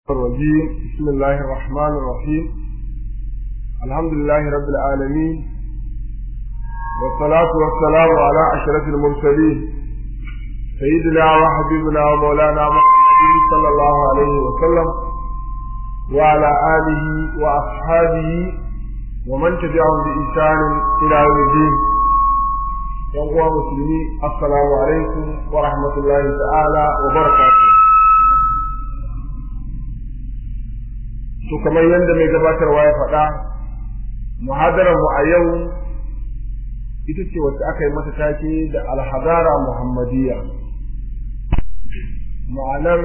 الرجيم بسم الله الرحمن الرحيم الحمد لله رب العالمين والصلاة والسلام على أشرف المرسلين سيدنا وحبيبنا ومولانا محمد صلى الله عليه وسلم وعلى آله وأصحابه ومن تبعهم بإحسان إلى يوم الدين يا مسلمين السلام عليكم ورحمة الله تعالى وبركاته to kamar yadda mai gabatarwa ya faɗa muhadarar mu a yau ita ce wacce aka yi mata take da alhadara muhammadiyya ma'anar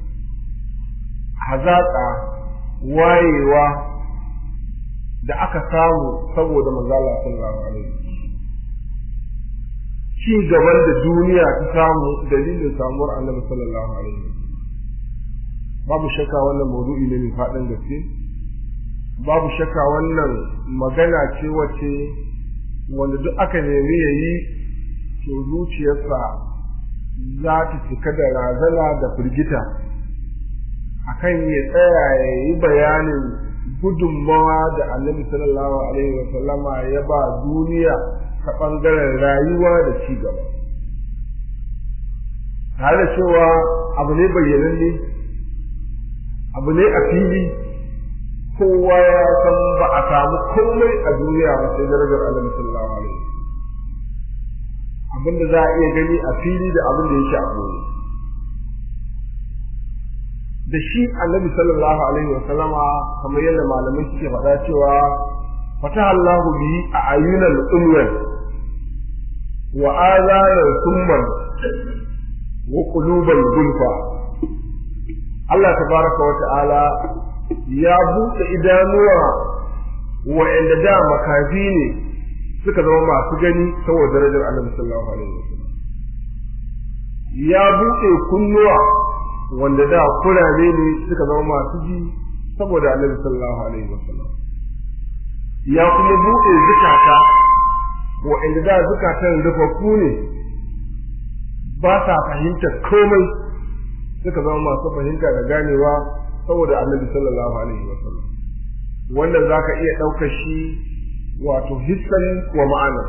hazaƙa wayewa da aka samu saboda manzala sallallahu alaihi ci gaban da duniya ta samu dalilin samuwar annabi sallallahu alaihi babu shakka wannan maudu'i ne mai faɗin gaske babu shakka wannan magana ce wace wanda duk aka nemi ya yi to zuciyarsa za ta cika da razana da firgita akan ya tsaya ya yi bayanin gudunmawa da annabi sallallahu alaihi wa sallama ya ba duniya ta ɓangaren rayuwa da ci gaba tare da cewa abu ne bayyananne abu ne a fili kowa ya san ba a samu komai a duniya ba sai darajar annabi sallallahu alaihi abin da za a iya gani a fili da abin da yake a boye da shi annabi sallallahu alaihi wa sallama kamar yadda malamai suke faɗa cewa fataha Allahu bihi a ayyunal umman wa azanar summan wa qulubal gulfa Allah tabaraka wa ta'ala ya buɗe idanuwa wa'anda da makafi ne suka zama masu gani saboda darajar Annabi sallallahu alaihi wasallam ya buɗe kunnuwa wanda da kurare ne suka zama masu ji saboda Annabi sallallahu alaihi wasallam ya kuma buɗe zukata wa'anda da zukatan rufaffu ne ba sa fahimtar komai suka zama masu fahimta da ganewa saboda annabi sallallahu alaihi wa sallam wannan zaka iya ɗaukar shi wato hissan wa ma'ana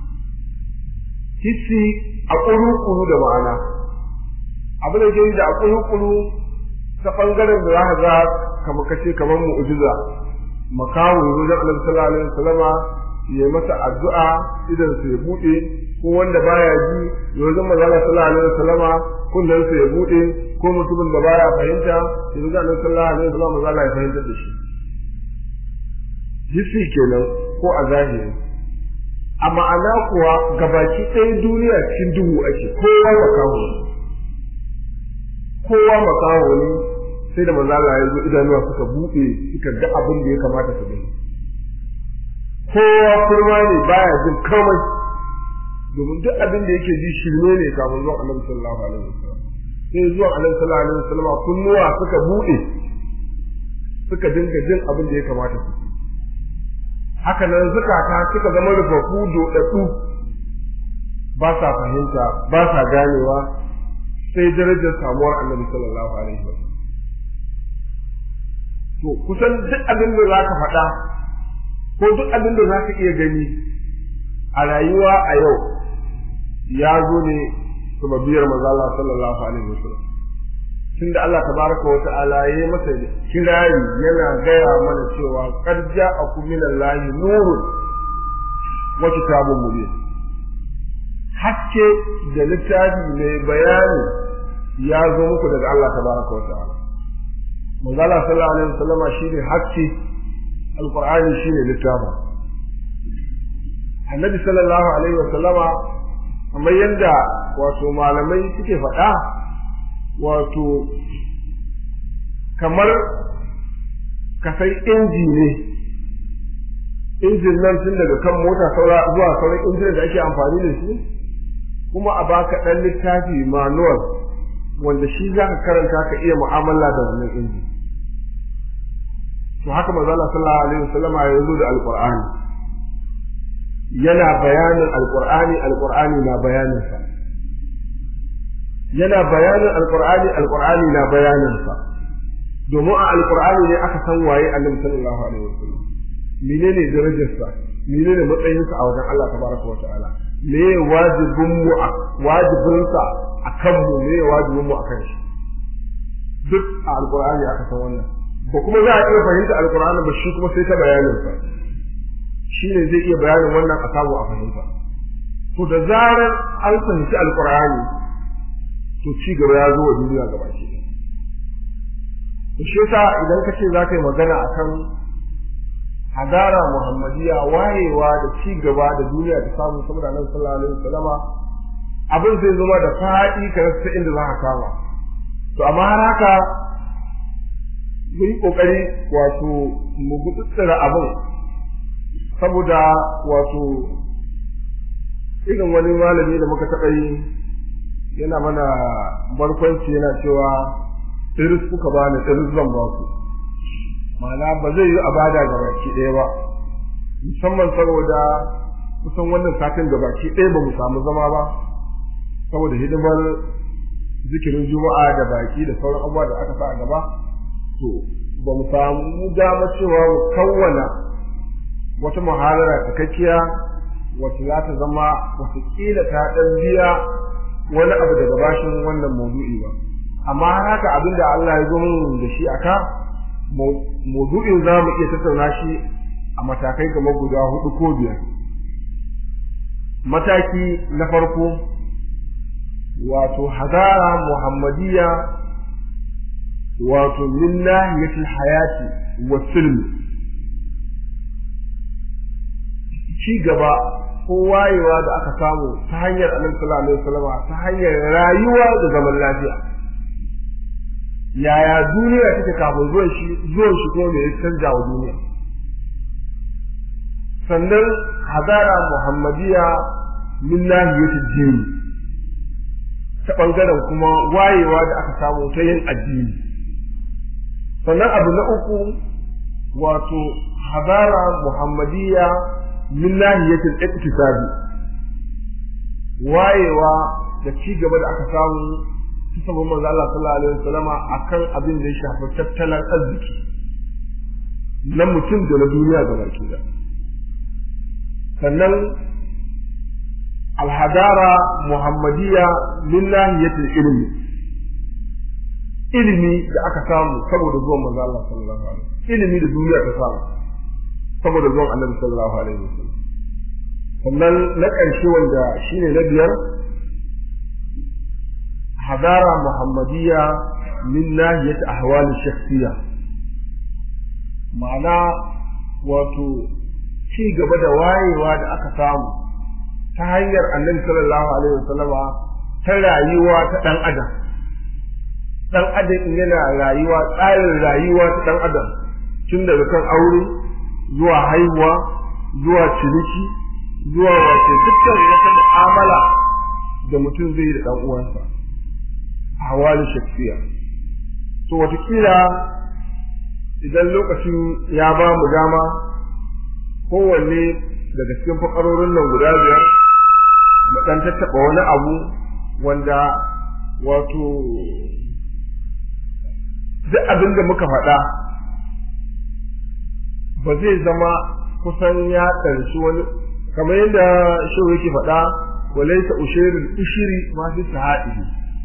hissi a ƙuru da ma'ana abin da ke da a ƙuru ta ɓangaren da za ka ga kamar kace kamar mu'jiza makawo yanzu da annabi sallallahu alaihi wa sallama ya masa addu'a idan su ya buɗe ko wanda baya ji yanzu manzo sallallahu alaihi wa sallama kullun su ya buɗe ko mutumin da baya fahimta yanzu da annabi sallallahu alaihi wasallam za Allah ya fahimtar da shi hissi kenan ko a zahiri a ma'ana kuwa gabaki ɗaya duniya cikin duhu ake kowa makaho kowa makaho ne sai da manzo Allah ya zo idanuwa suka buɗe suka ga abin da ya kamata su gani kowa kurma ne baya jin komai domin duk abin da yake ji shirme ne kafin zuwa annabi sallallahu alaihi wasallam sai zuwa annabi sallallahu alaihi wasallam kunnuwa suka bude suka dinga jin abin da ya kamata su haka nan zukata suka zama rufafu dodaddu ba sa fahimta ba sa ganewa sai darajar samuwar annabi sallallahu alaihi wasallam to kusan duk abin da zaka faɗa ko duk abin da zaka iya gani a rayuwa a yau ya zo ne sababiyar manzo Allah sallallahu alaihi wasallam tunda Allah tabaraka wa ta'ala yayi masa kirari yana gaya mana cewa qad ja'akum minallahi nurun wa kitabun mubin hakke da littafi mai bayani ya zo muku daga Allah tabaraka wa ta'ala manzo Allah sallallahu alaihi wasallam shine hakke alqur'ani shine littafin annabi sallallahu alaihi wasallama kamar yadda wato malamai suke faɗa wato kamar ka sai inji ne injin nan tun daga kan mota saura zuwa sauran injin da ake amfani da shi kuma a baka ɗan littafi manual wanda shi za ka karanta ka iya mu'amala da wannan inji to haka manzo Allah sallallahu alaihi wasallama ya zo da alqur'ani yana bayanin alqur'ani alqur'ani na bayanin sa yana bayanin alqur'ani alqur'ani na bayanin sa domin a alqur'ani ne aka san waye annabi sallallahu alaihi wasallam menene darajarsa menene matsayinsa a wajen Allah tabaraka wa ta'ala me wajibin mu a wajibinsa akan mu me wajibin mu akan shi duk a alqur'ani aka san wannan ba kuma za a iya fahimta alqur'ani ba shi kuma sai ta bayanin sa shine zai iya bayanin wannan a samu a fahimta to da zarar an fahimci alqur'ani to ci gaba ya zo wa duniya gaba ke to shi yasa idan ka ce za ka yi magana akan hadara muhammadiya wayewa da ci gaba da duniya ta samu saboda nan sallallahu alaihi wasallama abin zai zama da faɗi ka rasa inda za ka kama to amma har haka mu yi kokari wato mu gutsutsura abin saboda wato irin wani malami da muka taɓa yi yana mana barkwanci yana cewa iris kuka bani iris zan ba ku ma'ana ba zai yi a bada ga baki ɗaya ba musamman saboda kusan wannan satin ga baki ɗaya ba mu samu zama ba saboda hidimar zikirin juma'a da baki da sauran abubuwa da aka sa a gaba to ba mu samu dama cewa mu kawwana wata muhalara cikakkiya wacce za ta zama watakila ta ɗan biya wani abu daga bashin wannan maudu'i ba amma har haka abin da Allah ya zo mun da shi aka maudu'in za mu iya tattauna shi a matakai kamar guda hudu ko biyar mataki na farko wato hadara muhammadiyya wato min nahiyatul hayati wa silmi ci gaba ko wayewa da aka samu ta hanyar annabi sallallahu alaihi wasallam ta hanyar rayuwa da zaman lafiya yaya duniya take kafin zuwan shi zuwan shi ko me ya canja wa duniya sannan hadara muhammadiya min nahiyatul din ta bangaren kuma wayewa da aka samu ta yin addini sannan abu na uku wato hadara muhammadiya min nahiyatul iktisabi wayewa da ci gaba da aka samu ta sabon manzo Allah sallallahu alaihi wasallama akan abin da ya shafi tattalin arziki na mutum da na duniya gaba ki da sannan alhadara muhammadiyya min nahiyatul ilmi ilimi da aka samu saboda zuwan manzo Allah sallallahu alaihi wasallam ilimi da duniya ta samu saboda zuwan annabi sallallahu alaihi wasallam sannan na ƙarshe wanda shine na biyar hadara muhammadiyya min nahiyat ahwal shakhsiyya ma'ana wato ci gaba da wayewa da aka samu ta hanyar annabi sallallahu alaihi wasallama ta rayuwa ta dan adam dan adam yana rayuwa tsarin rayuwa ta dan adam tun daga kan aure zuwa haihuwa zuwa ciniki zuwa wace dukkan wata mu'amala da mutum zai yi da ɗan uwansa a hawalin shafiya to watakila idan lokacin ya ba mu dama kowanne daga cikin fakarorin nan guda biyar mu ɗan tattaɓa wani abu wanda wato duk abin da muka faɗa ba zai zama kusan ya ɗarshi wani kamar yadda shi yake faɗa walaita ushirin ushiri ma fi sahadihi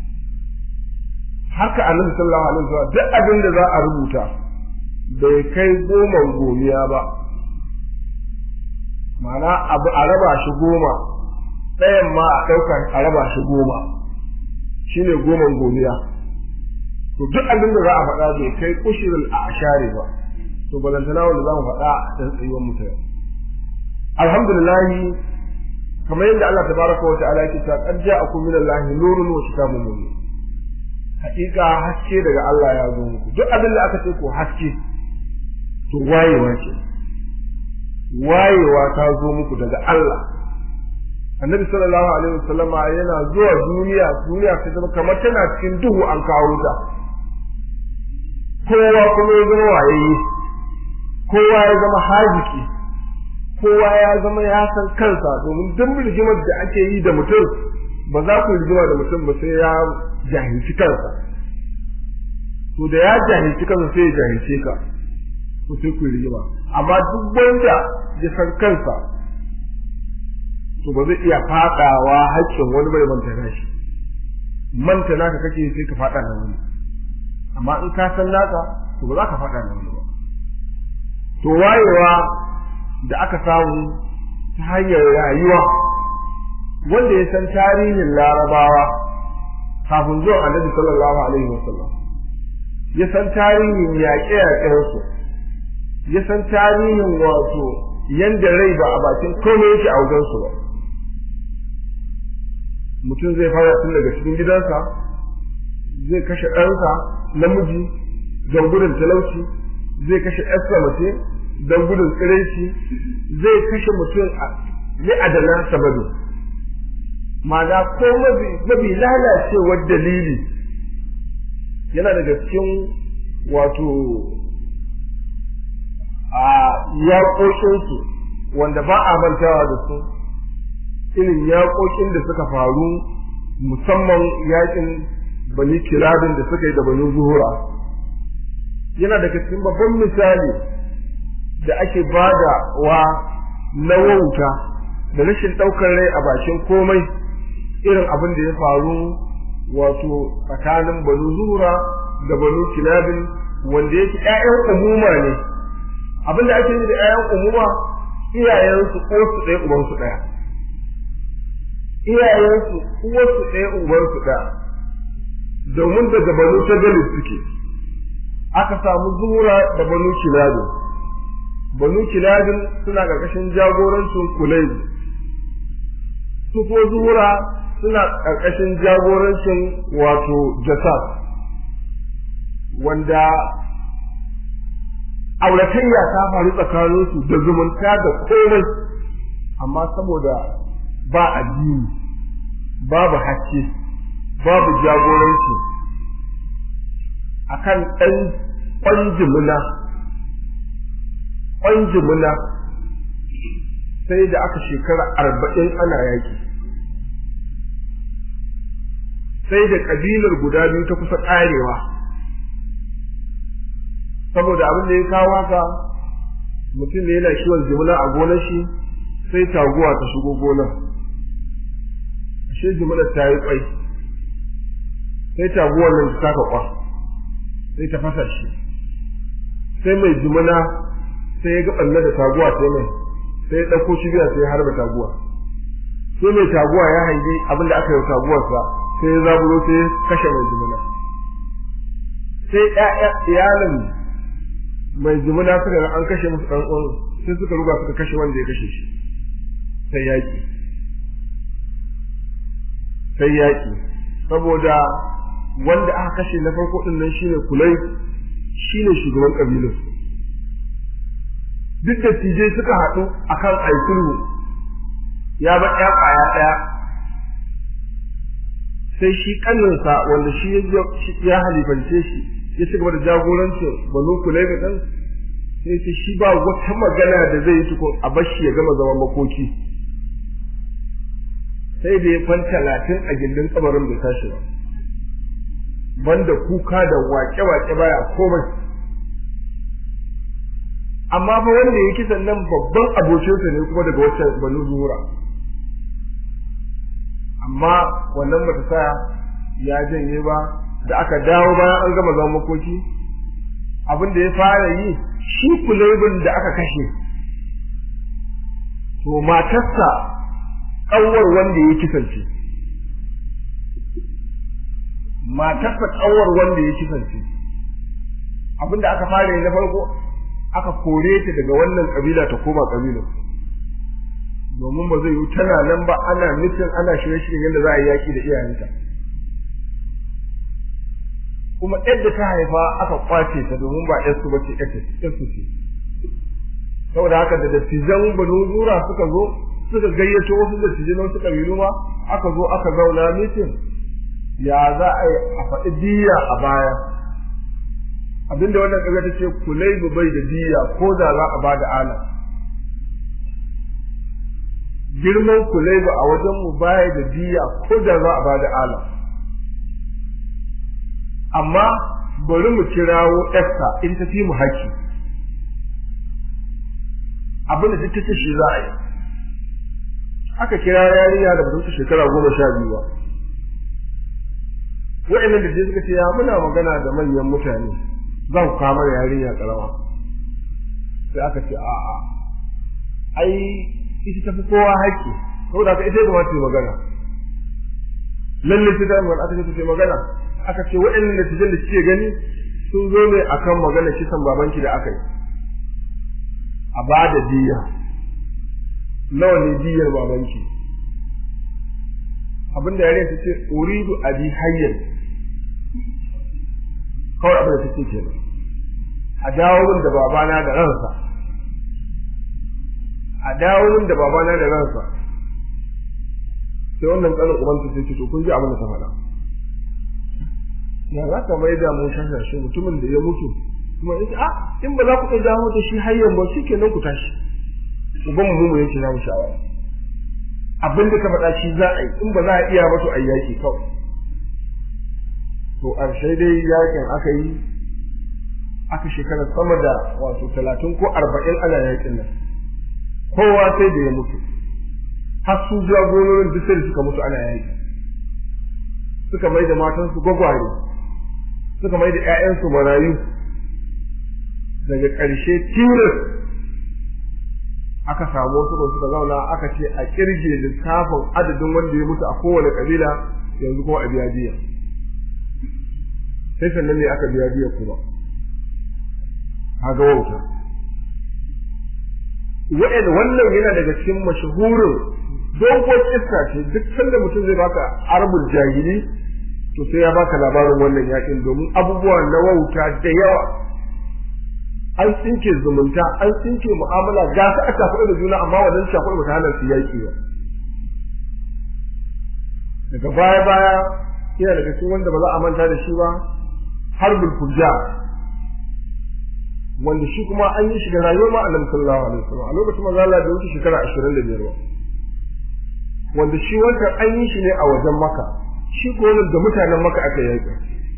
haka annabi sallallahu alaihi wasallam duk abin da za a rubuta bai kai goma gomiya ba ma'ana abu a raba shi goma ɗayan ma a ɗaukar a raba shi goma shine goman gomiya to duk abin da za a faɗa bai kai ushirin a ashare ba to balantana wanda za mu faɗa da tsayuwar mutane alhamdulillah kamar yadda Allah tabaraka wa ta'ala yake cewa qad ja'akum min Allahi nurun wa kitabun mubin hakika haske daga Allah ya zo muku duk abin da aka ce ko haske to wayewa ce wayewa ta zo muku daga Allah annabi sallallahu alaihi wasallam yana zuwa duniya duniya ta zama kamar tana cikin duhu an kawo ta kowa kuma ya zama wayayye kowa ya zama hajiki kowa ya zama ya san kansa domin duk rigimar da ake yi da mutum ba za ku rigima da mutum ba sai ya jahilci kansa to da ya jahilci kansa sai ya jahilce ka to sai ku rigima amma duk wanda ya san kansa to ba zai iya fadawa haƙƙin wani bai manta nashi manta naka kake sai ka fada na wani amma in ka san naka to ba za ka fada na wani ba to wayewa da aka samu ta hanyar rayuwa wanda ya san tarihin larabawa kafin zuwan annabi sallallahu alaihi wasallam ya san tarihin yaƙe-yaƙensu ya san tarihin wato yanda rai ba a bakin komai yake a wajensu ba mutum zai fara tun daga cikin gidansa zai kashe ɗansa namiji don gudun talauci zai kashe ƴarsa mace don gudun tsiraici zai kashe mutum a li'adana sababi ma'ana ko mafi lalacewar dalili yana daga cikin wato a yaƙoƙinsu wanda ba a mantawa da su irin yaƙoƙin da suka faru musamman yaƙin bani kiradin da suka yi da bani zuhura yana daga cikin babban misali da ake bada wa na wauta da rashin ɗaukar rai a bakin komai irin abin da ya faru wato tsakanin banu zuhura da banu kilabin wanda yake ƴaƴan umuma ne abin da ake yi da ƴaƴan umuma iyayensu uwarsu ɗaya ubansu ɗaya iyayensu uwarsu ɗaya ubansu ɗaya domin daga banu shagali suke aka samu zuhura da banu kilabin banu kilabin suna ƙarƙashin jagorancin kulaibu su ko zuhura suna ƙarƙashin jagorancin wato jasad wanda auratayya ta faru tsakaninsu da zumunta da komai amma saboda ba addini babu haske babu jagoranci akan ɗan ƙwanjimuna ƙwanjimuna sai da aka shekara arba'in ana yaƙi sai da ƙabilar guda biyu ta kusa ƙarewa saboda abin da ya kawo haka mutum ne yana kiwon jimina a gonar shi sai taguwa ta shigo gonar ashe jiminar ta yi kwai sai taguwar nan ta saka kwa sai ta fasa shi sai mai jimina sai ya ga ɓanna da taguwa sai mai sai ya ɗauko shi biya sai ya harba taguwa sai mai taguwa ya hangi abin da aka yi taguwarsa sai ya zaburo sai ya kashe mai jimina sai iyalin mai jimina suka ga an kashe musu ɗan uwan sai suka ruga suka kashe wanda ya kashe shi sai yaƙi sai yaƙi saboda wanda aka kashe na farko ɗin nan shine kulai shine shugaban ƙabilar duk da tije suka haɗu akan aisulhu ya ba ɗaya ƙwaya ɗaya sai shi ƙaninsa wanda shi ya halifance shi ya ci gaba da jagorancin banu kulai da ɗan sai ce shi ba wata magana da zai yi tukun a bashi ya gama zaman makoki sai da ya kwan talatin a gindin kabarin bai tashi ba banda kuka da wake-wake baya komai amma fa wanda ya kisan nan babban abokinsa ne kuma daga waccan banu zuhura amma wannan bata sa ya janye ba da aka dawo bayan an gama zaman makoki abin da ya fara yi shi kulebin da aka kashe to matarsa ƙanwar wanda ya kisance matarsa ƙanwar wanda ya kisance abin da aka fara yi na farko aka kore ta daga wannan ƙabila ta koma ƙabilar domin ba zai yi tana nan ba ana nufin ana shirye-shiryen yadda za a yi yaƙi da iyayenta kuma yadda ta haifa aka kwace ta domin ba yarsu ba ce yarsu ce saboda haka da dattijan banu zura suka zo suka gayyato wasu dattijai na wasu kabilu ma aka zo aka zauna mitin ya za a yi a faɗi diya a baya abinda wannan ƙaga ta ce kulai bai da diya ko da za a ba da ala girman kulai a wajen mu baya da diya ko da za a ba da ala amma bari mu kirawo ɗarsa in ta fi mu haƙƙi abin da duk ta ce shi za a yi aka kira yarinya da bata shekara goma sha biyu ba wa'annan da suka ce ya muna magana da manyan mutane za ku kama yarinya karama sai aka ce a'a ai ita tafi kowa haƙƙi saboda haka ita ya kamata ta magana lalle sai ta magana aka ce ta magana aka ce wa'annan da da kike gani sun zo ne akan magana kisan babanki da aka yi a ba da diya nawa ne diyar babanki abinda yare ta ce uridu abi hayyan kawai abin da ta ce kenan a dawo min da babana da ransa a dawo min da babana da ransa sai wannan tsanin ubanta sai ce to kun ji abin da ta faɗa ya za ka mai da mu shashashe mutumin da ya mutu kuma in a in ba za ku iya dawo da shi hayyan ba shi kenan ku tashi uban mu mu yake namu shawara abin da ka faɗa shi za a yi in ba za a iya ba to a yaki kawai to ƙarshe dai yakin aka yi aka shekara sama da wato talatin ko arba'in ana yakin nan kowa sai da ya mutu har su jagororin duk sai da suka mutu ana yaki suka mai da matansu gwagware suka mai da 'ya'yansu marayu daga ƙarshe tilas aka samu wasu da suka zauna aka ce a kirge lissafin adadin wanda ya mutu a kowane kabila yanzu kuma a biya biya sai sannan ne aka biya biya kuma kaga wauta wa'in wannan yana daga cikin mashahurin dogon iska ce duk sanda mutum zai baka arbul jahili to sai ya baka labarin wannan yakin domin abubuwa na wauta da yawa an tsinke zumunta an tsinke mu'amala ga su a shafuɗa da juna amma wannan shafuɗa ba ta hana su yaƙi ba daga baya baya yana daga cikin wanda ba za a manta da shi ba harbul fujja wanda shi kuma an yi shi da rayuwar ma annabi sallallahu alaihi wasallam a lokacin manzo Allah da wuce shekara 25 ba wanda shi wannan an yi shi ne a wajen maka shi ko wannan da mutanen maka aka yaƙi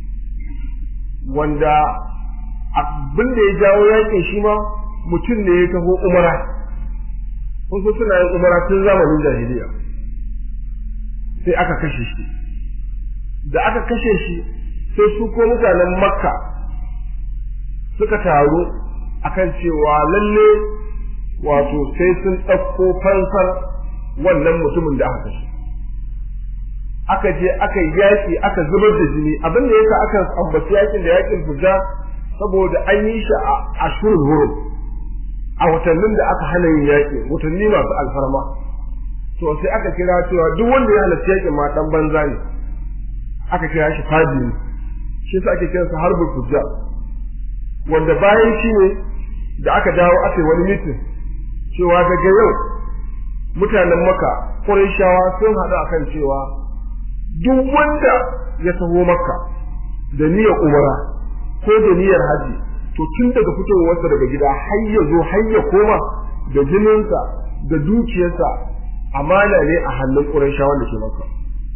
wanda abin da ya jawo yakin shi ma mutum ne ya taho umara kun so suna yin umara tun zamanin jahiliya sai aka kashe shi da aka kashe shi sai su ko mutanen makka suka taru akan cewa lalle wato sai sun ɗauko fansar wannan mutumin da aka kashe aka je aka yi yaƙi aka zubar da jini abin da yasa aka ambaci yakin da yakin fujja saboda an yi shi a ashirin hurum a watannin da aka hana yin yaƙi watanni masu alfarma to sai aka kira cewa duk wanda ya halarci yaƙin ma dan banza ne aka kira shi fadi ne shi sa ake kiransa harbul fujja wanda bayan shi ne da aka dawo aka yi wani mitin cewa daga yau mutanen maka Qurayshawa sun haɗu akan cewa duk wanda ya taho makka da niyyar umara ko da niyyar haji to tun daga fitowarsa daga gida har ya zo har ya koma da jininsa da dukiyarsa amana ne a hannun Qurayshawa da ke maka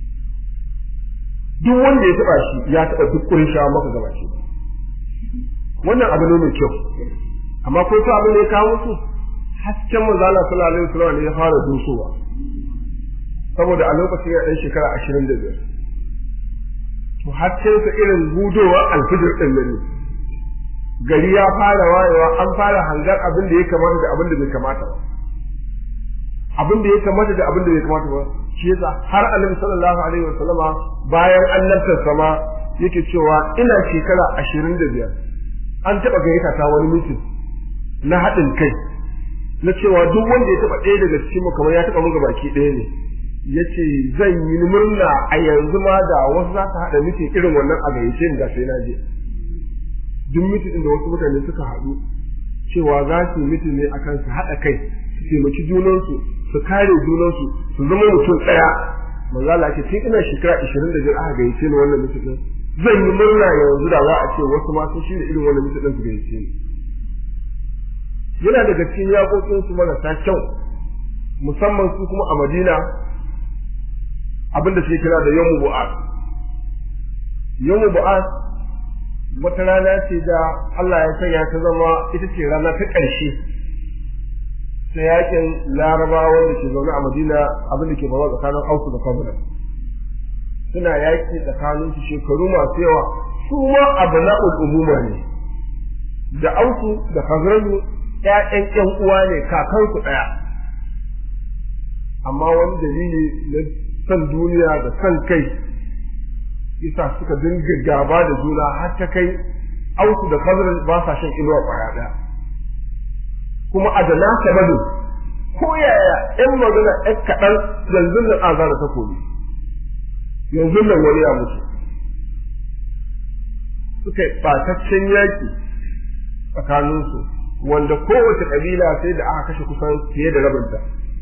duk wanda ya taba shi ya taba duk Qurayshawa maka gaba shi wannan abu ne mai kyau amma ko ta abin da ya kawo su hasken manzo Allah sallallahu alaihi wasallam ne ya fara dusowa saboda a lokacin ya dan shekara 25 to hasken sa irin gudowa alfijir din ne gari ya fara wayewa an fara hangar abin da ya kamata da abin da bai kamata ba abin da ya kamata da abin da bai kamata ba shi yasa har annabi sallallahu alaihi wasallama bayan annabtar sama yake cewa ina shekara 25 an taba gayyata ta wani mutum na haɗin kai na cewa duk wanda ya taba ɗaya daga cikin mu kamar ya taba mu baki ɗaya ne yace zan yi murna a yanzu ma da wasu za su haɗa mutum irin wannan a gayyace ni da sai na je duk mutum da wasu mutane suka haɗu cewa za su yi mutum ne akan su haɗa kai su taimaki junansu su kare junansu su zama mutum ɗaya manzo Allah ce tun ina shekara 25 aka gayyace ni wannan mutum zan yi murna yanzu da za a ce wasu ma sun shirya irin wannan mutum su gayyace ni yana daga cikin yaƙoƙin su marasa kyau musamman su kuma a Madina abinda suke kira da yawmu bu'as yawmu bu'as wata rana ce da Allah ya sanya ta zama ita ce rana ta ƙarshe ta yakin larabawa wanda ke zaune a madina abin da ke bawa tsakanin ausu da kabila suna yaki tsakanin su shekaru masu yawa su ma abu na umuma ne da ausu da kazranu ƴaƴan ƴan uwa ne kakansu ɗaya amma wani dalili na san duniya da san kai yasa suka dinga gaba da juna har ta kai auku da kazran ba sa shan inuwa kwaya ɗaya kuma a da nasa bado ko yaya in magana ɗan kaɗan yanzu nan an zara takobi yanzu nan wani ya mutu suka yi ɓataccen yaƙi tsakaninsu wanda kowace ƙabila sai da aka kashe kusan fiye da rabinta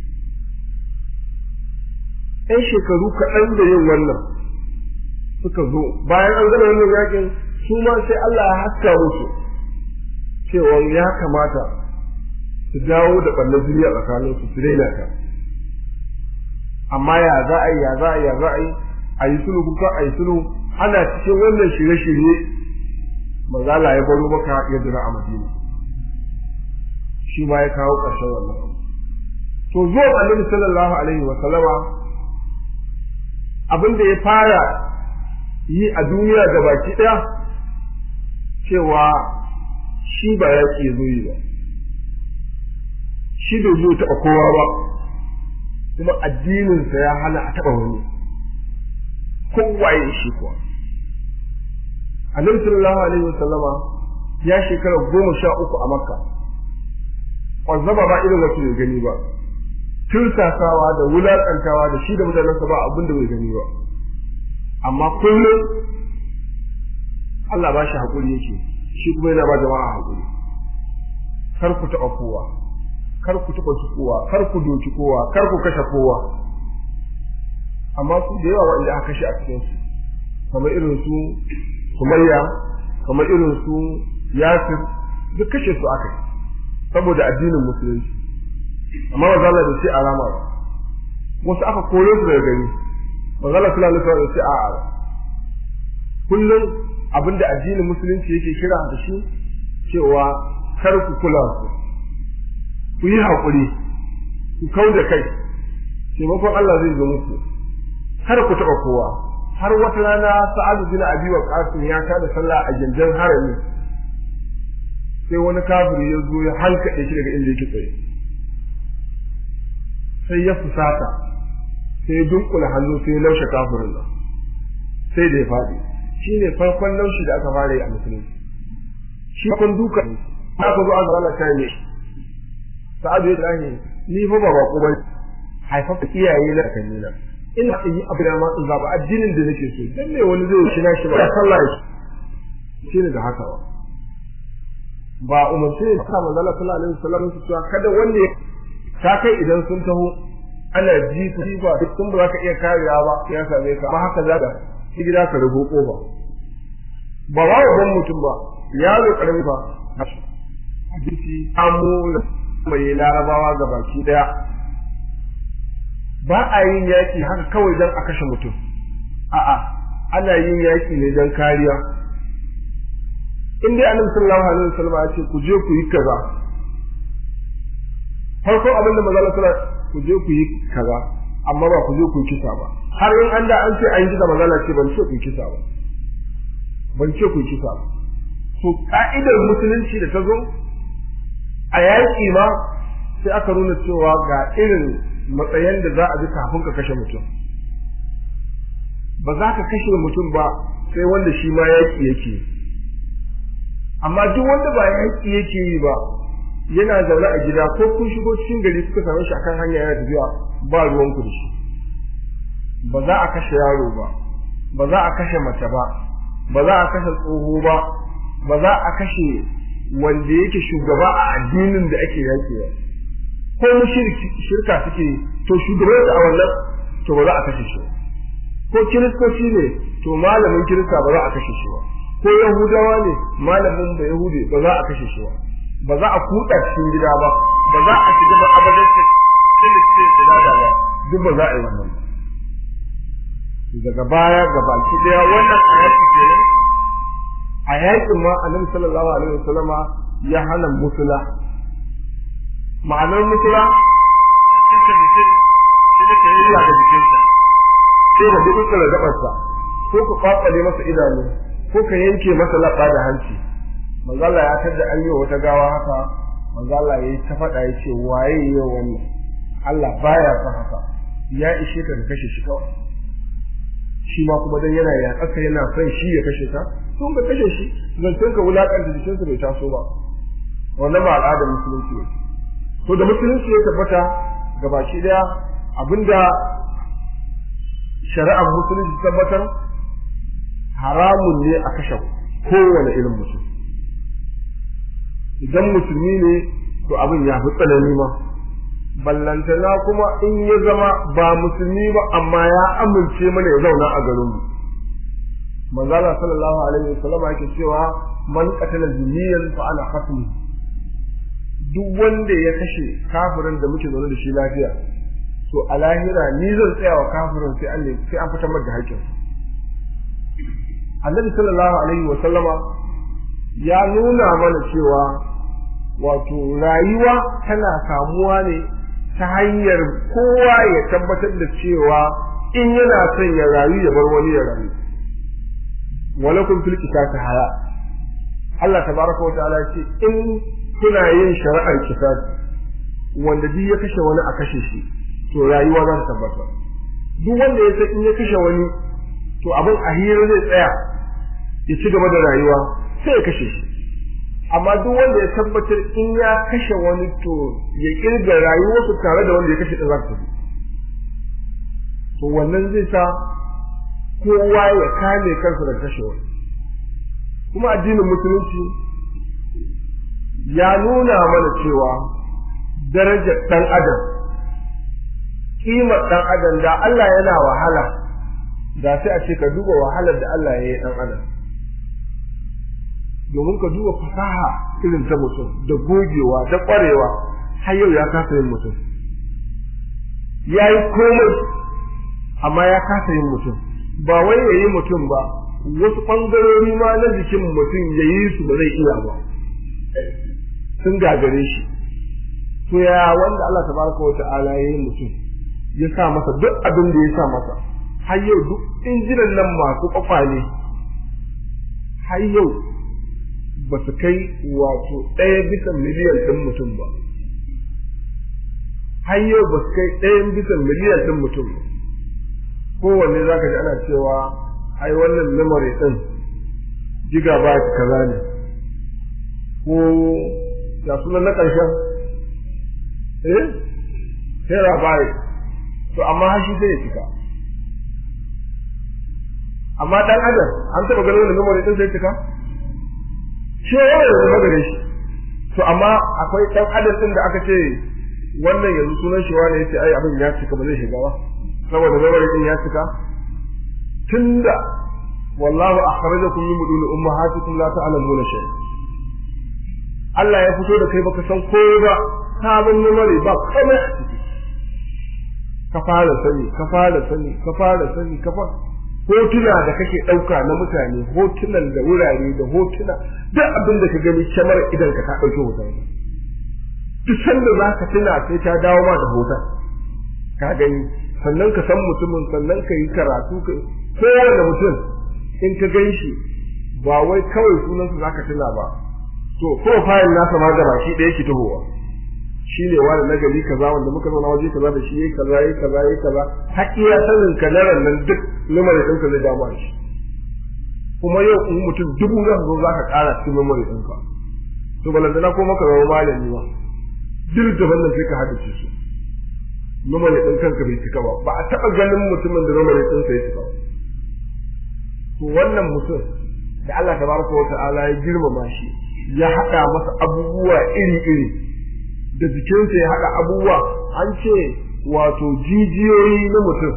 ‘yan shekaru kaɗan da yin wannan suka zo bayan an gama wannan yakin su ma sai Allah ya haska musu cewa ya kamata su dawo da ɓallar duniya tsakanin su su daina ta amma ya za a yi ya za a yi ya za a yi a yi sulhu kuka a yi sulhu ana cikin wannan shirye-shirye mazala ya baro maka ya jira a madina shi ma ya kawo ƙarshen wannan to zuwa annabi sallallahu alaihi wa sallama abin da ya fara yi a duniya da baki ɗaya cewa shi ba ya ke zo yi ba shi bai zo taɓa kowa ba kuma addininsa ya hana a taɓa wani kowa ya shi kuwa annabi sallallahu alaihi wa sallama ya shekara goma sha uku a makka kwazzaba ba irin wasu bai gani ba tursasawa da wulaƙantawa da shi da mutanensa ba abin da bai gani ba amma kullum Allah ba shi haƙuri yake shi kuma yana ba jama'a haƙuri kar ku taɓa kowa kar ku taɓa su kowa kar ku doki kowa kar ku kashe kowa amma su da yawa wanda aka kashe a cikin su kamar irin su Sumayya kamar irin su Yasir duk kashe su aka yi saboda addinin musulunci amma ba za da sai alama ba wasu aka kore su daga gari manzala sallallahu alaihi wasallam sai a'a kullum abinda addinin musulunci yake kira da shi cewa kar ku kula su ku yi haƙuri ku kau da kai taimakon Allah zai zo muku kar ku taɓa kowa har wata rana sa'adu bin abi wa qasim ya tada sallah a gindin harami sai wani kafiri ya zo ya halkaɗe shi daga inda yake tsaye sai ya fusata sai ya dunkula hannu sai ya laushe kafirin nan sai da ya faɗi shi ne farkon laushi da aka fara yi a musulunci shi kun duka aka zo aka rana kai ne sa'adu ya tsani ni fa ba bako ba haifafa iyaye na kan nuna ina yi abu da ma in zaba addinin da nake so dan me wani zai shi na shi ba sallah shi ne da haka ba ba umarci ne ka manzo Allah sallallahu alaihi wasallam su cewa kada wanda ta kai idan sun taho ana ji ku ba duk kun ba ka iya karewa ba ya same ka ba haka za ka shi gida ka rubo kofa ba wa ban mutum ba yaro karami ba hadisi amu mai larabawa ga baki daya ba a yin yaki haka kawai don a kashe mutum a'a ana yin yaki ne don kariya in dai annabi sallallahu alaihi wasallam ya ce ku je ku yi kaza farko abin da manzo sallallahu ku je ku yi kaza amma ba ku je ku yi kisa ba har in an da an ce an yi kisa manzo ce ban ce ku yi kisa ba ban ce ku yi kisa ba to ka'idar musulunci da ta zo a yaƙi ma sai aka nuna cewa ga irin matsayin da za a ji kafin ka kashe mutum ba za ka kashe mutum ba sai wanda shi ma yaƙi yake amma duk wanda ba yaƙi yake yi ba yana zaune a gida ko kun shigo cikin gari kuka same shi akan hanya yana tafiya ba ruwan ku da shi ba za a kashe yaro ba ba za a kashe mace ba ba za a kashe tsoho ba ba za a kashe wanda yake shugaba a addinin da ake yaƙi ba ko shirka suke to shugaban a wannan to ba za a kashe shi ko kiristoci ne to malamin kirista ba za a kashe shi ba ko yahudawa ne malamin da yahudi ba za a kashe shi ba ba za a kuɗa cikin gida ba ba za a shiga ba abadan kilistin da da ba duk ba za a yi wannan daga baya ga baki daya wannan ayati kenan a yakin ma annabi sallallahu alaihi wasallama ya hana musula ma'anar musula cikin mutum sai ka yi da jikinsa sai ka duk da gabarsa ko ka kwakwale masa idanu ko ka yanke masa labba da hanci manzo Allah ya tada an yi wata gawa haka manzo Allah yayi ta faɗa ya ce waye yau wannan Allah baya son haka ya ishe ka ka kashe shi kawai shi ma kuma dan yana ya tsaka yana son shi ya kashe ka sun ka kashe shi zancen ka wulakanta jikinsa bai taso ba wannan ba al'adar musulunci ne to da musulunci ya tabbata gabaki daya abinda shari'ar musulunci tabbatar haramun ne a kashe kowane irin mutum idan musulmi ne to abin ya fi tsanani ma ballantana kuma in ya zama ba musulmi ba amma ya amince mana ya zauna a garinmu manzala sallallahu alaihi wasallam yake cewa man qatala zimiyan fa ana khatmi duk wanda ya kashe kafirin da muke zaune da shi lafiya to a lahira ni zan tsaya wa kafirin sai an sai an fitar da haƙƙin annabi sallallahu alaihi wasallama ya nuna mana cewa wato rayuwa tana samuwa ne ta hanyar kowa ya tabbatar da cewa in yana son ya rayu ya bar wani ya rayu walakum fil qisas haya Allah tabaraka wa ta'ala ce in kuna yin shari'ar qisas wanda duk ya kashe wani a kashe shi to rayuwa za ta tabbata duk wanda ya san in ya kashe wani to abin a hira zai tsaya ya ci gaba da rayuwa sai ya kashe shi amma duk wanda ya tabbatar in ya kashe wani to ya kirga rayuwarsu tare da wanda ya kashe ɗin za ta to wannan zai sa kowa ya kame kansa da kashe wani kuma addinin musulunci ya nuna mana cewa darajar ɗan adam kimar ɗan adam da Allah yana wahala da sai a ce ka duba wahalar da Allah ya yi ɗan adam domin ka duba fasaha irin ta mutum da gogewa da ƙwarewa har yau ya kasa yin mutum ya yi komai amma ya kasa yin mutum ba wai ya yi mutum ba wasu ɓangarori ma na jikin mutum ya yi su ba zai iya ba sun gagare shi to ya wanda Allah tabaraka wa ta'ala ya yi mutum ya sa masa duk abin da ya sa masa har yau duk injinan nan masu kwakwale har yau ba su kai wato ɗaya bisa miliyan ɗin mutum ba har yau ba su kai ɗayan bisa miliyan ɗin mutum ba kowanne za ka ji ana cewa ai wannan memory ɗin gigabyte kaza ne ko ya sunan na ƙarshen eh terabyte to amma har shi zai cika amma dan adam an taɓa ganin wannan memory ɗin zai cika shi yawa yanzu magare shi to amma akwai dan adam ɗin da aka ce wannan yanzu sunan shi wani yace ai abin ya cika ba zai shiga ba saboda memory ɗin ya cika tunda wallahu akhrajakum min budun ummahatikum la ta'lamuna shay Allah ya fito da kai baka san ko ba sabon memory ba komai a ciki ka fara sani ka fara sani ka fara sani ka fara hotuna da kake ɗauka na mutane hotunan da wurare da hotuna duk abin da ka gani kyamar idan ka ɗauki hoton duk sanda za ka tuna sai ta dawo ma da hoton ka gani sannan ka san mutumin sannan ka yi karatu ka kowane mutum in ka gan shi ba wai kawai sunansa za ka tuna ba to profile nasa ma gaba shi ɗaya ki tahowa shi ne wani na gari kaza wanda muka zauna waje kaza da shi yayi kaza yayi kaza yayi kaza har iya sanin ka na nan duk memory ɗinka zai dama shi kuma yau in mutum dubu zan zo za ka ƙara cikin memory ɗinka to balantana ko maka zama malami ba duk da wannan sai ka haddace su memory ɗin kanka bai cika ba ba a taɓa ganin mutumin da memory ɗinsa ya cika ba to wannan mutum da Allah tabaraka wa ta'ala ya girmama shi ya haɗa masa abubuwa iri-iri da jikinsa ya haɗa abubuwa an ce wato jijiyoyi na mutum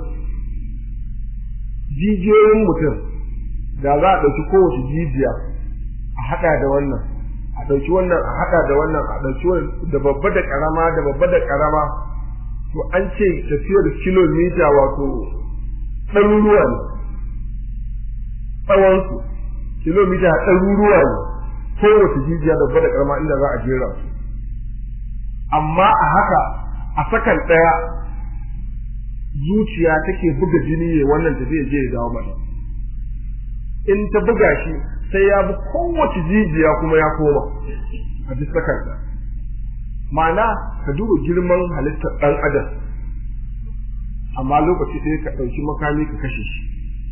jijiyoyin mutum da za a ɗauki kowace jijiya a haɗa da wannan a ɗauki wannan a haɗa da wannan a ɗauki wannan da babba da ƙarama da babba da ƙarama to an ce tafiyar kilomita wato ɗaruruwa ne tsawonsu kilomita ɗaruruwa ne kowace jijiya da da karama inda za a jera su amma a haka a sakan ɗaya zuciya take buga jini ya wannan tafiya je ya dawo mata in ta buga shi sai ya bi kowace jijiya kuma ya koma a duk sakan ɗaya ma'ana ka duba girman halittar ɗan adam amma lokaci ɗaya ka ɗauki makami ka kashe shi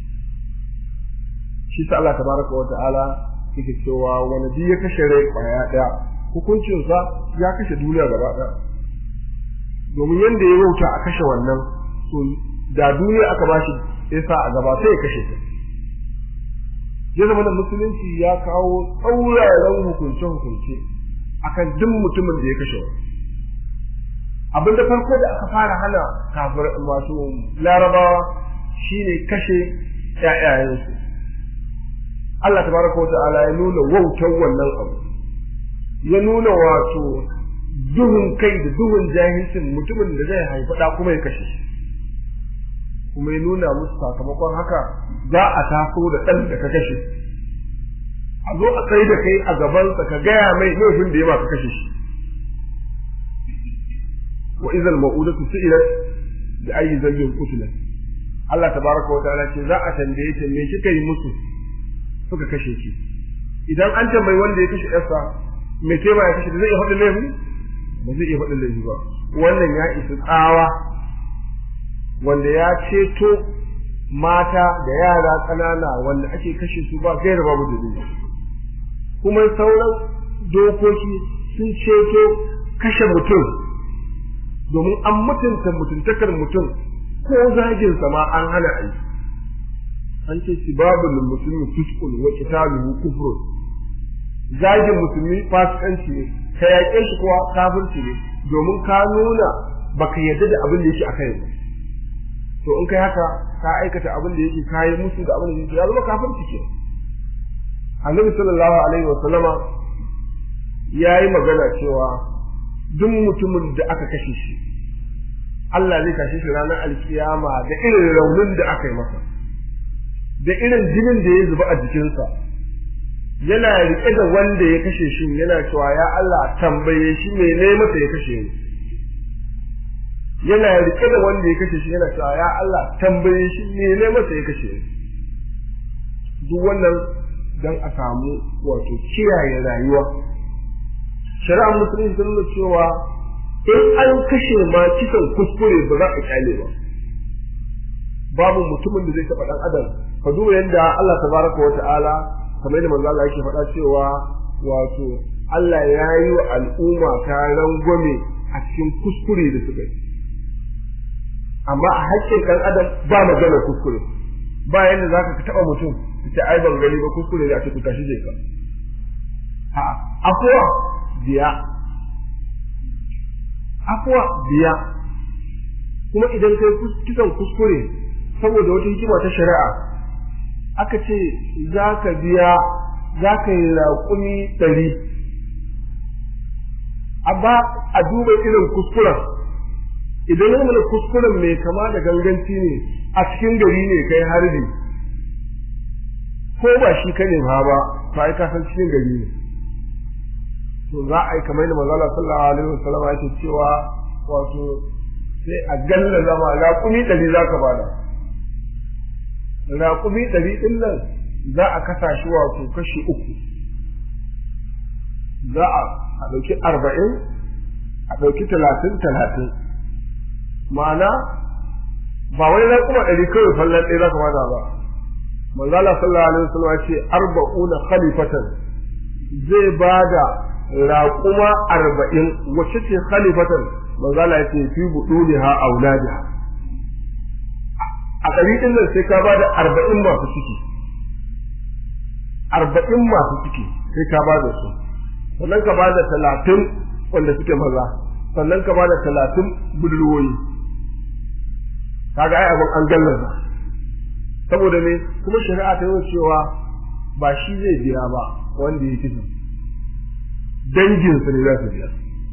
shi sa Allah tabaraka wa ta'ala yake cewa wani duk ya kashe rai kwaya ɗaya hukuncinsa ya kashe duniya gaba ɗaya domin yadda ya wauta a kashe wannan to da duniya aka ba shi yasa a gaba sai ya kashe ta ya zama da musulunci ya kawo tsauraran hukunce-hukunce akan duk mutumin da ya kashe wani abin da farko da aka fara hana kafir masu larabawa shine kashe ƴaƴayensu Allah tabaraka wata'ala ya nuna wautar wannan abu ya nuna wato duhun kai da duhun jahilcin mutumin da zai haifi ɗa kuma ya kashe shi kuma ya nuna musu sakamakon haka za a taso da ɗan da ka kashe a zo a tsaye da kai a gabansa ka gaya mai laifin da ya ba ka kashe shi wa izal ma'udatu su'ilat bi ayyi dhanbin qutilat Allah tabaraka wa ta'ala ce za a tambaye ta me kika yi musu suka kashe ki idan an tambayi wanda ya kashe yarsa me ke ba ya kashe zai iya faɗin laifi ba zai iya faɗin laifi ba wannan ya isa tsawa wanda ya ceto mata da yara ƙanana wanda ake kashe su ba gaira babu dalili kuma sauran dokoki sun ceto kashe mutum domin an mutunta mutuntakar mutum ko zagin ma an hana a yi an ce sibabul musulmi fiskun wa qitaluhu kufrun zagin musulmi fasikanci ne ka yaƙe shi kuwa kafirci ne domin ka nuna baka yarda da abin da yake akai ba to in kai haka ka aikata abin da yake kayi musu da abin da yake ya zama kafirci ke annabi sallallahu alaihi wa sallama yayi magana cewa duk mutumin da aka kashe shi Allah zai kashe shi ranar alkiyama da irin raunin da aka yi masa da irin jinin da ya zuba a jikinsa yana riƙe da wanda ya kashe shi yana cewa ya Allah tambaye shi mene masa ya kashe ni yana riƙe da wanda ya kashe shi yana cewa ya Allah tambaye shi mene masa ya kashe ni duk wannan dan a samu wato kiyaye rayuwa shari'ar musulunci ta nuna cewa in an kashe ma kisan kuskure ba za a kyale ba babu mutumin da zai taɓa ɗan adam ka duba yadda Allah tabaraka wa ta'ala kamar yadda manzo Allah yake faɗa cewa wato Allah ya yi wa al'umma ta rangwame a cikin kuskure da suka yi amma a haƙƙin ɗan adam ba magana kuskure ba yadda za ka taɓa mutum ta ai ban gani ba kuskure da a ce ku tashi je ka a'a afuwa biya afuwa biya kuma idan kai kisan kuskure saboda wata hikima ta shari'a aka ce za ka biya za ka yi raƙumi ɗari amma a duba irin kuskuren idan yana kuskuren mai kama da ganganci ne a cikin gari ne kai harbi ko ba shi ka nema ba ba ai ka san cikin gari ne to za a yi kamar da manzo Allah sallallahu alaihi wasallam yake cewa wato sai a galla zama raƙumi ɗari za ka bada raƙumi ɗari ɗin nan za a kasa shi wato kashi uku za a ɗauki arba'in a ɗauki talatin talatin ma'ana ba wai raƙuma ɗari kawai fallon ɗaya za ka bada ba manzo Allah sallallahu alaihi wasallam ce arba'una khalifatan zai bada raƙuma arba'in wacce ce khalifatan manzo Allah ce fi buduniha auladiha a ɗari ɗin nan sai ka bada arba'in masu ciki arba'in masu ciki sai ka bada su sannan ka bada talatin wanda suke maza sannan ka bada talatin budurwoyi kaga ai abin an gallaza saboda me kuma shari'a ta yi cewa ba shi zai biya ba wanda ya kisa danginsa ne za su biya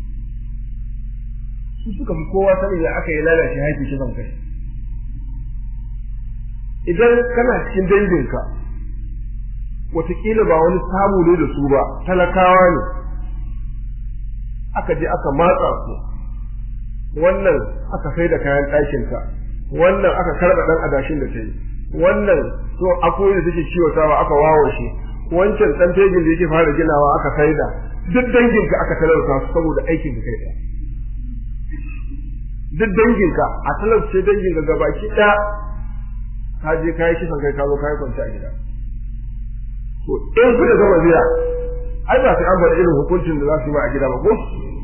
su suka fi kowa sanin ya aka yi lalace haƙi kisan kai idan kana cikin danginka wataƙila ba wani samu ne da su ba talakawa ne aka je aka matsa su wannan aka sai da kayan ɗakinta wannan aka karɓa ɗan adashin da ta yi wannan to akwai da take kiwatawa aka wawo shi wancan ɗan tegin da yake fara ginawa aka saida duk danginka aka talauta su saboda aikin da kai ɗaya duk danginka a talauce danginka gabaki ɗaya ka je ka yi kisan kai ka zo ka yi kwanci a gida to in kuka gama biya ai ba sai an bada irin hukuncin da za su yi ma a gida ba ko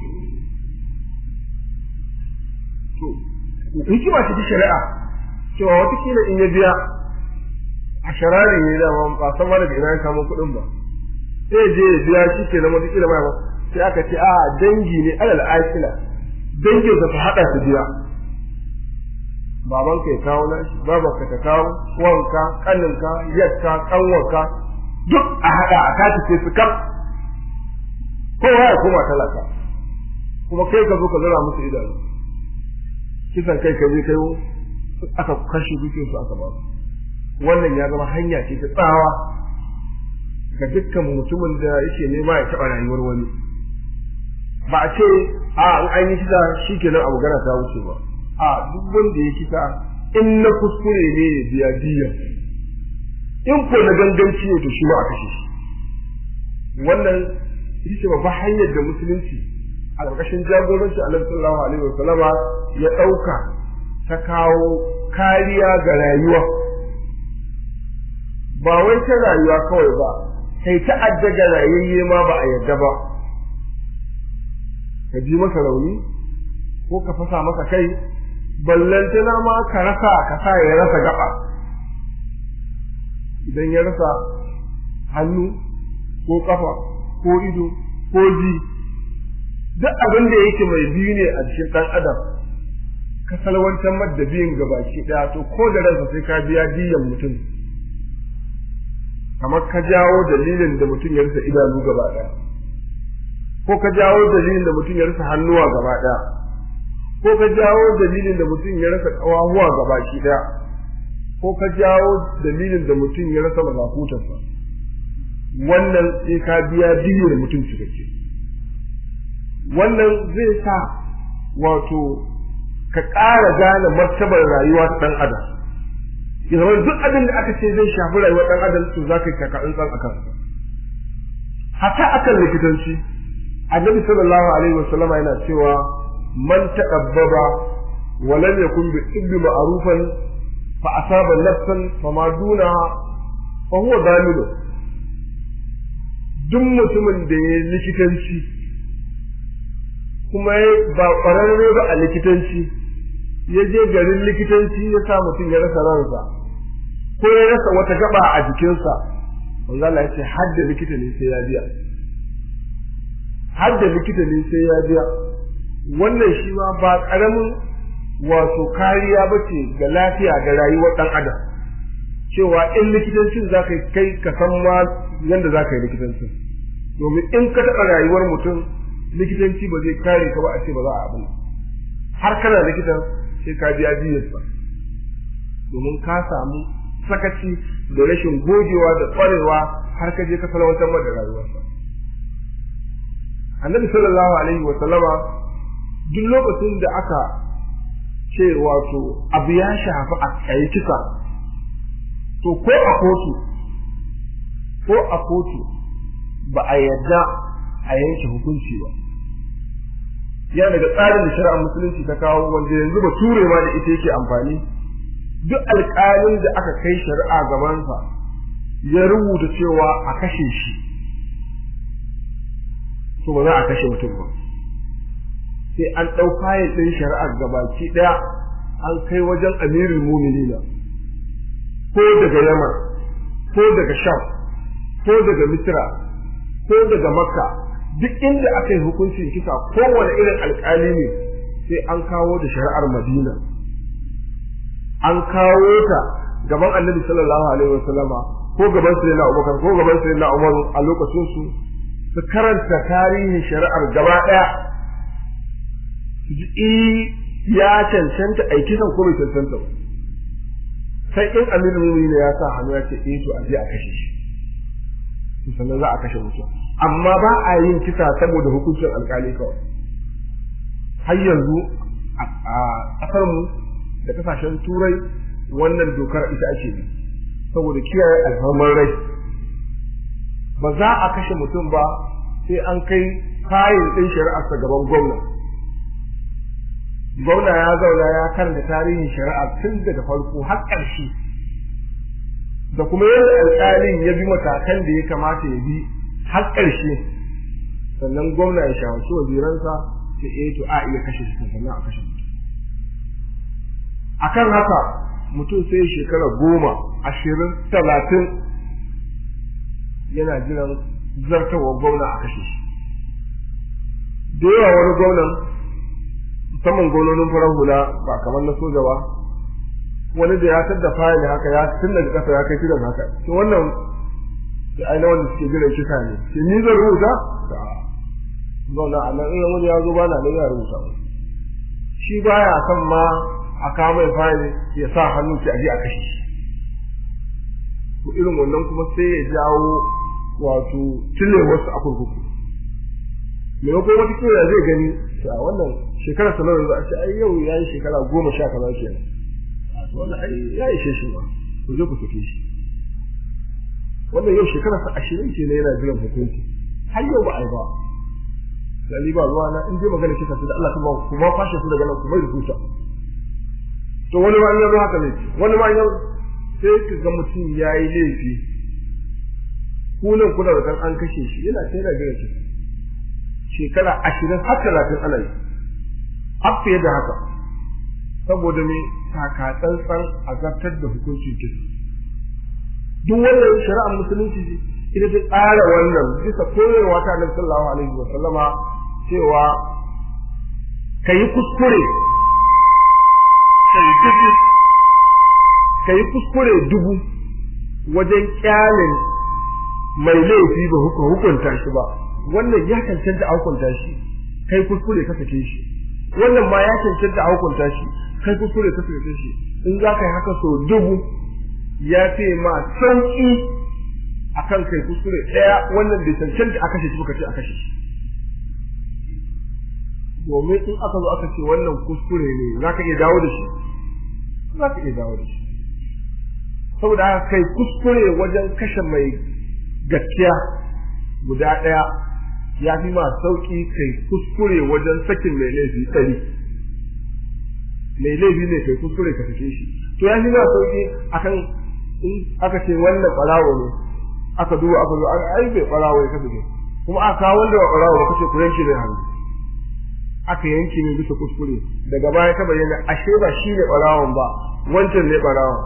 to hikima ce ta shari'a cewa watakila in ya biya a sharari ne da ba san ma daga ina ya samu kuɗin ba sai je ya biya shi ke zama watakila ma sai aka ce a dangi ne alal akila dangin ka haɗa su biya babanka ya kawo nashi babanka ta kawo wanka kaninka yakka kanwarka duk a haɗa a kati sai su kaf kowa ya koma talaka kuma kai ka zo ka zara musu idanu kisan kai ka je kai aka kashe dukiyar su aka ba su wannan ya zama hanya ce ta tsawa ga dukkan mutumin da yake nema ya taɓa rayuwar wani ba a ce a an an yi kisa shi kenan abu gana ta wuce ba a duk wanda ya kisa in na kuskure ne ya biya diya in ko na ganganci ne to shi ma a kashe shi wannan ita ce babban hanyar da musulunci a ƙarƙashin jagoranci annabi sallallahu alaihi wasallama ya ɗauka ta kawo kariya ga rayuwa ba wai ta rayuwa kawai ba sai ta'adda ga rayayye ma ba a yarda ba ka ji masa rauni ko ka fasa masa kai ballantana ma ka rasa ka sa ya rasa gaba idan ya rasa hannu ko kafa ko ido ko ji duk abin da yake mai biyu ne a cikin ɗan adam ka salwantar madda biyun gabaki ɗaya to ko da ransa sai ka biya diyan mutum kamar ka jawo dalilin da mutum ya rasa idanu gaba ɗaya ko ka jawo dalilin da mutum ya rasa hannuwa gaba ɗaya ko ka jawo dalilin da mutum ya rasa ƙawahuwa gaba ki ɗaya ko ka jawo dalilin da mutum ya rasa mazakutarsa wannan sai ka biya diyar mutum cikakke wannan zai sa wato ka ƙara gane martabar rayuwa ta ɗan adam ya zama duk abin da aka ce zai shafi rayuwar ɗan adam to za ka yi kaka tsan a kansa hata akan likitanci annabi sallallahu alaihi wasallam yana cewa man taqabbaba wa lam yakun bi tibbi ma'rufan fa asaba nafsan fama duna fa huwa dalilu duk mutumin da ya likitanci kuma ba ƙwararre ba a likitanci ya je garin likitanci ya sa mutum ya rasa ransa ko ya rasa wata gaba a jikinsa manzo Allah ya ce hadda likita ne sai ya biya hadda likita ne sai ya biya wannan shi ma ba karamin wato kariya ba ce ga lafiya ga rayuwar dan adam cewa in likitancin za ka kai ka san ma yadda za ka yi likitancin domin in ka taɓa rayuwar mutum likitanci ba zai kare ka ba a ce ba za a abin har kana likitan sai ka biya diyarsa domin ka samu sakaci da rashin gogewa da ƙwarewa har ka je ka salwantar da rayuwarsa annabi sallallahu alaihi wa sallama duk lokacin da aka ce wato abu ya shafi a kai kisa to ko a kotu ko a kotu ba a yarda a yanke hukunci ba ya daga tsarin da shari'ar musulunci ta kawo wanda yanzu ba ture ma da ita yake amfani duk alƙalin da aka kai shari'a gabansa ya rubuta cewa a kashe shi to ba za a kashe mutum ba sai an ɗau kayan ɗin shari'ar gabaki ɗaya an kai wajen amirul muminina ko daga yaman ko daga sham ko daga misra ko daga makka duk inda aka yi hukuncin kisa kowane irin alkali ne sai an kawo da shari'ar madina an kawo ta gaban annabi sallallahu alaihi wasallama ko gaban sayyidina abubakar ko gaban sayyidina umar a lokacin su su karanta tarihin shari'ar gaba daya su ji ya cancanta a kisan ko bai cancanta ba sai in amirul mu'minin ya sa hannu ya ce eh to a je a kashe shi sannan za a kashe mutum amma ba a yin kisa saboda hukuncin alkali kawai har yanzu a ƙasar mu da kasashen turai wannan dokar ita ake bi saboda kiyaye alfarmar rai ba za a kashe mutum ba sai an kai kayan ɗin shari'arsa gaban gwamna gwamna ya zauna ya karanta tarihin shari'a tun daga farko har ƙarshe da kuma yadda alƙalin ya bi matakan da ya kamata ya bi har ƙarshe sannan gwamna ya shawarci waziransa ce eh to a iya kashe shi sannan a kashe mutum akan haka mutum sai shekara goma ashirin talatin yana jiran zartarwar gwamna a kashe shi da yawa wani gwamnan musamman gwamnonin farar hula ba kamar na soja ba wani da ya tadda fayil haka ya tun daga kasa ya kai kiran haka to wannan da aina wanda suke jiran kisa ne ke ni zan rubuta zauna a nan in wani ya zo ba na nan ya rubuta shi baya son ma a kawo mai fayil ya sa hannu ki aje a kashe shi to irin wannan kuma sai ya jawo wato tile wasu a kurkuku maimakon wata kira zai gani a wannan shekara sanar da a ce ai yau ya yi shekara goma sha kaza kenan wannan ai ya ishe shi ba ku je ku sake shi wannan yau shekara sa ashirin ce ne yana jiran hukunci har yau ba a yi ba da ba ruwa na in dai magana kika ce da Allah kuma ku ma fashe su daga nan ku mai rubuta to wani ma in yazo haka ne wani ma in yazo sai ka ga mutum ya yi laifi kunan kuna da kan an kashe shi yana sai da jiran shi shekara ashirin har talatin ana yi har fiye da haka saboda me taka tsantsan a zartar da hukuncin kisa duk wannan shari'ar musulunci ita ta tsara wannan bisa koyarwa ta Annabi sallallahu alaihi wa sallama cewa kayi kuskure kayi kuskure dubu wajen kyalin mai laifi ba hukunta shi ba wannan ya cancanta a hukunta shi kai kuskure ka sake shi wannan ma ya cancanta a hukunta shi kai kuskure ka sake shi in za ka yi haka so dubu ya ce ma sauki akan kai kuskure ɗaya wannan bai cancanta a kashe shi ba ka ce a kashe shi domin in aka zo aka ce wannan kuskure ne za ka iya dawo da shi za ka iya dawo da shi saboda haka kai kuskure wajen kashe mai gaskiya guda ɗaya ya fi ma sauƙi kai kuskure wajen sakin mai laifi ɗari mai laifi ne kai kuskure ka sake shi to ya fi ma sauƙi akan in aka ce wannan ɓarawo ne aka duba aka zo ai bai ɓarawo ya kasance kuma aka kawo wanda ba ɓarawo ba kace ku yanke mai hannu aka yanke mai bisa kuskure daga baya ta bayyana ashe ba shi ne ɓarawon ba wancan ne ɓarawon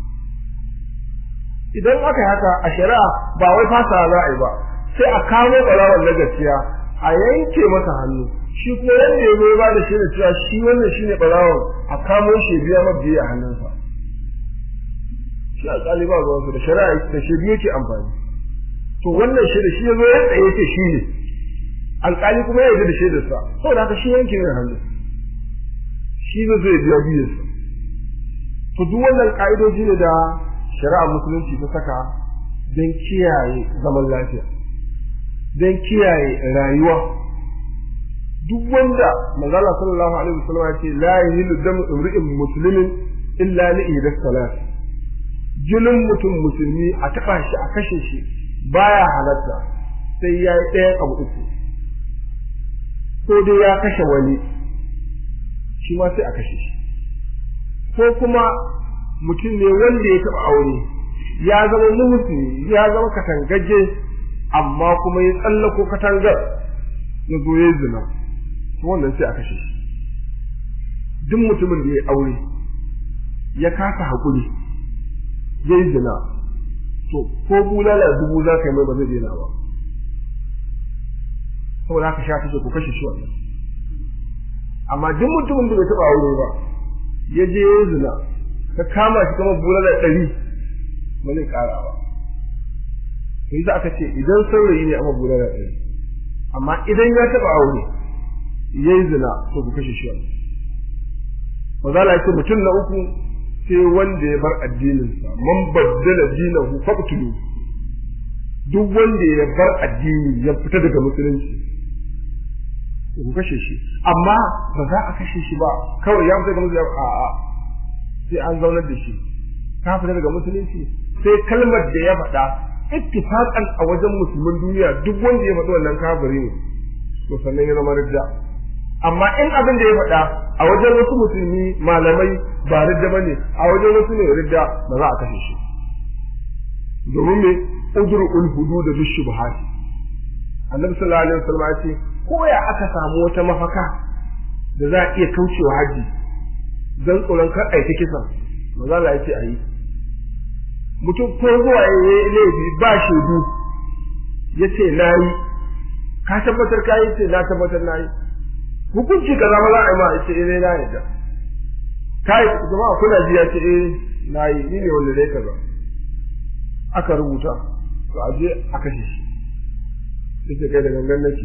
idan aka yi haka a shari'a ba wai fasa za a yi ba sai a kamo ɓarawon na gaskiya a yanke masa hannu shi kuma wanda ya zo ba da shi da cewa shi wannan shi ne ɓarawon a kamo shi biya mabiya a hannunsa shi alƙali ba ruwansu da shari'a da shi biyu ke amfani to wannan shi da shi ya zo ya tsaye ce shi ne alƙali kuma ya yarda da shaidarsa saboda haka shi yanke mai hannu shi zai zai biya biyarsa to duk wannan ƙa'idoji ne da shari'a musulunci ta saka don kiyaye zaman lafiya don kiyaye rayuwa duk wanda manzala sallallahu alaihi wasallam ya ce la yahilu damu imri'in muslimin illa li ihdas salat jinin mutum musulmi a taɓa shi a kashe shi baya halatta sai ya yi ɗayan abu uku ko dai ya kashe wani shi ma sai a kashe shi ko kuma mutum ne wanda ya taɓa aure ya zama muhusini ya zama katangagge amma kuma ya tsallako katangar ya zo ya zina to wannan sai a kashe shi duk mutumin da ya aure ya kasa haƙuri ya yi zina to ko bulala dubu za ka yi mai ba zai daina ba saboda haka sha take ku kashe shi wannan amma duk mutumin da bai taɓa aure ba ya je ya zina ka kama shi kamar bulala ɗari ba zai ƙara ba to yi aka ce idan saurayi ne amma bulala ɗari amma idan ya taɓa aure ya yi zina to ku kashe shi wannan maza la ce mutum na uku sai wanda ya bar addininsa man baddala dinahu faqtulu duk wanda ya bar addini ya fita daga musulunci ku kashe shi amma ba za a kashe shi ba kawai ya fita daga musulunci a a sai an zaunar da shi ka fita daga musulunci sai kalmar da ya faɗa ittifaqan a wajen musulmin duniya duk wanda ya faɗi wannan kafiri ne to sannan ya zama ridda amma in abin da ya faɗa a wajen wasu musulmi malamai ba ridda bane a wajen wasu ne ridda ba za a kashe shi domin me udru ul hudud bi shubhat annabi sallallahu alaihi wasallam ya ce ko ya aka samu wata mafaka da za a iya kaucewa haji dan tsoron kar aiki kisan maza Allah ya ce ayi mutum ko zuwa ya yi laifi ba shaidu ya ce na yi ka tabbatar ka yi ce na tabbatar na yi hukunci kaza ma za a yi ma ya ce eh na yadda ka yi jama'a kuna ji ya ce eh na yi ni ne wanda dai kaza aka rubuta to a je a kashe shi sai ce kai da gangan nake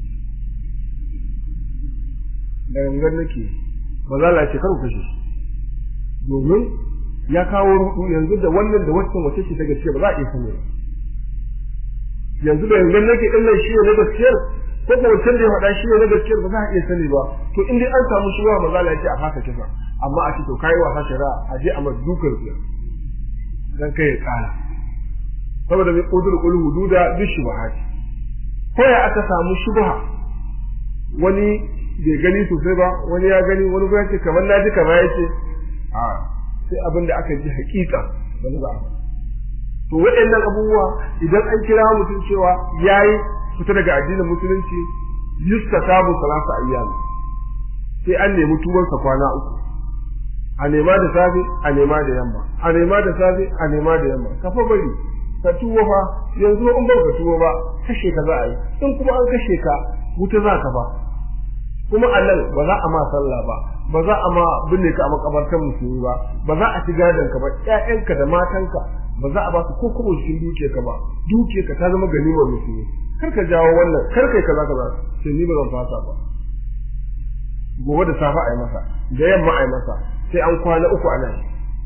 da gangan nake ba za a ce kar ku kashe shi domin ya kawo rudu yanzu da wannan da wancan wace ce ta gaske ba za a iya sani ba yanzu da yanzu nake din nan shi ne na gaskiyar ko ko wancan da ya faɗa shi ne na gaskiyar ba za a iya sani ba to in dai an samu shi wa maza la ce a fasa kisa amma a ce to kai wasa shari'a a je a ma dukar ku dan kai ya kara saboda mai kudur ul hududa bi shubhat ko ya aka samu shubha wani bai gani sosai ba wani ya gani wani ya ce kamar na ji kamar ya ce a sai abin da aka ji hakika ban za a to waɗannan abubuwa idan an kira mutum cewa yayi fita daga addinin musulunci yustatabu salasa ayyam sai an nemi tubansa kwana uku a nema da safe a nema da yamma a nema da safe a nema da yamma ka fa bari ka tuwo fa yanzu in ba ka tuwo ba kashe ka za a yi in kuma an kashe ka wuta za ka ba kuma a nan ba za a ma sallah ba ba za a ma binne ka a makabartar musulmi ba ba za a ci gadon ka ba ƴaƴanka da matanka ba za a ba su ko kuma cikin duke ka ba duke ka ta zama ganimar musulmi kar ka jawo wannan kar kai kaza kaza sai ni ba zan fasa ba gobe da safe a yi masa da yamma a yi masa sai an kwana uku ana yi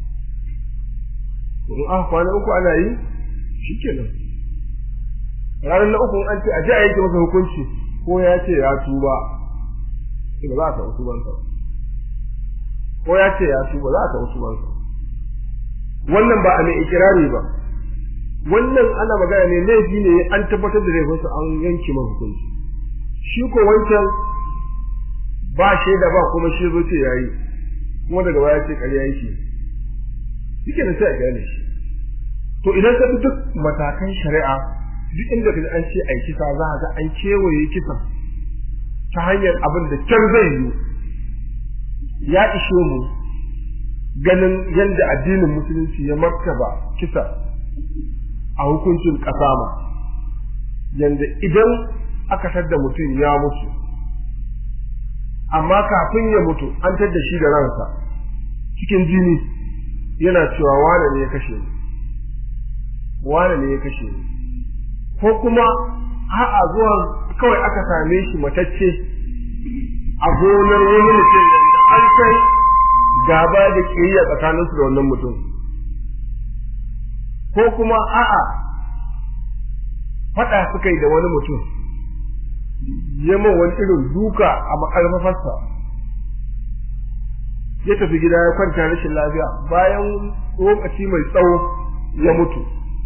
in aka kwana uku ana yi shikenan ranar na uku an ce a je a yanke masa hukunci ko ya ce ya tuba ba za ka wasu bansa ko ya ce ya tuba za ka wasu bansa wannan ba a mai ikirari ba wannan ana magana ne laifi ne an tabbatar da laifinsa an yanke masa hukunci shi ko wancan ba shaida ba kuma shi zo ce yayi kuma daga baya ce ƙarya yake yake da sai a gane shi to idan ka bi duk matakan shari'a duk inda ka an ce ai kisa za ga an kewaye kisan ta hanyar abin da can zai yi ya ishe mu ganin yadda addinin musulunci ya martaba kisa a hukuncin ƙasa ma yadda idan aka tadda mutum ya mutu amma kafin ya mutu an tadda shi da ransa cikin jini yana cewa wane ne ya kashe ni wane ne ya kashe ni ko kuma a'a zuwa kawai aka same shi matacce a gonar wani mutum yanda an kai gaba da kiyayya tsakaninsu da wannan mutum ko kuma a'a faɗa suka yi da wani mutum yamma wani irin duka a makarfafarsa ya tafi gida ya kwanta rashin lafiya bayan lokaci mai tsawo ya mutu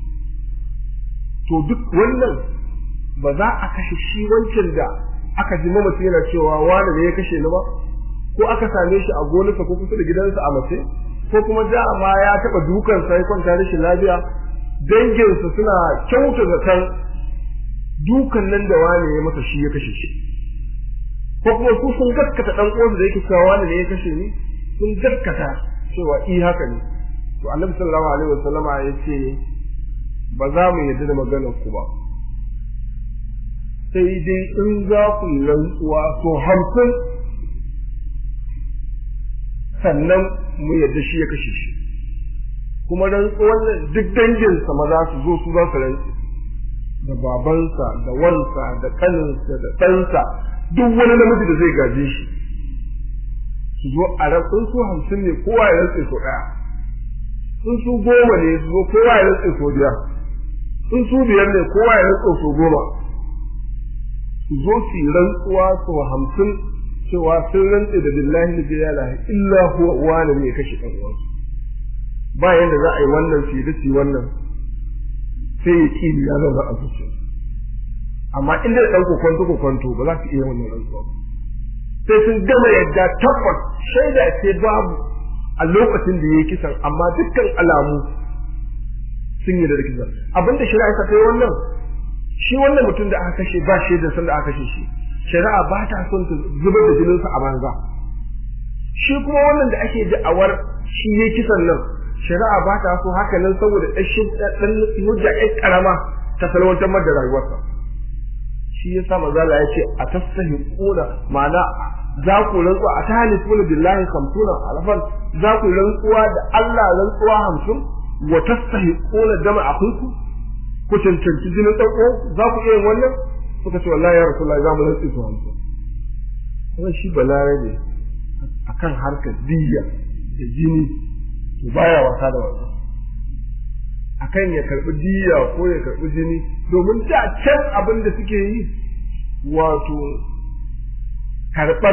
to duk wannan ba za a kashe shi wancan da aka ji mamaci yana cewa wani ne ya kashe ni ba ko aka same shi a gonarsa ko kusa da gidansa a mace ko kuma dama ya taɓa dukansa ya kwanta rashin lafiya danginsa suna kyauta zaton dukan nan da wani ya masa shi ya kashe shi ko kuma su sun gaskata dan uwansa da yake cewa wani ne ya kashe ni sun gaskata cewa i haka ne to annabi sallallahu alaihi wasallam ya ce ba za mu yarda da maganar ku ba sai dai in za ku yi rantsuwa so hamsin sannan mu yarda shi ya kashe shi kuma rantsuwan nan duk danginsa maza su zo su za su rantsu da babansa da wansa da kaninsa da ɗansa duk wani namiji da zai gaje shi su zo a rantsun su hamsin ne kowa ya rantse so ɗaya in su goma ne su zo kowa ya rantse so biyar in su biyar ne kowa ya rantsa su goma su zo su yi rantsuwa su hamsin cewa sun rantse da billahi da ya la illa huwa wani ne ya kashe ɗan uwansu ba yanda za a yi wannan su yi da su yi wannan sai ya ƙi ya zauna a zuciya amma in dai ɗan kokonto kokonto ba za su iya wannan rantsuwa sai sun gama yadda tabbas shaida ce babu a lokacin da ya yi kisan amma dukkan alamu sun yi da kisan abinda shari'a ta kai wannan shi wannan mutum da aka kashe ba shaida san da aka kashe shi shari'a ba ta son ta zubar da jininsa a banza shi kuma wannan da ake da'awar shi ya kisan nan shari'a ba ta so haka nan saboda ɗan hujja ɗan ƙarama ta salwantar da rayuwarsa shi ya sa mazala ya ce a tasahi kuna ma'ana za ku rantsuwa a ta kuna billahi kamtuna alfan za ku rantsuwa da Allah rantsuwa hamsin wa tasahi kuna dama a ku ku cancanci jinin ɗauko za ku iya wannan suka ce wallahi ya rasu za mu rantsi su hamsin kuma shi balarabe akan harkar diyya da jini to baya wasa da wannan akan ya karbi diya ko ya karbi jini domin da can abin da suke yi wato karbar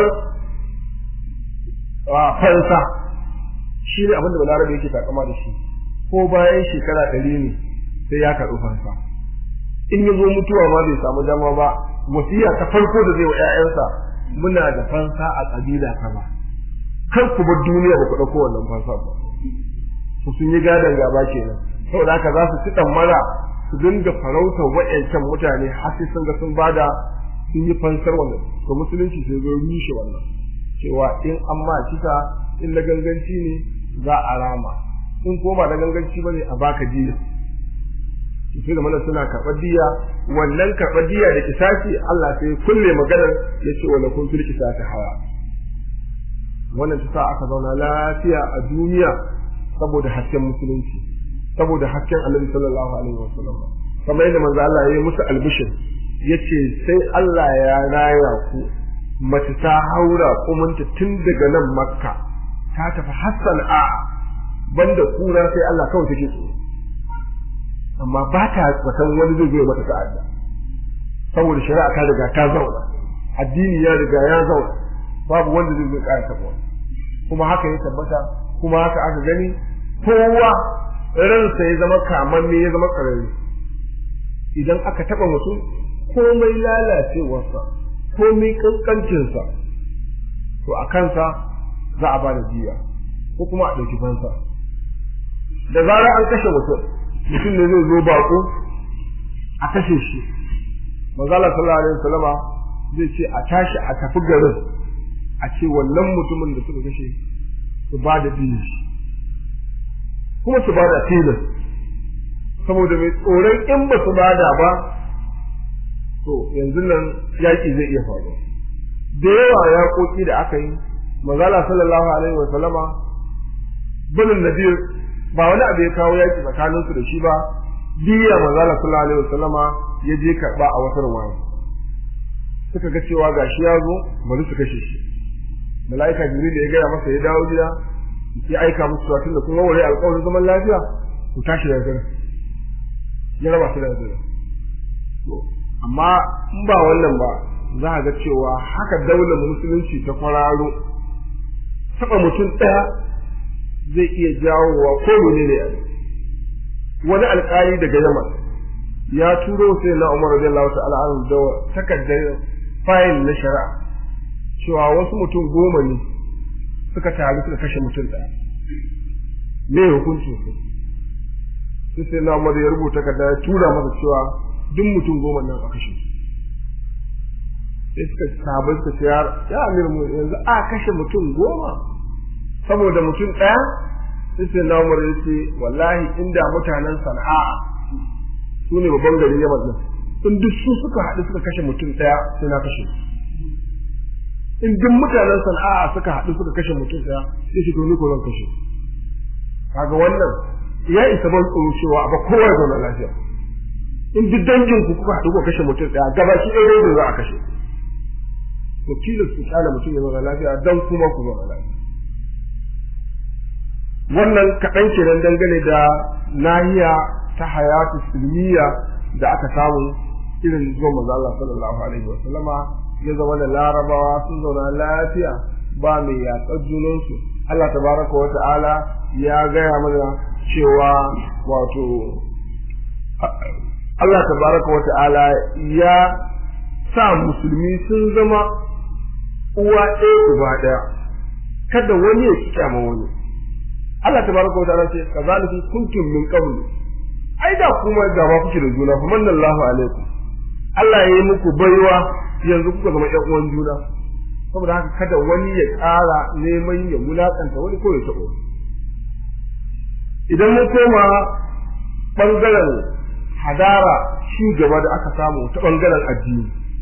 fansa shi ne abin da balarabe yake takama da shi ko bayan shekara ɗari ne sai ya karɓi fansa in ya zo mutuwa ma bai samu dama ba wasiya ta farko da zai wa 'ya'yansa muna da fansa a ƙabila ba. kar ku bar duniya ba ku ɗauko wannan fansa ba su sun yi gadon gaba kenan saboda haka za su ci mara su dinga farautar wa'yancan mutane har sai sun ga sun bada sun yi fansar wannan to musulunci sai zo rushe wannan cewa in an ma kisa in na ganganci ne za a rama in ko ba na ganganci bane a baka diya sai da mana suna karɓar diya wannan karɓar diya da kisasi Allah sai kulle maganar ya ce wala kun fil kisasi haya wannan ta sa aka zauna lafiya a duniya saboda hasken musulunci saboda hasken annabi sallallahu alaihi wasallam kamar yadda manzo Allah ya yi musu albishir yace sai Allah ya raya ku mace ta haura kumunta tun daga nan makka ta tafi hassan a banda kura sai Allah kawai take tsoro amma ba ta watan wani zai zo mata ta'adda saboda shari'a ta riga ta zauna addini ya riga ya zauna babu wanda zai zo ƙara taɓa kuma haka ya tabbata kuma haka aka gani kowa ransa ya zama kamanne ya zama ƙarari idan aka taɓa mutum komai lalacewarsa komai ƙanƙancinsa to a kansa za a ba da jiya ko kuma a ɗauki fansa da zarar an kashe mutum mutum ne zai zo baƙo a kashe shi manzala sallallahu alaihi wasallama zai ce a tashi a tafi garin a ce wannan mutumin da suka kashe su ba da dinin shi kuma su ba da tilas saboda mai tsoron in ba su bada ba to yanzu nan yaƙi zai iya faruwa da yawa yaƙoƙi da aka yi manzala sallallahu alaihi wa sallama banin nadir ba wani abu ya kawo yaƙi tsakaninsu da shi ba diya manzala sallallahu alaihi wa sallama ya je karɓa a wata ruwaya suka ga cewa gashi ya zo bari su kashe shi mala'ika jibril ya gaya masa ya dawo gida ya aika musu cewa tunda kun warware alƙawarin zaman lafiya ku tashi daga garin ya raba su daga garin amma in ba wannan ba za a ga cewa haka daular musulunci ta kwararo taɓa mutum ɗaya zai iya jawowa ko mene ne wani alƙali daga yaman ya turo sai na umar radiyallahu ta'ala anhu da takardar fayil na shari'a cewa wasu mutum goma ne suka taru suka kashe mutum ɗaya me hukuncin su sai sai na umar ya rubuta takarda ya tura masa cewa duk mutum goma nan a kashe su sai suka sabai suka ce ya amir mu yanzu a kashe mutum goma saboda mutum ɗaya sai sai na umar ya ce wallahi inda mutanen sana'a su ne babban garin yaman nan in duk su suka haɗu suka kashe mutum ɗaya sai na kashe in duk mutanen sana'a suka haɗu suka kashe mutum ɗaya sai shi to ni ko zan kashe kaga wannan ya isa ban tsoro cewa ba kowa ya zauna lafiya in duk dangin ku kuka haɗu kuka kashe mutum ɗaya gaba shi ɗaya ne za a kashe to tilas ku kyale mutum ya zauna lafiya dan kuma ku zauna lafiya wannan kaɗan kenan dangane da nahiya ta hayatu silmiya da aka samu irin zuwa manzo Allah sallallahu alaihi wasallama ya zama da larabawa sun zauna lafiya ba mai yatsar junansu Allah tabaraka wa ta'ala ya gaya mana cewa wato Allah tabaraka wa ta'ala ya sa musulmi sun zama uwa ɗaya uba ɗaya kada wani ya ki kyama wani Allah tabaraka wa ta'ala ce kazalika kuntum min qablu ai da kuma gaba kuke da juna fa manallahu alaikum Allah ya yi muku baiwa yanzu kuka zama ƴan uwan juna saboda haka kada wani ya ƙara neman ya mulakanta wani ko ya taɓo idan mun koma ɓangaren hadara shi gaba da aka samu ta ɓangaren addini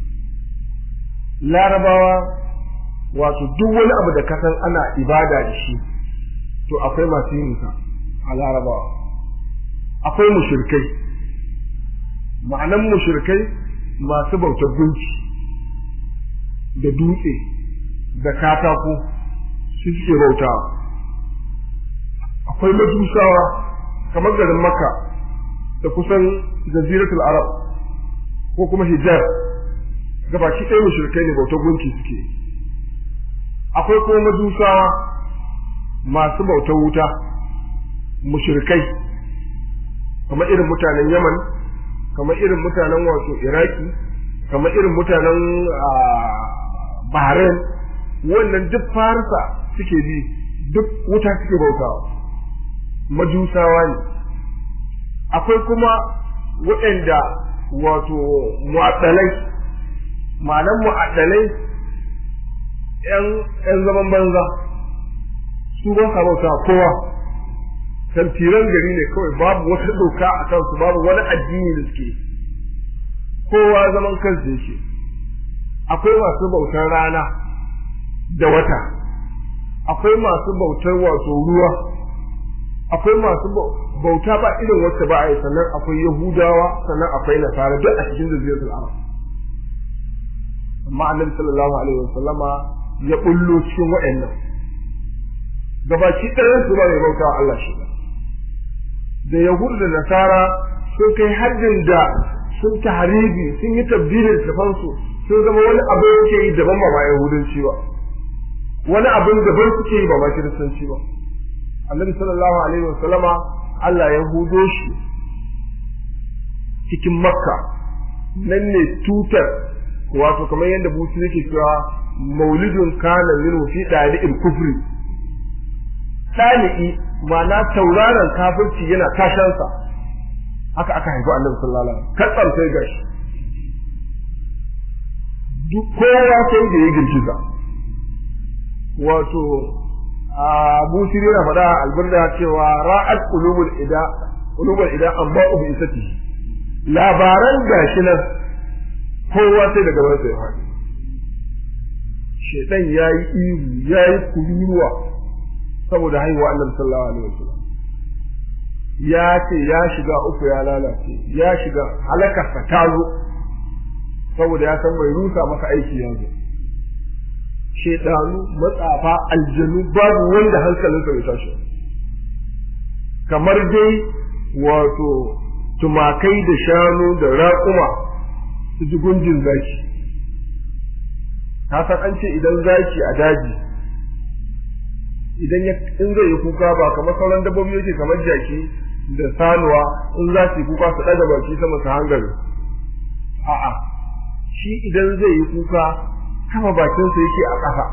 larabawa wato duk wani abu da kasan ana ibada da shi to akwai masu yin a larabawa akwai mushirkai ma'anan mushirkai masu bautar gunki da dutse da katako su suke bautawa akwai majusawa kamar garin makka da kusan jaziratul arab ko kuma hijab gabaki ɗaya mushrikai ne bautar gunki suke akwai kuma majusawa masu bautar wuta mushrikai kamar irin mutanen yaman kamar irin mutanen wato iraki kamar irin mutanen bahrain wannan duk farisa suke bi duk wuta suke bautawa majusawa ne akwai kuma waɗanda wato mu'addalai ma'anan mu'addalai ‘yan zaman banza su ba sa bauta kowa tantiran gari ne kawai babu wata doka a kansu babu wani addini da suke kowa zaman kansu yake akwai masu bautar rana da wata akwai masu bautar wato ruwa akwai masu bauta ba irin wacce ba a yi sannan akwai yahudawa sannan akwai nasara duk a cikin zuriyar arab amma annabi sallallahu alaihi wasallama ya bullo cikin waɗannan gabaki ɗayan su ba mai bauta Allah shi da yahudu da nasara sun kai haddin da sun tahribi sun yi tabdilin tafansu sun zama wani abin suke yi daban ba ma yahudanci ba wani abin daban suke yi ba ma kiristanci ba annabi sallallahu alaihi wasallama Allah ya hudo shi cikin makka nan ne tutar wato kamar yadda busu yake cewa maulidun kana min fi dali'il kufri dali'i ma'ana tauraron kafirci yana tashansa haka aka haifi annabi sallallahu alaihi wasallam katsam sai gashi duk kowa sai da ya girgiza wato abu sirri na faɗa alburda cewa ra'at qulubul ida qulubul ida an ba'u bi isati labaran gashi nan kowa sai daga wani sai faɗi shedan yayi ihu yayi kururuwa saboda haihuwa annabi sallallahu alaihi wasallam ya ce ya shiga uku ya lalace ya shiga halakarsa ta zo saboda ya san bai rusa masa aiki yanzu shedanu matsafa aljanu babu wanda hankalinsa bai tashi kamar dai wato tumakai da shanu da raƙuma su ji gunjin zaki ka san an ce idan zaki a daji idan in zai yi kuka ba kamar sauran dabbobi yake kamar jaki da sanuwa in za su yi kuka su ɗaga baki sama su hangare a'a shi idan zai yi kuka kama bakinsa yake a ƙasa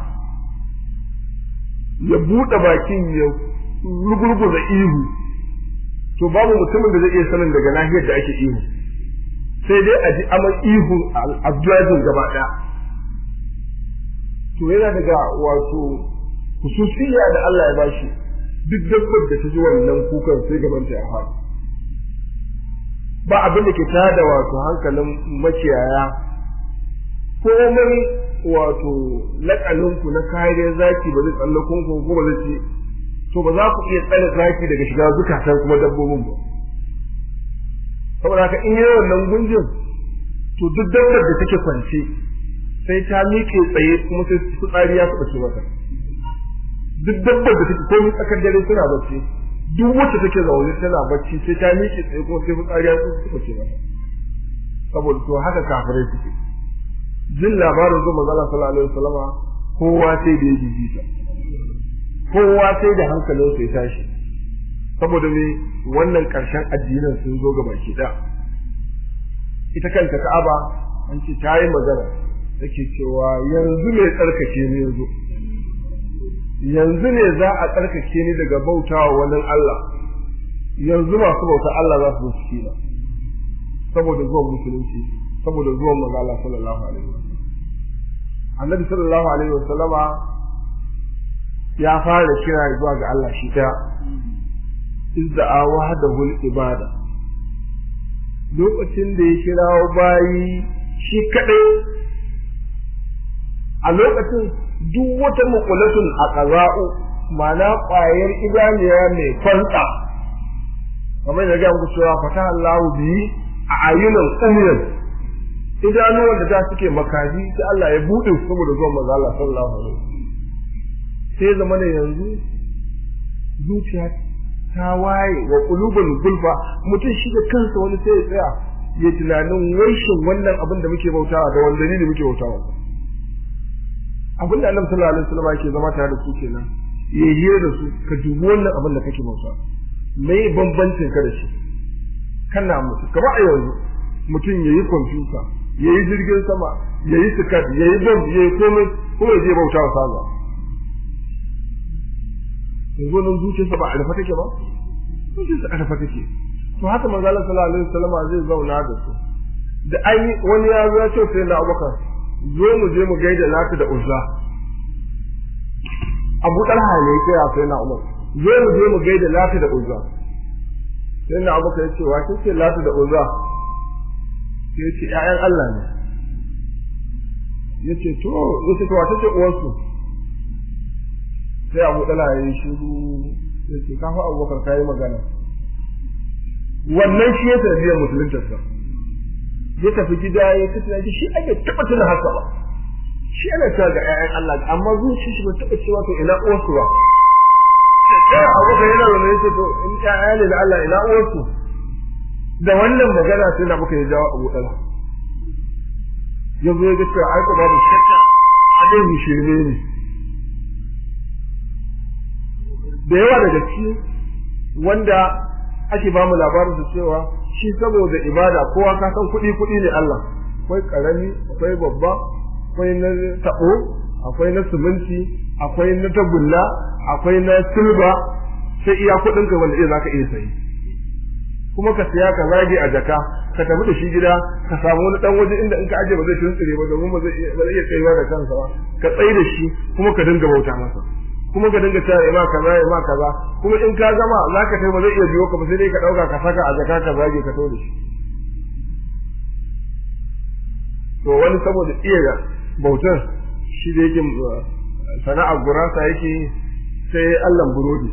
ya buɗe bakin ya rugurguza ihu to babu mutumin da zai iya sanin daga nahiyar da ake ihu sai dai a ji aman ihu abdulazin gaba ɗaya to yana daga wato hususiya da Allah ya bashi duk dabbar da ta ji wannan kukan sai gabanta ya faɗi ba abin da ke tada wato hankalin makiyaya komai wato laƙaninku na kariyar zaki ba zai tsallakon ku ko ba zai ce to ba za ku iya tsare zaki daga shiga zukatan kuma dabbobin ba saboda haka in yi wannan gunjin to duk dabbar da take kwance sai ta miƙe tsaye kuma sai fitsari ya taɓa ce mata duk dabbar da take komai tsakar dare suna bacci duk wacce take zaune tana bacci sai ta miƙe tsaye ko sai fitsari ya suka ce mata saboda to haka kafirai suke jin labarin zuwa manzala sallallahu alaihi wasallama kowa sai da ya jijita kowa sai da hankalin sai tashi saboda me wannan karshen addinin sun zo ga baki da ita kanta Ka'aba an ce ta yi magana take cewa yanzu ne tsarkake ne yanzu yanzu ne za a tsarkake ni daga bautawa wani Allah yanzu masu bauta Allah za su zo na saboda zuwan musulunci saboda zuwan manzo Allah sallallahu alaihi wasallam annabi sallallahu alaihi wasallama ya fara kira zuwa ga Allah shi ta izda wahdahu ibada lokacin da ya kirawo bayi shi kadai a lokacin duk wata mukulatun a ƙaza'u ma'ana ƙwayar idaniya mai kwanta kamar da gaya muku cewa fata Allahu biyi a ayyunan umyan idanuwan da ta suke makaji sai Allah ya buɗe su saboda zuwan manzo Allah sallallahu alaihi sai zama ne yanzu zuciya ta waye wa qulubul gulfa mutum shi da kansa wani sai ya tsaya ya tunanin waishin wannan abin da muke bautawa da wanda ne muke bautawa abin da Annabi sallallahu alaihi wasallam yake zama tare da su kenan ya hira da su ka dubi wannan abin da kake bautawa me bambancin ka da shi kana mutu kamar a yanzu mutum yayi kwamfuta yayi jirgin sama yayi sikat yayi bomb yayi komai kuma ya je bautawa sallah yanzu nan zuciyarsa ba a rufe take ba zuciyarsa a rufe take to haka manzo Allah sallallahu alaihi wasallam zai zauna da su da ai wani ya zo ya ce sai na Abubakar zo mu je mu gaida Lati da Uzza Abu Talha ne ya kira sai na Umar zo mu je mu gaida Lati da Uzza sai na Abubakar ya ce wa ce Lati da Uzza sai ya ce ƴaƴan Allah ne yace to yace to wata ce uwarsu sai abu dala ya yi shiru sai ce kafa abubakar ka yi magana wannan shi ya tarbiyyar musuluntarsa ya tafi gida ya kace na shi ake taɓa tuna haka ba shi ana cewa ga ƴaƴan Allah amma zuci shi bai taɓa cewa to ina uwarsu ba sai abubakar yana da yace to in ƴaƴa ne na Allah ina uwarsu da wannan magana sai na baka ya jawo abu dala ya zo ya ga cewa ai ko babu shakka a dai shirme ne da yawa daga ciki wanda ake ba mu labarin su cewa shi saboda ibada kowa ka san kuɗi kuɗi ne Allah akwai karami akwai babba akwai na tabo akwai na siminti akwai na tagulla akwai na silba sai iya kuɗin ka wanda zaka iya sayi kuma ka siya ka zage a jaka ka tafi da shi gida ka samu wani dan waje inda in ka aje ba zai tuntsire ba domin ba zai iya tsayuwa da kansa ba ka tsaye da shi kuma ka dinga bauta masa kuma ka dinga cewa ima kaza ima kaza kuma in ka gama zaka kai ba zai iya biyo ka ba sai dai ka dauka ka saka a jaka ka zage ka to da shi to wani saboda iya bautar shi da yake sana'ar gurasa yake sai Allah burodi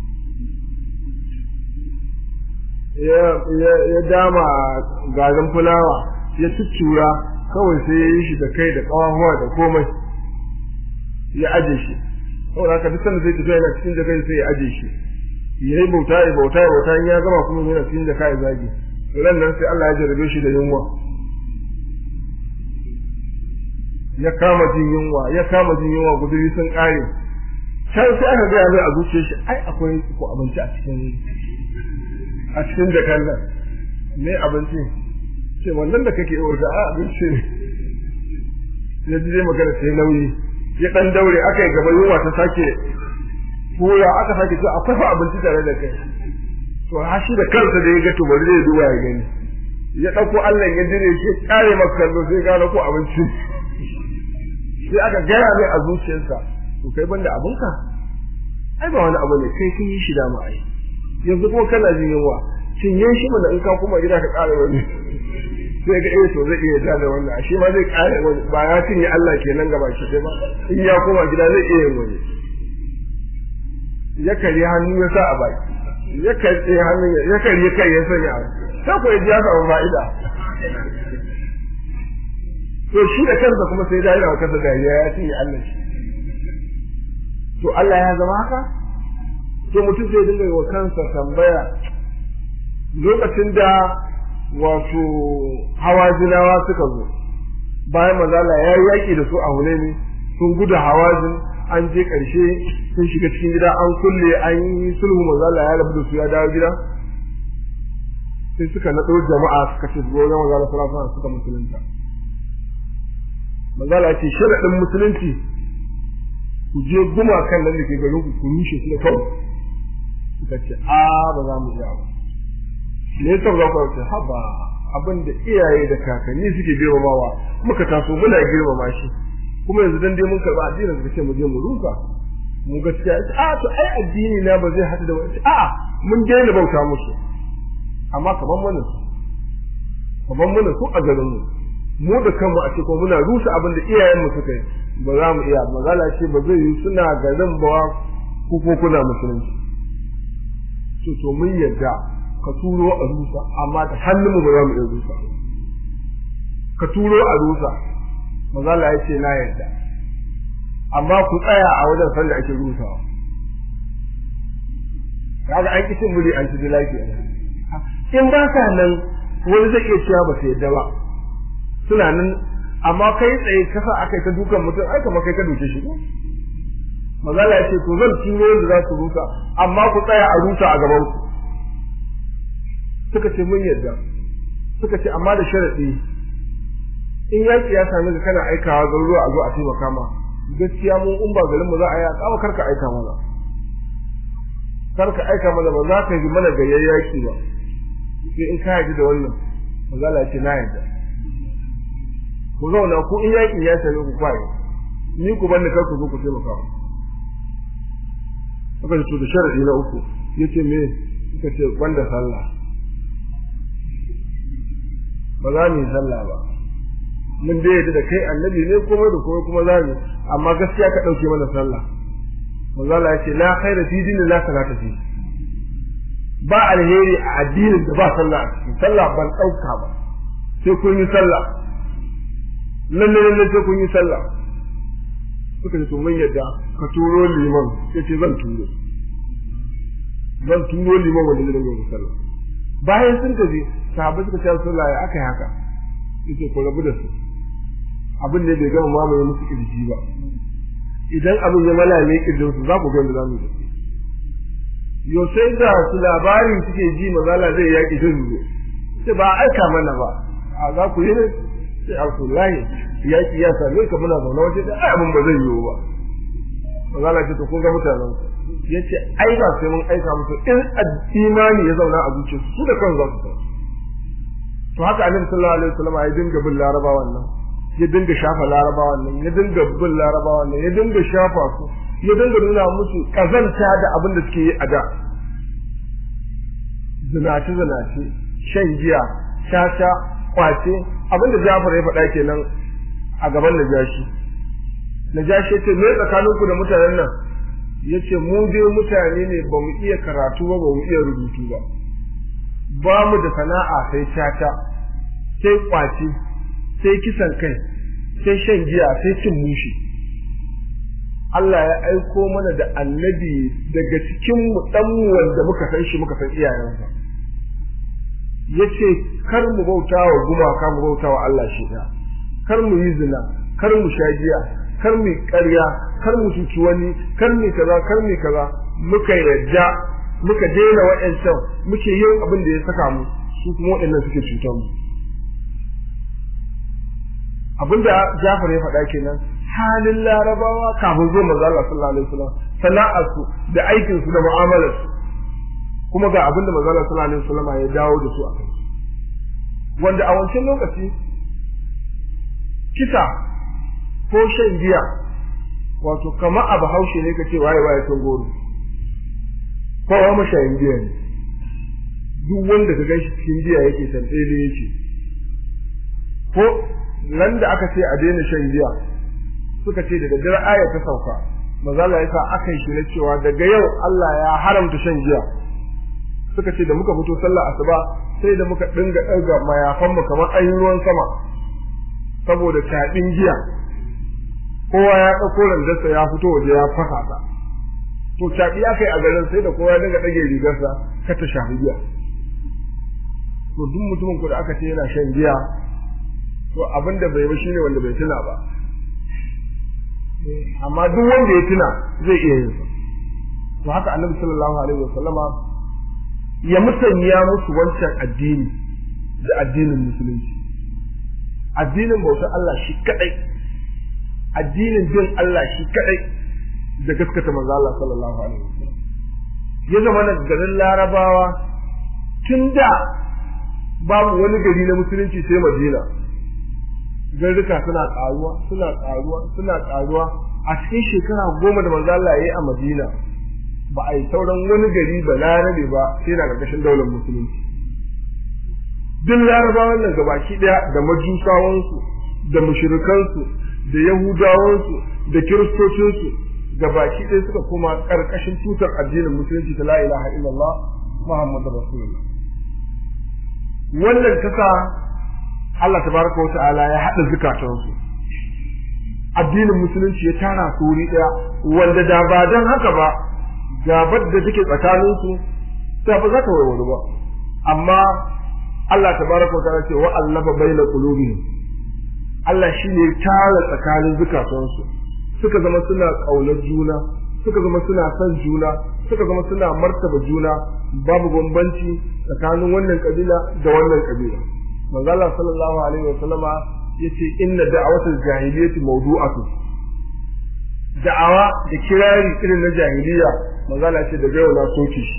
ya ya dama garin fulawa ya tuttura kawai sai ya yi shi da kai da kawahuwa da komai ya aje shi saboda haka duk sanda zai tafi yana cikin jaka sai ya aje shi ya yi bauta ya bauta ya bauta ya gama kuma yana cikin jaka ya zage ran nan sai Allah ya jarabe shi da yunwa ya kama jin yunwa ya kama jin yunwa guduri sun kare can sai aka gaya mai a zuciyar shi ai akwai ko abinci a cikin a cikin jakan nan me abinci ce wannan da kake urga a abinci ne ya ji dai magana sai nauyi ya dan daure aka yi gaba yunwa ta sake koya aka sake ce akwai fa abinci tare da kai to ha shi da kansa da ya ga to bari zai duba ya gani ya dauko Allah ya dire shi kare maka kallo sai ga ko abinci sai aka gaya mai a zuciyarsa to kai banda abinka ai ba wani abu ne kai kin yi shi da mu ai yanzu ko kana jin yunwa cinye shi mana in ka kuma gida ka kare wani sai ga eh to zai iya da da wannan shi ma zai kare wani ba ya cinye Allah kenan gaba shi ba in ya koma gida zai iya yin wani ya kare hannu ya sa a baki ya kare hannu ya kare kai ya sanya a sai ko ya samu fa'ida to shi da kansa kuma sai da yana kansa dariya ya cinye Allah shi to Allah ya zama haka to mutum zai dinga wa kansa tambaya lokacin da wato hawazinawa suka zo bayan mazala ya yi yaƙi da su a ne sun gudu hawazin an je ƙarshe sun shiga cikin gida an kulle an yi sulhu mazala ya rabu da su ya dawo gida sai suka naɗo jama'a suka ce zuwa wajen mazala sallallahu alaihi suka musulunta mazala ce sharaɗin musulunci ku je gumakan nan da ke garin ku ku rushe su da kawai suka ce a ba za mu iya ba me yasa ba ku ce haba abin da iyaye da kakanni suke girmamawa muka taso muna girmama shi kuma yanzu dan dai mun karba addinin suka ce mu je mu rusa mu gaskiya a to ai addini na ba zai hada da wani a mun daina bauta musu amma kaman mana su kaman mana su a garin mu mu da kanmu a ce ko muna rusa abin da iyayen mu suka yi ba za mu iya magana ce ba zai yi suna garin ba ko ko kuna musulunci to to mun yadda ka turo a rusa amma da hannun mu ba za mu iya rusa ka turo a rusa mazala ya ce na yadda amma ku tsaya a wajen sanda ake rusawa kaga an kishin muri an ci lafiya in ba sa nan wani zai iya cewa ba su yadda ba suna nan amma kai tsaye kasa akai ta dukan mutum ai kamar kai ka duke shi mazala ya ce to zan turo da za su rusa amma ku tsaya a rusa a gaban ku suka ce mun yadda suka ce amma da sharadi in yaki ya sami ka kana aikawa garuruwa a zo a taimaka ma gaskiya mu in ba garin mu za a yi a karka aika mana karka aika mana ba za ka yi mana gayyar yaki ba sai in ka yaji da wannan mazala ya ce na yadda ku zauna ku in yakin ya same ku kwaye ni ku bani kar ku zo ku taimaka aka ce to da sharadi na uku yace me suka ce banda sallah ba za mu yi sallah ba mun dai yadda da kai annabi ne kuma da kuma kuma za mu amma gaskiya ka dauke mana sallah manzo Allah ya ce la khaira fi dinin la salata fi ba alheri a addinin da ba sallah a ciki sallah ban dauka ba sai kun yi sallah lalle lalle sai kun yi sallah suka ce to mun yadda ka turo liman sai ce zan turo zan turo liman wanda zai dinga sallah bayan sun tafi sahabbai suka ce sallah ya aka yi haka yace ko rabu da su abin ne bai gama mamaye musu kirji ba idan abin ya malale kirjin su za ku ga yadda za mu yi yo sai da su labarin suke ji mazala zai yaki ta zuwa sai ba aika mana ba a za ku yi ne sai alkullahi yaki ya same ka muna zaune waje da ai abin ba zai yiwu ba mazala ce to kun ga mutanen ku yace ai ba sai mun aika musu in imani ya zauna a zuciyarsu su da kan za su san to haka annabi sallallahu alaihi wasallam ya dinga bin larabawan nan ya dinga shafa larabawan nan ya dinga bin larabawan nan ya dinga shafa su ya dinga nuna musu kazanta da abin da suke yi a da zinace zinace shan giya shasha kwace abin da Jafar ya faɗa kenan a gaban Najashi Najashi ya ce me tsakaninku da mutanen nan yace mu dai mutane ne ba mu iya karatu ba ba mu iya rubutu ba ba mu da sana'a sai shata sai kwaci sai kisan kai sai shan giya sai cin mushi Allah ya aiko mana da annabi daga cikin mu dan mu wanda muka san shi muka san iyayensa yace kar mu bauta wa gumaka mu bauta wa Allah shi da kar mu yi zina kar mu sha giya kar mu ƙarya kar mu cuci wani kar mu kaza kar mu kaza muka yadda muka daina wa'ancan muke yin abin da ya saka mu su kuma waɗannan suke cutar mu abinda Jafar ya faɗa kenan halin larabawa kafin zuwa manzo Allah sallallahu alaihi wasallam sana'arsu da aikin su da mu'amalar su kuma ga abinda manzo Allah sallallahu alaihi wasallam ya dawo da su a kai wanda a wancan lokaci kisa ko shan giya wato kamar abu haushe ne kace waye waye tun goro kowa mashayin giya ne duk wanda ka gan shi cikin giya yake tantsele yake ko nan da aka ce a daina shan giya suka ce da daddare aya ta sauka maza Allah ya sa aka yi shi cewa daga yau Allah ya haramta shan giya suka ce da muka fito sallah asuba sai da muka dinga ɗaga mayafan mu kamar ayin ruwan sama saboda taɗin giya kowa ya ɗauko randarsa ya fito waje ya fasa ta to caɓi aka yi a garin sai da kowa ya dinga ɗage rigarsa ka ta shafi giya to duk mutumin ku da aka ce yana shan giya to abin da bai ba shine wanda bai tuna ba amma duk wanda ya tuna zai iya yin sa to haka annabi sallallahu alaihi wasallama ya musanya musu wancan addini da addinin musulunci addinin bautar Allah shi kadai addinin bin Allah shi kadai da gaskata manzo Allah sallallahu alaihi wasallam ya zama na garin larabawa tun da babu wani gari na musulunci sai madina garuka suna karuwa suna karuwa suna karuwa a cikin shekara goma da manzo Allah yayi a madina ba a yi sauran wani gari ba larabe ba sai na karkashin daular musulunci duk larabawan nan gabaki daya da majusawansu da mushrikansu da yahudawansu da kiristocinsu gabaki ɗaya suka koma ƙarƙashin tutar addinin musulunci ta la ilaha illallah muhammadu rasulullah wannan kasa Allah tabaraka wa ta'ala ya haɗa zukatansu addinin musulunci ya tara su wuri ɗaya wanda da ba don haka ba gabar da take tsakaninsu ta ba za ta warware ba amma Allah tabaraka wa ta'ala ce wa allafa baina qulubihim Allah shine ya tara tsakanin zukatansu suka zama suna ƙaunar juna suka zama suna son juna suka zama suna martaba juna babu bambanci tsakanin wannan kabila da wannan kabila manzo Allah sallallahu alaihi wa sallama yace inna da'awatul jahiliyyati mawdu'atu da'awa da kirari irin na jahiliya manzo Allah ce daga yau na soke shi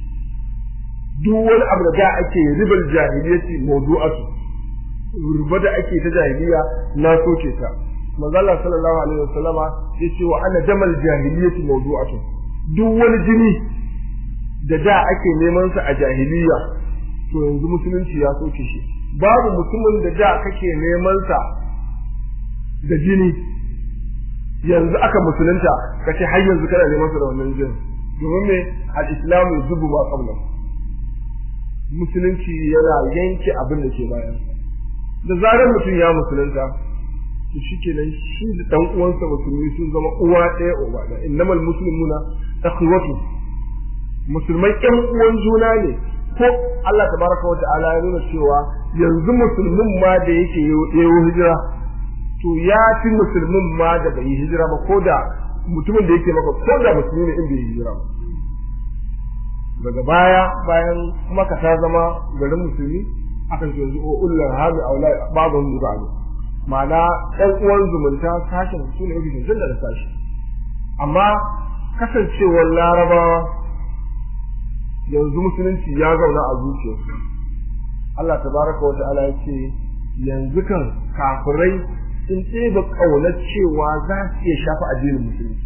duk wani abu da da ake ribal jahiliyyati mawdu'atu riba da ake ta jahiliya na soke ta manzo Allah sallallahu alaihi wasallama yace wa ana damal jahiliyyati mawdu'atun duk wani jini da da ake neman sa a jahiliya to yanzu musulunci ya soke shi babu mutumin da da kake neman sa da jini yanzu aka musulunta kace har yanzu kana neman sa da wannan jini domin me al-islamu yuzubu ma qabla musulunci yana yanke abin da ke bayan da zarar mutum ya musulunta to shikenan shi da dan uwansa musulmi sun zama uwa ɗaya uba ɗaya innamal muslimuna akhwatu musulmai ƴan uwan juna ne ko Allah tabaraka wa ta'ala ya nuna cewa yanzu musulmin ma da yake yayo hijira to ya fi musulmin ma da bai yi hijira ba ko da mutumin da yake maka ko da musulmi ne in bai yi hijira ba daga baya bayan maka ta zama garin musulmi aka ce yanzu ulul hami aula babun mutane ma'ana ɗan uwan zumunta sashen su ne mafi cancanta da sashi amma kasancewar larabawa yanzu musulunci ya zauna a zuciyarsu Allah tabaraka wa ta'ala ya ce yanzu kan kafirai sun ɗeba ƙaunar cewa za su iya shafa addinin musulunci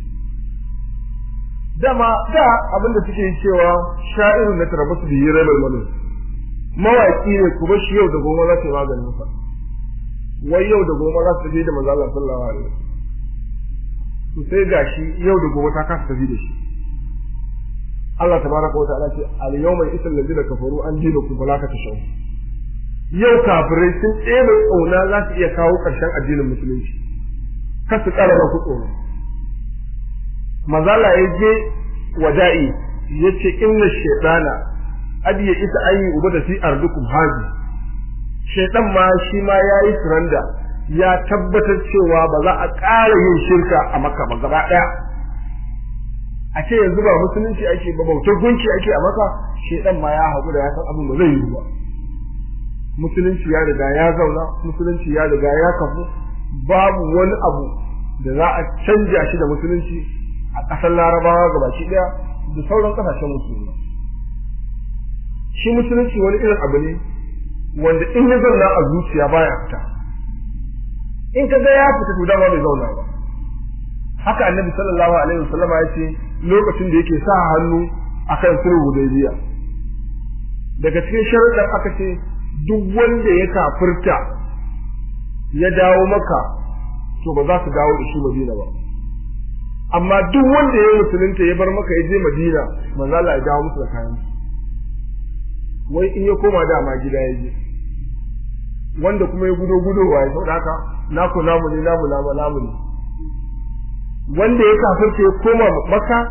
dama da abinda suke cewa sha'irin na tarabasu da yi rabar manu mawaƙi ne kuma shi yau da goma za ta yi maganin sa wai yau da goma za su tafi da manzo Allah sallallahu alaihi wasallam to sai gashi yau da goma ta kasa tafi da shi Allah tabaraka wa ta'ala ce al yawma isal ladina kafaru an dinakum fala ka tashaw yau kafirai sun tsere kauna za su iya kawo karshen addinin musulunci kar su kara ku tsoro mazala ya je wada'i yace inna shaytana adiya ita ayi uba da fi ardukum haji shaitan ma shi ma ya yi suranda ya tabbatar cewa ba za a ƙara yin shirka a maka ba gaba ɗaya a ce yanzu ba musulunci ake ba bautar gunki ake a maka shaitan ma ya haƙu da ya san abin ba zai yi ba musulunci ya riga ya zauna musulunci ya riga ya kafu babu wani abu da za a canja shi da musulunci a ƙasar larabawa gabaki ɗaya da sauran ƙasashen musulmi shi musulunci wani irin abu ne wanda in ya zauna a zuciya baya fita in ka ga ya fita to dama bai zauna ba haka annabi sallallahu alaihi wasallama ya ce lokacin da yake sa hannu akan sulhu hudaybiya daga cikin sharuɗan aka ce duk wanda ya kafirta ya dawo maka to ba za su dawo da shi madina ba amma duk wanda ya musulunta ya bar maka ya je madina manzo Allah ya dawo musu da kayan wai in ya koma dama gida ya je wanda kuma ya gudo gudowa ya sauka haka naku namu ne namu namu namu ne wanda ya kafirce ya koma maka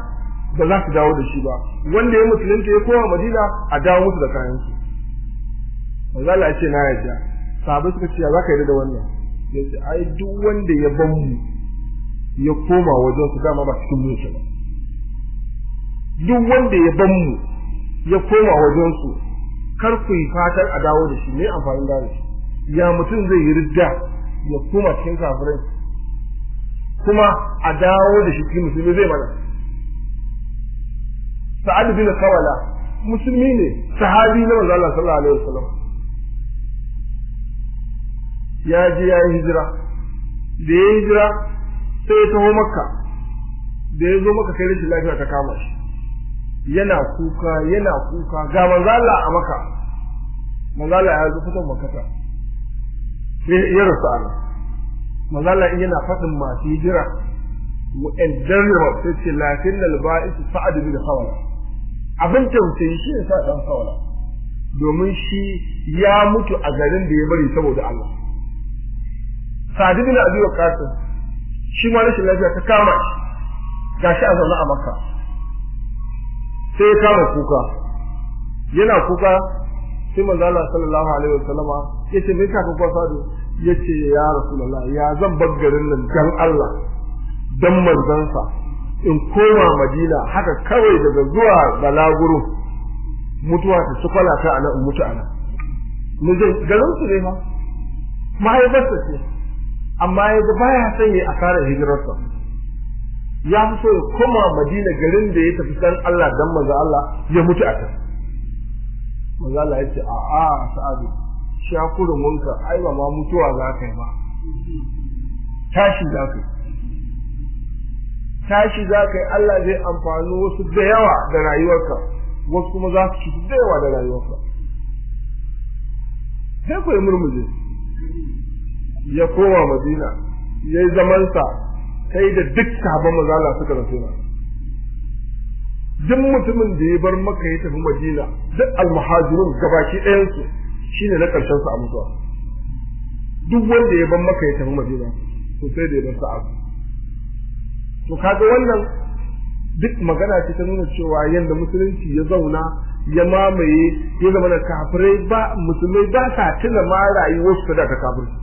ba za su dawo da shi ba wanda ya musulunta ya koma madina a dawo musu da kayan su manzo Allah ya ce na yarda sahabbai suka ce za ka yarda da wannan ya ce ai duk wanda ya ban mu ya koma wajen su dama ba cikin mu yake ba duk wanda ya ban mu ya koma wajen su kar ku yi fatan a dawo da shi me amfanin dawo da shi ya mutum zai yi ridda ya koma cikin kafirai kuma a dawo da shi cikin musulmi zai mana sa'ad bin kawala musulmi ne sahabi na manzo Allah sallallahu alaihi wasallam ya je ya yi hijira da ya yi hijira sai ya taho makka da ya zo maka kai rashin lafiya ta kama shi yana kuka yana kuka ga manzo Allah a maka manzo Allah ya zo fitan makata ya rasu ana manzo Allah yana fadin masu hijira wa aljarra sai ce lakin alba'is sa'ad bin khawala abin tausayi shi ne sa dan khawala domin shi ya mutu a garin da ya bari saboda Allah Sa'ad bin Abi Waqqas shi ma rashin lafiya ta kama shi gashi a zaune a Makka sai ya kama kuka yana kuka sai manzo Allah sallallahu alaihi wasallama yace me ka kuka sadu yace ya rasulullah ya zan bar garin nan dan Allah dan manzansa in koma Madina haka kawai daga zuwa balaguro mutuwa ta ci kwalata a nan in mutu a nan mu je garin su ne ma mahaifarsa ce amma ya ga baya son ya asara hijirarsa ya fi so ya koma Madina garin da ya tafi san Allah dan manzo Allah ya mutu a can manzo Allah ya ce a a sa'adu shakurin wanka ai ba ma mutuwa za ka yi ba tashi za ka yi tashi za ka yi Allah zai amfani wasu da yawa da rayuwarka wasu kuma za su cutu da yawa da rayuwarka sai ku yi murmuje ya koma madina ya yi zamansa sai da duk sahabban mazala suka rasu na duk mutumin da ya bar maka ya tafi madina duk almuhajirun gabaki ɗayansu shine na ƙarshen su a mutuwa duk wanda ya bar maka ya tafi madina to sai da ya bar sa'abu to kaga wannan duk magana ce ta nuna cewa yadda musulunci ya zauna ya mamaye ya zama da kafirai ba musulmai ba sa tuna ma rayuwar su da ta kafirci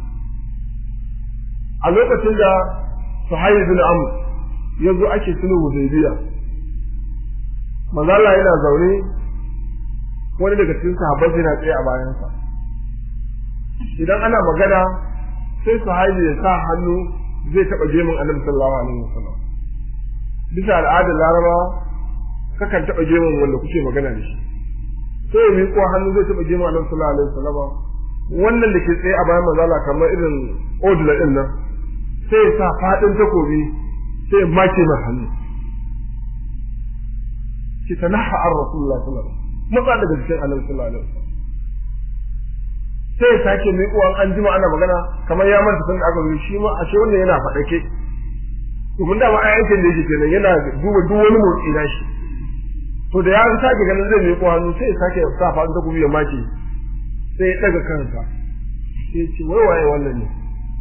a lokacin da Suhail bin Amr ya zo ake sulhu Hudaybiya manzo Allah yana zaune wani daga cikin sahabbai yana tsaye a bayansa idan ana magana sai Suhail ya sa hannu zai taba gemun Annabi sallallahu alaihi wasallam bisa al'adar Larabawa kakan taba gemun wanda kuke magana da shi sai ya miƙo hannu zai taba gemun Annabi sallallahu alaihi wasallam wannan da ke tsaye a bayan manzo Allah kamar irin odula din nan sai ya sa fadin takobi sai ya make mai hannu ki tanaha ar rasulullah sallallahu alaihi wasallam matsa daga cikin annabi sallallahu alaihi wasallam sai ya sake mai uwan an jima ana magana kamar ya manta sun da aka zo shi ma ashe wannan yana faɗake domin da ma aikin da yake kenan yana duba duk wani motsi na shi to da ya sake ganin zai mai hannu sai ya sake sa fadin takobi ya make sai ya daga kansa sai ya ce wai waye wannan ne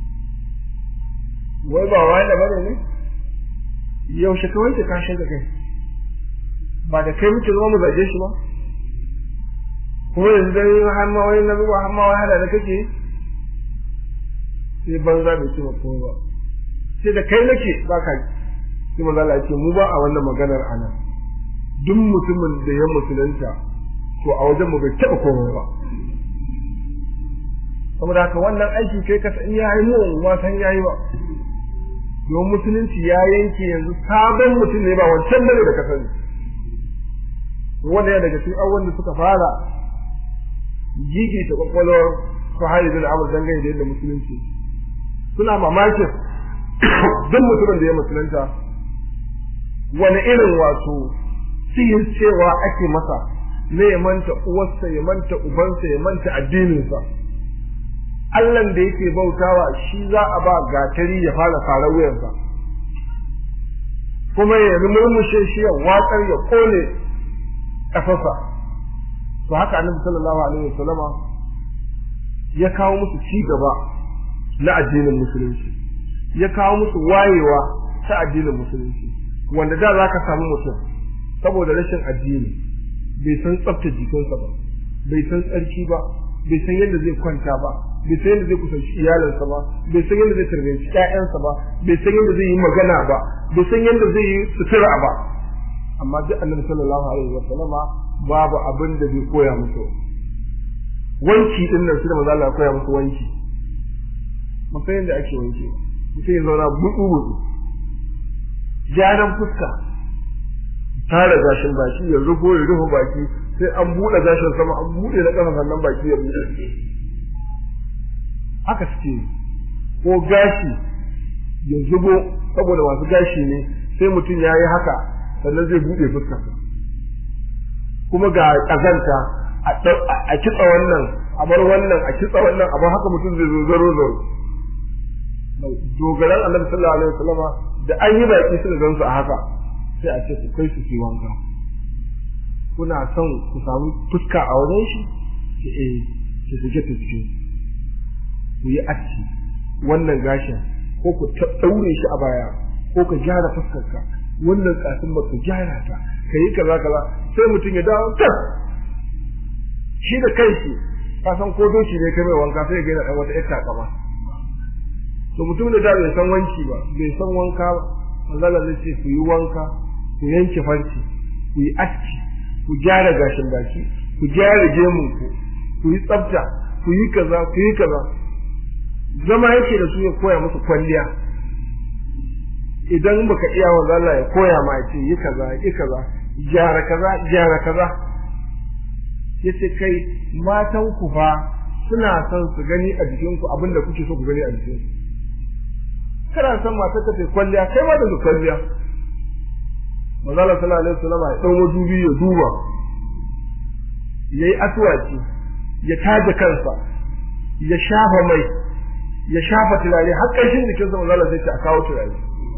wai ba wai da bane ne yaushe ka wanke kashin da kai ba da kai muke zama mu zage shi ba kuma yanzu dai har ma wai na zuwa har ma wai hada da kake sai banza bai ce ma komai ba sai da kai nake ba ka sai manzo Allah ya ce mu ba a wannan maganar ana duk mutumin da ya musulunta to a wajen mu bai taba komai ba saboda haka wannan aiki kai ka san yayi mu ma san yayi ba don musulunci ya yanke yanzu sabon mutum ne ba wancan bane da ka sani wanda ya daga cikin abubuwan da suka fara gigi ta kwakwalwar sahari bin amur dangane da yadda musulunci suna mamakin duk mutumin da ya musulunta wani irin wato sihin cewa ake masa na ya manta uwarsa ya manta ubansa ya manta addininsa Allahn da yake bautawa shi za a ba gatari ya fara fara wuyansa kuma ya murmushe shi ya watsar ya kone ƙasarsa to haka annabi sallallahu alaihi wasallama ya kawo musu ci gaba na addinin musulunci ya kawo musu wayewa ta addinin musulunci wanda da za ka samu mutum saboda rashin addini bai san tsafta jikinsa ba bai san tsarki ba bai san yadda zai kwanta ba bai san yadda zai kusanci iyalinsa ba bai san yadda zai tarbiyyanci ƴaƴansa ba bai san yadda zai yi magana ba bai san yadda zai yi sutura ba amma duk annabi sallallahu alaihi wa sallama babu abin da bai koya musu wanki din nan shi da manzo Allah ya koya musu wanki mun san yadda ake wanki mutum ya zauna buɗu buɗu gyaran fuska tara gashin baki ya rufo ya rufe baki sai an buɗe gashin sama an buɗe na ƙasa sannan baki ya buɗe haka suke ko gashi ya zubo saboda masu gashi ne sai mutum ya yi haka sannan zai buɗe fuska kuma ga ƙazanta a kitsa wannan a bar wannan a kitsa wannan a bar haka mutum zai zo zaro zaro dogaran annabi sallallahu alaihi wasallama da an yi baki suka gansu a haka sai a ce ku kai su su wanka kuna son ku samu fuska a wajen shi ki eh ki shige ta cikin ku yi aski wannan gashin ko ku daure shi a baya ko ka gyara fuskarka wannan kasin ba ka gyara ta ka yi kaza kaza sai mutum ya dawo tas shi da kanshi ka san ko doki ne kai mai wanka sai ya gaina dan wata ita kama to mutum da da bai san wanki ba bai san wanka ba manzala zai ce ku yi wanka ku yanke farci ku yi aski ku gyara gashin baki ku gyara gemun ku ku yi tsafta ku yi kaza ku yi kaza zama yake da su ya koya musu kwalliya idan baka iya wa Allah ya koya ma ya ce yi kaza yi kaza gyara kaza gyara kaza yace kai matan ku fa suna son su gani a jikinku abinda kuke so ku gani a jikinku kana san matar ta ce kwalliya kai ma da kwalliya manzala sallallahu alaihi wasallam ya dau madubi ya duba yayi aswaki ya taje kansa ya shafa mai ya shafa turare har ƙarshen jikin sa manzala sai a kawo turare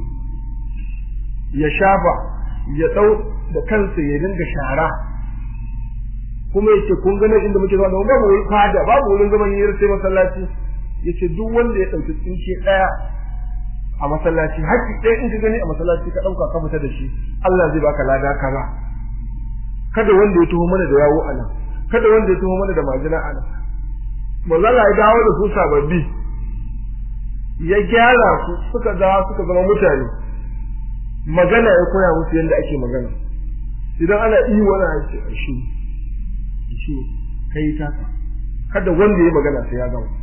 ya shafa ya dau da kansa ya dinga shara kuma yace kun ga nan inda muke zama babu wurin fada babu wurin zaman yi sai masallaci yace duk wanda ya dauki tsinke daya a masallaci haƙƙi ɗaya in ka gani a masallaci ka ɗauka ka fita da shi Allah zai baka lada kaza kada wanda ya tuho mana da yawo a nan kada wanda ya tuho mana da majina a nan manzo Allah ya dawo da su sababbi ya gyara su suka dawo suka zama mutane magana ya koya musu yadda ake magana idan ana iya wani harshe a shi shi kai taka kada wanda ya magana sai ya gama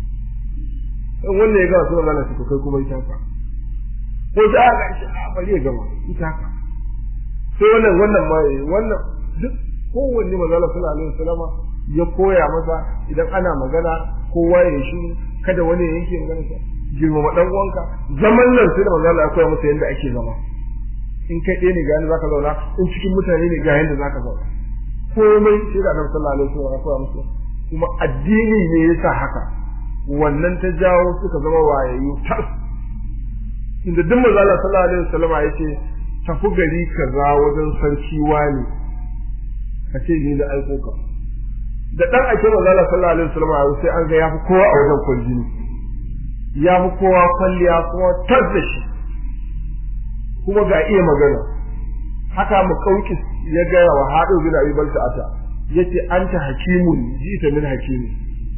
in wanda ya gama sai magana sai kai kuma ita ka ko da aka shi a bari ya gama ita ka sai wannan wannan ma wannan duk kowanne manzo sallallahu alaihi wasallama ya koya masa idan ana magana kowa ya shi kada wani ya yanke magana sa girmama dan uwanka zaman nan sai da manzo Allah ya koya masa yadda ake zama in kai ɗaya ne ga yadda zaka zauna in cikin mutane ne ga yadda zaka zauna komai sai da Annabi sallallahu alaihi wasallam ya koya masa kuma addini ne yasa haka wannan ta jawo suka zama wayayyu tas inda duk manzo Allah sallallahu alaihi wasallam ya ce tafi gari kaza wajen sarki wani ka ce ni da aiko ka da dan ake manzo Allah sallallahu alaihi wasallam sai an ga yafi kowa a wajen kwaljini yafi kowa kwalliya kuma tas da shi kuma ga iya magana haka mu kauki ya ga wa hadu bin abi balta ata yace anta hakimun jita min hakimi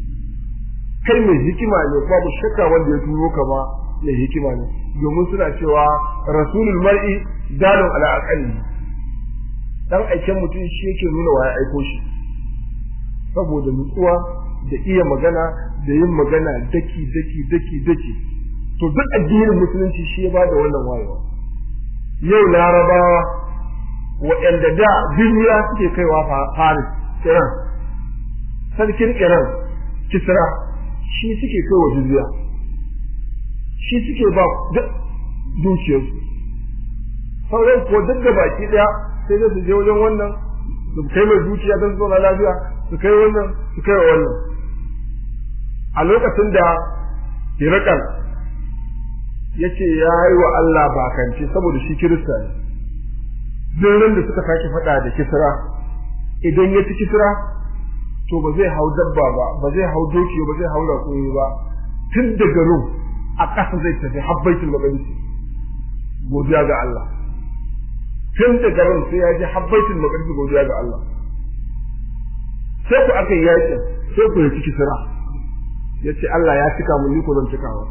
kai mai hikima ne babu shakka wanda ya turo ka ba mai hikima ne domin suna cewa rasulul mar'i dalun ala aqali dan aiken mutum shi yake nuna wa ya aiko shi saboda nutsuwa da iya magana da yin magana daki daki daki daki to duk addinin musulunci shi ya bada wannan wayewa yau larabawa waɗanda da duniya suke kaiwa faris iran sarkin iran kisra shi suke kai wa jizya shi suke ba duk dukiyarsu sauran ko duk da baki daya sai dai su je wajen wannan su kai mai dukiya don su zauna lafiya su kai wannan su kai wa wannan a lokacin da hirakal ya ce ya yi wa Allah bakance saboda shi kirista ne duk ran da suka sake faɗa da kisra idan ya ci kisra to ba zai hau dabba ba ba zai hau doki ba zai hau raƙumi ba tun daga rum a ƙasa zai tafi har baitul maqdis godiya ga Allah tun da garin sai ya ji habbaitul maqdis godiya ga Allah sai ku aka yi yakin sai ku yi ciki sira yace Allah ya cika mun ni ko zan cikawa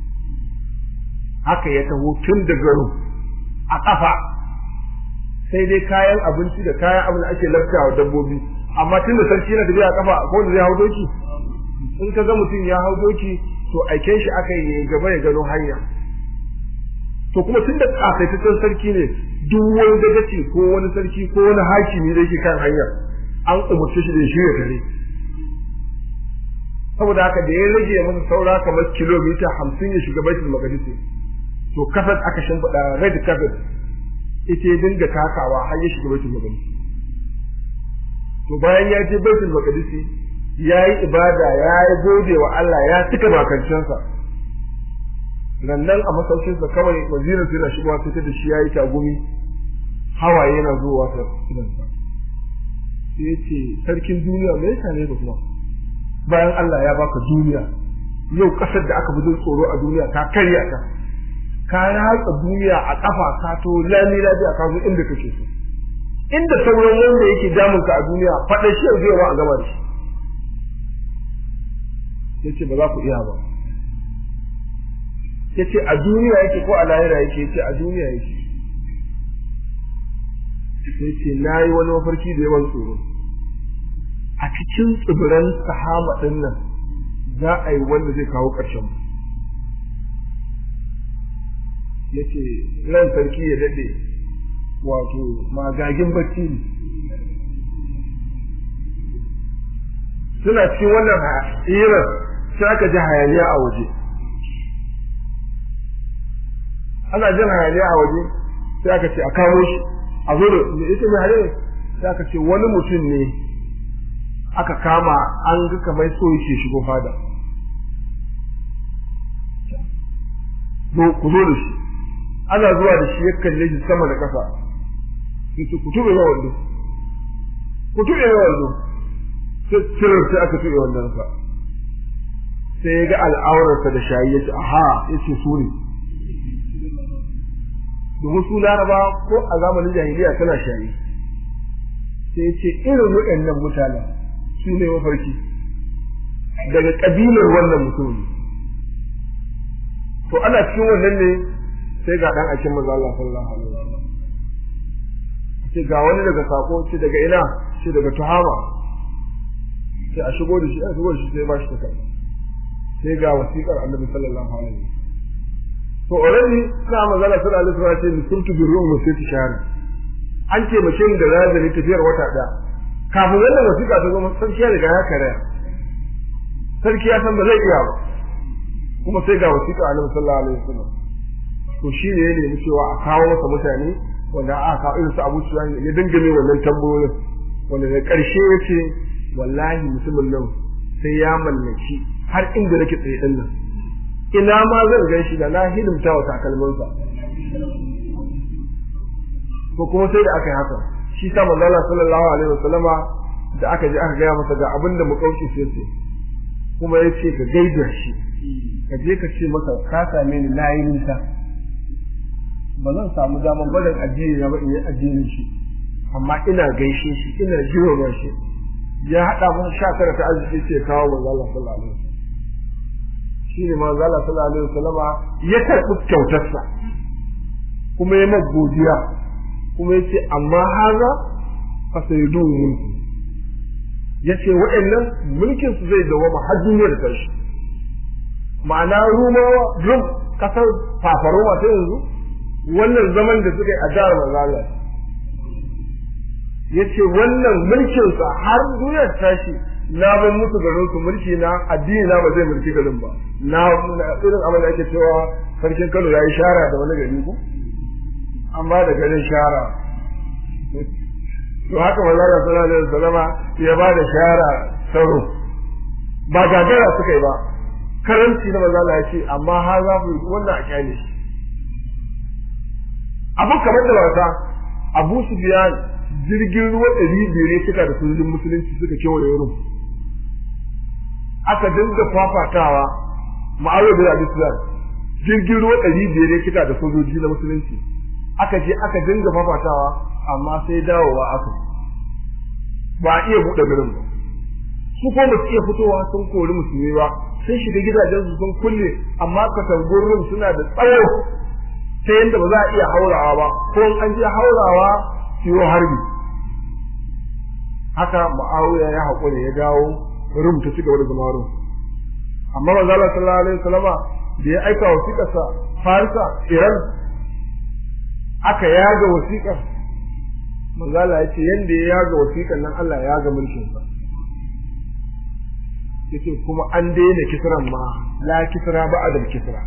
haka ya taho tun da garin a kafa sai dai kayan abinci da kayan abin da ake laftawa dabbobi amma tun da sarki na tafiya a kafa ko wanda zai hau doki in ka ga mutum ya hau doki to aiken shi aka yi gaba ya gano hanya to kuma tun da kasaitaccen sarki ne duk wani dagaci ko wani sarki ko wani hakimi da yake kan hanyar an umarci shi da shi ya kare saboda haka da ya rage masa saura kamar kilomita hamsin ya shiga baitul maqdis to kafet aka shimfiɗa red carpet ita ya dinga takawa har ya shiga baitul maqdis to bayan ya je baitul maqdis ya yi ibada ya yi gode wa Allah ya cika bakancinsa rannan a masaukinsa kawai wazirin sai na shigowa sai ta da shi ya yi tagumi hawaye yana zuwa ta idansa sai ya ce sarkin duniya me yasa ne kuma bayan Allah ya baka duniya yau kasar da aka bujin tsoro a duniya ta karya ta ka ratsa duniya a kafa ka to lami lafiya ka zo inda kake so inda sauran wanda yake damun ka a duniya faɗa shi yanzu yawa a gaba da shi yace ba za ku iya ba yace a duniya yake ko a lahira yake yace a duniya yake yace nayi wani mafarki da yawan tsoro a cikin tsibiran sahama din nan za a yi wanda zai kawo ƙarshen mu yace ran sarki ya dade wato magagin bacci ne suna cikin wannan hirar sai aka ji hayaniya a waje ana jin hayaniya a waje sai aka ce a kawo shi a zo da ita mai hayaniya sai aka ce wani mutum ne aka kama an ga kamar so yake shigo fada ku zo da shi ana zuwa da shi ya kalle shi sama da ƙasa yace ku tube ma wando ku tube ma wando sai cirar sai aka tube wannan sa sai ya ga al'aurarsa da shayi ya ce aha ya ce su ne domin su laraba ko a zamanin jahiliya tana shayi sai ya ce irin waɗannan mutanen su ne mafarki daga ƙabilar wannan mutum to ana cikin wannan ne sai ga ɗan akin maza Allah sallallahu alaihi wasallam ce ga wani daga sako ce daga ina ce daga tuhama sai a shigo da shi a shigo da shi sai ba shi takarda sai ga wasiƙar annabi sallallahu alaihi wasallam to already suna magana suna alaihi wasallam ce musultu bi ru'um sai ta shahara an ce mace da razali tafiyar wata ɗaya kafin wannan wasiƙa ta zama sarki ya riga ya karaya sarki ya san ba zai iya ba kuma sai ga wasiƙa annabi sallallahu alaihi wasallam to shi ne ya nemi cewa a kawo masa mutane wanda aka kawo irin su Abu Sufyan ya dingame wannan tambayoyin wanda da ƙarshe ya ce wallahi mutumin nan sai ya mallaki har inda nake tsaye din nan ina ma zan gan shi da na hidimta wa takalminsa ko kuma sai da aka yi haka shi sa manzo Allah sallallahu alaihi wasallama da aka je aka gaya masa ga abin da makauci sai ce kuma ya ce ka gaida shi ka je ka ce masa ka same ni na yi nisa ba zan samu daman barin addini na ba in yi addinin shi amma ina gaishe shi ina girma shi ya haɗa mun sha tara ta arziki ce kawo manzo Allah sallallahu alaihi wasallam shi ne manzo Allah sallallahu alaihi wasallama ya karɓi kyautarsa kuma ya mai godiya kuma ya ce amma haza fa sayyidu mulki ya ce waɗannan mulkin su zai dawama har duniya da tashi ma'ana rumawa rum kasar fafaroma ta yanzu wannan zaman da suka yi a jihar manzala ya ce wannan mulkinsa har duniya ta tashi na ban musu garin su mulki na addini na ba zai mulki garin ba na irin abin da ake cewa sarkin Kano ya yi shara da wani gari ko amma da garin shara to haka manzala sallallahu alaihi wasallama ya ba da shara tsaro ba gagara suka yi ba karanci na manzala ya ce amma har za ku wannan a kyale shi abin kamar da wasa abu su biya jirgin ruwa ɗari biyar ya cika da sojojin musulunci suka kewaye rum aka dinga fafatawa ma'awar da abu sufyan jirgin ruwa ɗari biyar ya cika da sojoji na musulunci aka je aka dinga fafatawa amma sai dawowa aka ba a iya buɗe garin ba su ko ba su iya fitowa sun kori musulmi ba sun shiga gidajen su sun kulle amma katangurin suna da tsawo ta yadda ba za a iya haurawa ba ko an je haurawa siyo harbi haka ma'awiya ya haƙura ya dawo rum ta ci gaba da zama rum amma manzo Allah sallallahu alaihi wasallama da ya aika wasiƙarsa Farisa Iran aka yaga wasiƙar manzo Allah ya ce yanda ya yaga wasiƙar nan Allah ya yaga mulkin sa yace kuma an daina kisran ma la kisra ba adal kisra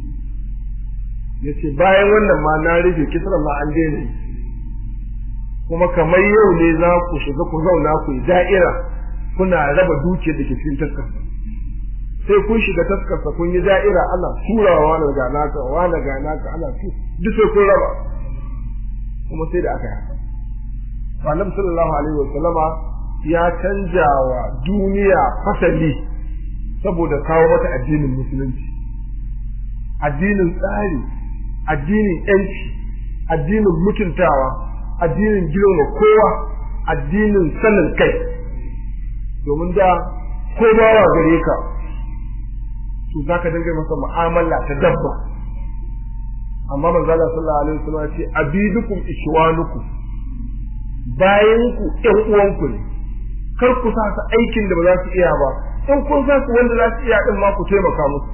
yace bayan wannan ma na rufe kisran ma an daina kuma kamar yau ne za ku shiga ku zauna ku yi da'ira kuna raba dukiyar da ke cikin taskarsa sai kun shiga taskarsa kun yi da'ira ana turawa wani ga naka wani ga naka ana tu duk sai kun raba kuma sai da aka yi haka Annabi sallallahu alaihi wa sallama ya canja wa duniya fasali saboda kawo mata addinin musulunci addinin tsari addinin yanci addinin mutuntawa addinin girma kowa addinin sanin kai domin da ko bawa gare ka to za ka dinga masa mu'amala ta dabba amma manzo Allah sallallahu alaihi wasallam ya ce abidukum ishwanukum bayan ku ƴan uwanku ne kar ku sa su aikin da ba za su iya ba in kun sa su wanda za su iya din ma ku taimaka musu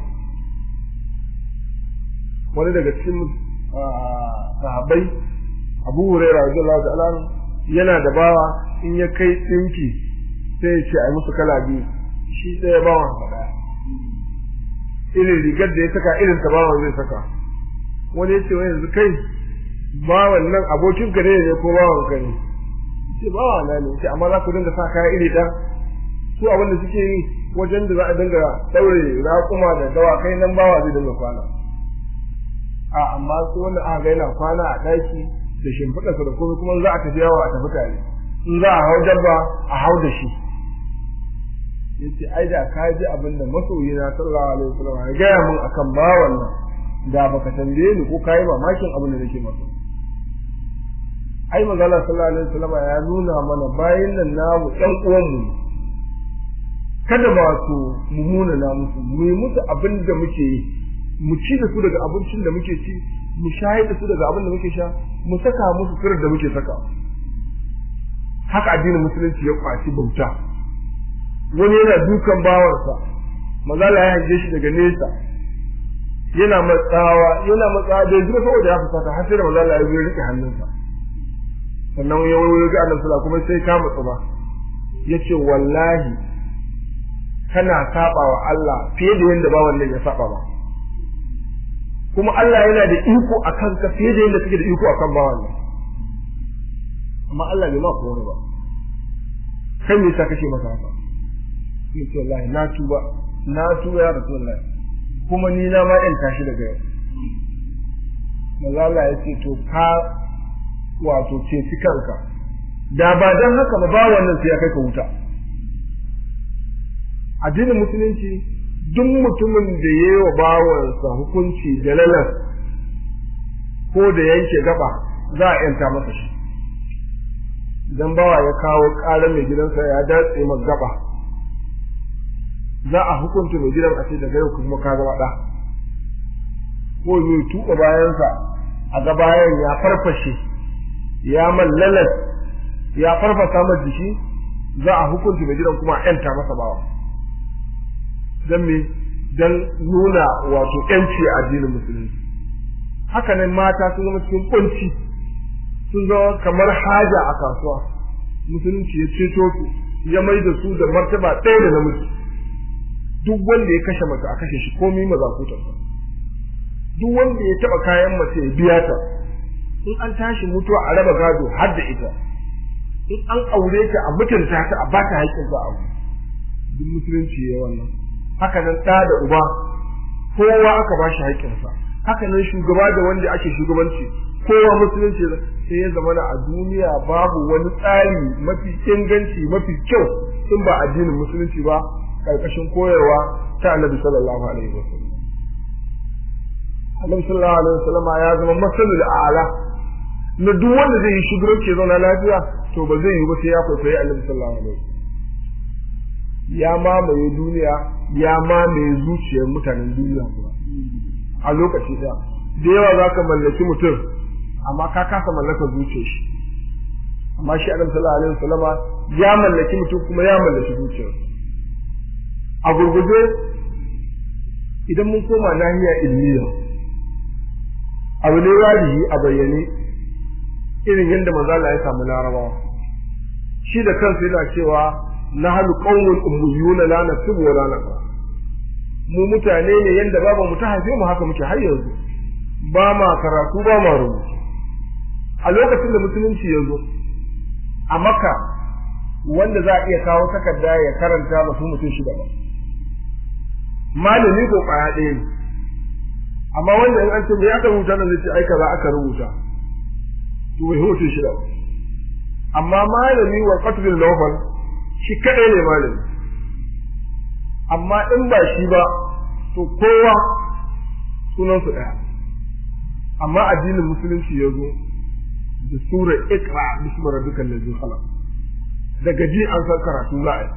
wani daga cikin sahabbai Abu Hurairah radiyallahu ta'ala yana da bawa in ya kai dinki sai ya ce ai musu kala biyu shi sai ya bawa faɗa irin rigar da ya saka irin ta bawan zai saka wani ya ce wai yanzu kai bawan nan abokin ka ne ko bawan ka ne ce bawa na ne ce amma za ku dinga sa kaya iri ɗan su abin da suke yi wajen da za a dinga ɗaure raƙuma da dawakai nan bawa zai dinga kwana a amma su wanda aka ga yana kwana a ɗaki da shimfiɗarsa da komai kuma za a tafi yawo a tafi tare in za a hau dabba a hau da shi yace ai da ka ji abin da masoyi na sallallahu alaihi wasallam ya gaya mun akan bawan nan da baka tambaye ni ko kai mamakin abin da nake masa ai magana sallallahu alaihi wasallam ya nuna mana bayin nan namu ɗan uwan mu kada ba su mumuna na musu mu yi musu abin da muke yi mu ci da su daga abincin da muke ci mu shayar da su daga abin da muke sha mu saka musu sirrin da muke saka haka addinin musulunci ya kwaci bauta wani yana dukan bawansa mazala ya hange shi daga nesa yana matsawa yana matsawa da zuwa saboda ya fusata har sai da mazala ya zo rike hannunsa sannan ya wayo ga annabi sallallahu kuma sai ka mutsu ba yace wallahi kana saba wa Allah fiye da yanda bawan nan ya saba ba kuma Allah yana da iko akan ka fiye da yanda kake da iko akan bawan nan amma Allah bai ma kowa ba kai me yasa kake masa haka sai ce wallahi na tuba na tuba ya rasulullahi kuma ni na ma yan tashi daga yau maza Allah ya ce to ka wato ce ci kanka da ba dan haka ba ba wannan sai ya kai ka wuta addinin musulunci duk mutumin da ya yi wa bawansa hukunci da lalas ko da yanke gaba za a yanta masa shi idan bawa ya kawo ƙarar mai gidansa ya datse masa gaba za a hukunta mai gidan a ce daga yau kuma ka zama ɗa ko zai tuɓa bayansa a ga bayan ya farfashe ya mallalas ya farfasa masa jiki za a hukunta mai gidan kuma a yanta masa bawa dan me dan nuna wato yanci a addinin musulunci hakanan mata sun zama cikin kunci sun zama kamar haja a kasuwa musulunci ya ceto su ya mai da su da martaba ɗaya da namiji duk wanda ya kashe mace a kashe shi komai mazakutar duk wanda ya taba kayan mace ya biya ta in an tashi mutuwa a raba gado har da ita in an aure ta a mutunta ta a bata haƙƙin sa abu duk musulunci ya wannan haka nan ɗa da uba kowa aka ba shi haƙƙinsa haka nan shugaba da wanda ake shugabanci kowa musulunci sai ya zama a duniya babu wani tsari mafi inganci mafi kyau in ba addinin musulunci ba karkashin koyarwa ta annabi sallallahu alaihi wasallam annabi sallallahu alaihi wasallam ya zama masalul a'la na duk wanda zai yi shugabanci ya zauna lafiya to ba zai yi ba sai ya kwaikwayi annabi sallallahu alaihi wasallam ya mamaye duniya ya mamaye zuciyar mutanen duniya kuma a lokaci da da yawa za ka mallaki mutum amma ka kasa mallakar zuciyar shi amma shi annabi sallallahu alaihi wasallama ya mallaki mutum kuma ya mallaki zuciyar a gurguje idan mun koma nahiya ilmiya abu ne wajibi a bayyane irin yadda manzala ya samu larabawa shi da kansa yana cewa na halu qaumun ummiyuna la naktubu wa la naqra mu mutane ne yanda baba mu ta haife mu haka muke har yanzu ba ma karatu ba ma rubutu a lokacin da musulunci ya zo a maka wanda za a iya kawo takarda ya karanta ba su mutum shida ba malami ko kwaya ɗaya ne amma wanda in an ce me aka rubuta nan zai ce ai kaza aka rubuta to bai mutum shida ba amma malami wa qatlul lawfal shi kadai ne malami amma in ba shi ba to kowa sunan su daya amma addinin musulunci ya zo da sura ikra bismi rabbikal ladzi khalaq daga ji an san karatu za a yi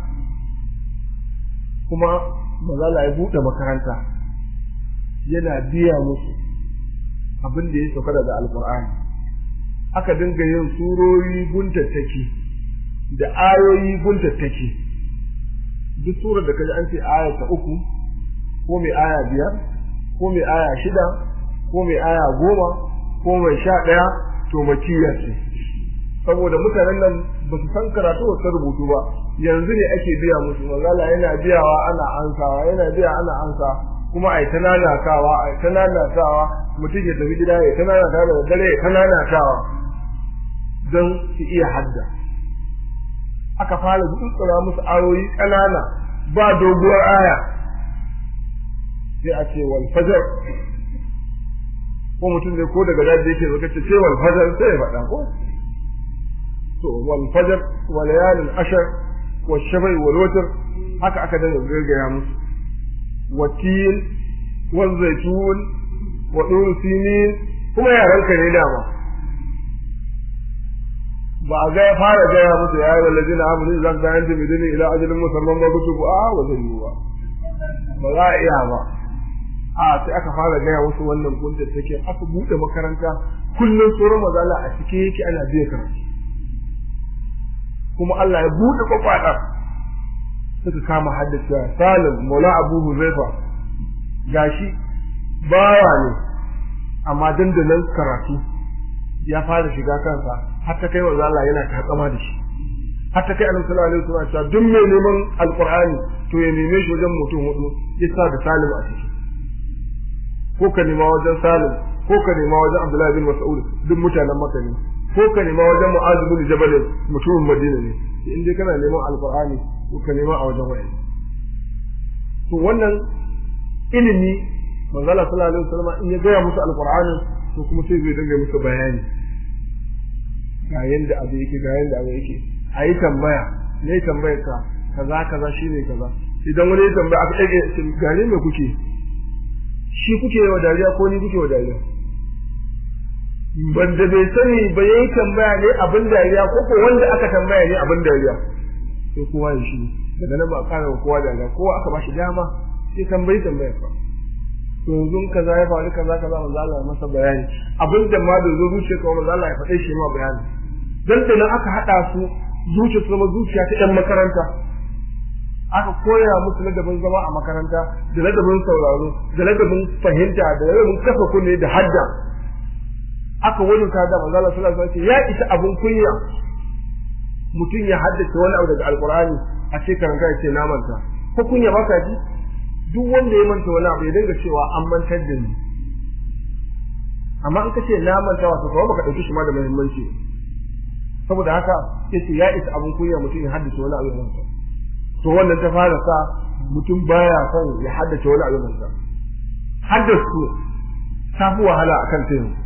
kuma mazala ya buɗe makaranta yana biya musu abin da ya sauka daga alkur'ani aka dinga yin surori guntattaki da ayoyi guntattaki duk surar da kaji an ce aya ta uku ko mai aya biyar ko mai aya shida ko mai aya goma ko mai sha ɗaya to makiya ce saboda mutanen nan ba su san karatu ba su rubutu ba yanzu ne ake biya musu magana yana biyawa ana ansawa yana biya ana ansa kuma ai ta nanatawa ai ta nanatawa mutum ya tafi gida ya ta nanatawa da dare ya ta nanatawa don su iya hadda aka fara tsutsura musu ayoyi ƙanana ba doguwar aya sai a ce wal fajar ko mutum zai ko daga daji yake zaka ce wal fajar sai ya faɗa ko to wal fajar wa layalin ashar wa shabai wal watr haka aka dinga gargaya musu watil wal zaitun wa dur sinin kuma yaran ka ne dama ba a ga ya fara gaya musu ya yi ladina amanu zan da yanda bidini ila ajalin musamman ba kutubu a wa zan yi ba ba za a iya ba a sai aka fara gaya wasu wannan kunta take aka bude makaranta kullum tsoron mazala a cike yake ana biya karatu kuma Allah ya bude kwakwada suka kama haddacewa Salim Maula Abu Huzaifa gashi bawa ne amma dandanan karatu ya fara shiga kansa har ta kai wa Allah yana takama da shi har ta kai annabi sallallahu alaihi wasallam cewa duk mai neman alqur'ani to ya neme shi wajen mutum hudu ya sa da Salim a ciki ko ka nema wajen Salim ko ka nema wajen Abdullahi bin Mas'ud duk mutanen Makka ne ko ka nema wajen Mu'adh bin Jabal mutumin Madina ne in dai kana neman alqur'ani ko ka nema a wajen wani to wannan ilimi manzo Allah sallallahu alaihi wasallam in ya gaya musu alqur'ani to kuma sai zai dinga musu bayani ga yanda abu yake ga yanda abu yake ayi tambaya ne tambayar ka kaza kaza shine kaza idan wani ya tambaya aka dage gane me kuke shi kuke wa dariya ko ni kuke wa dariya banda bai sani ba yayi tambaya ne abin dariya ko ko wanda aka tambaya ne abin dariya sai kowa ya shi daga nan ba kana kowa dariya kowa aka bashi dama sai tambayi tambaya fa to yanzu kaza ya faru kaza kaza manzo Allah ya masa bayani abin da ma da zuciya ka manzo Allah ya faɗe shi ma bayani dan da nan aka hada su zuciya su zama zuciya ta ɗan makaranta aka koya musu ladabin zama a makaranta da ladabin sauraro da ladabin fahimta da ladabin kafa kunne da hadda aka wani ta da manzo Allah sallallahu alaihi wasallam ya isa abun kunya mutum ya haddace wani abu daga alqur'ani a ce karanta ya ce na manta ko kunya ba ka ji duk wanda ya manta wani abu ya dinga cewa an mantar da ni amma in ka ce na manta wato kawai baka dauki shi ma da muhimmanci saboda haka yace ya isa abun kunya mutum ya haddace wani abu manta to wannan ta fara sa mutum baya son ya haddace wani abu manta haddace ta fi wahala akan ta yanzu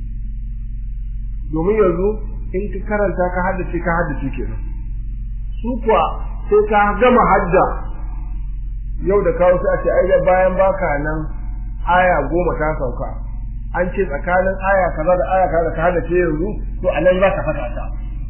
domin yanzu in ka karanta ka haddace ka haddace kenan su kuwa sai ka gama hadda yau da kawo sai a ce ai bayan baka nan aya goma ta sauka an ce tsakanin aya kaza da aya kaza ka hada ce yanzu to a nan za ka fata ta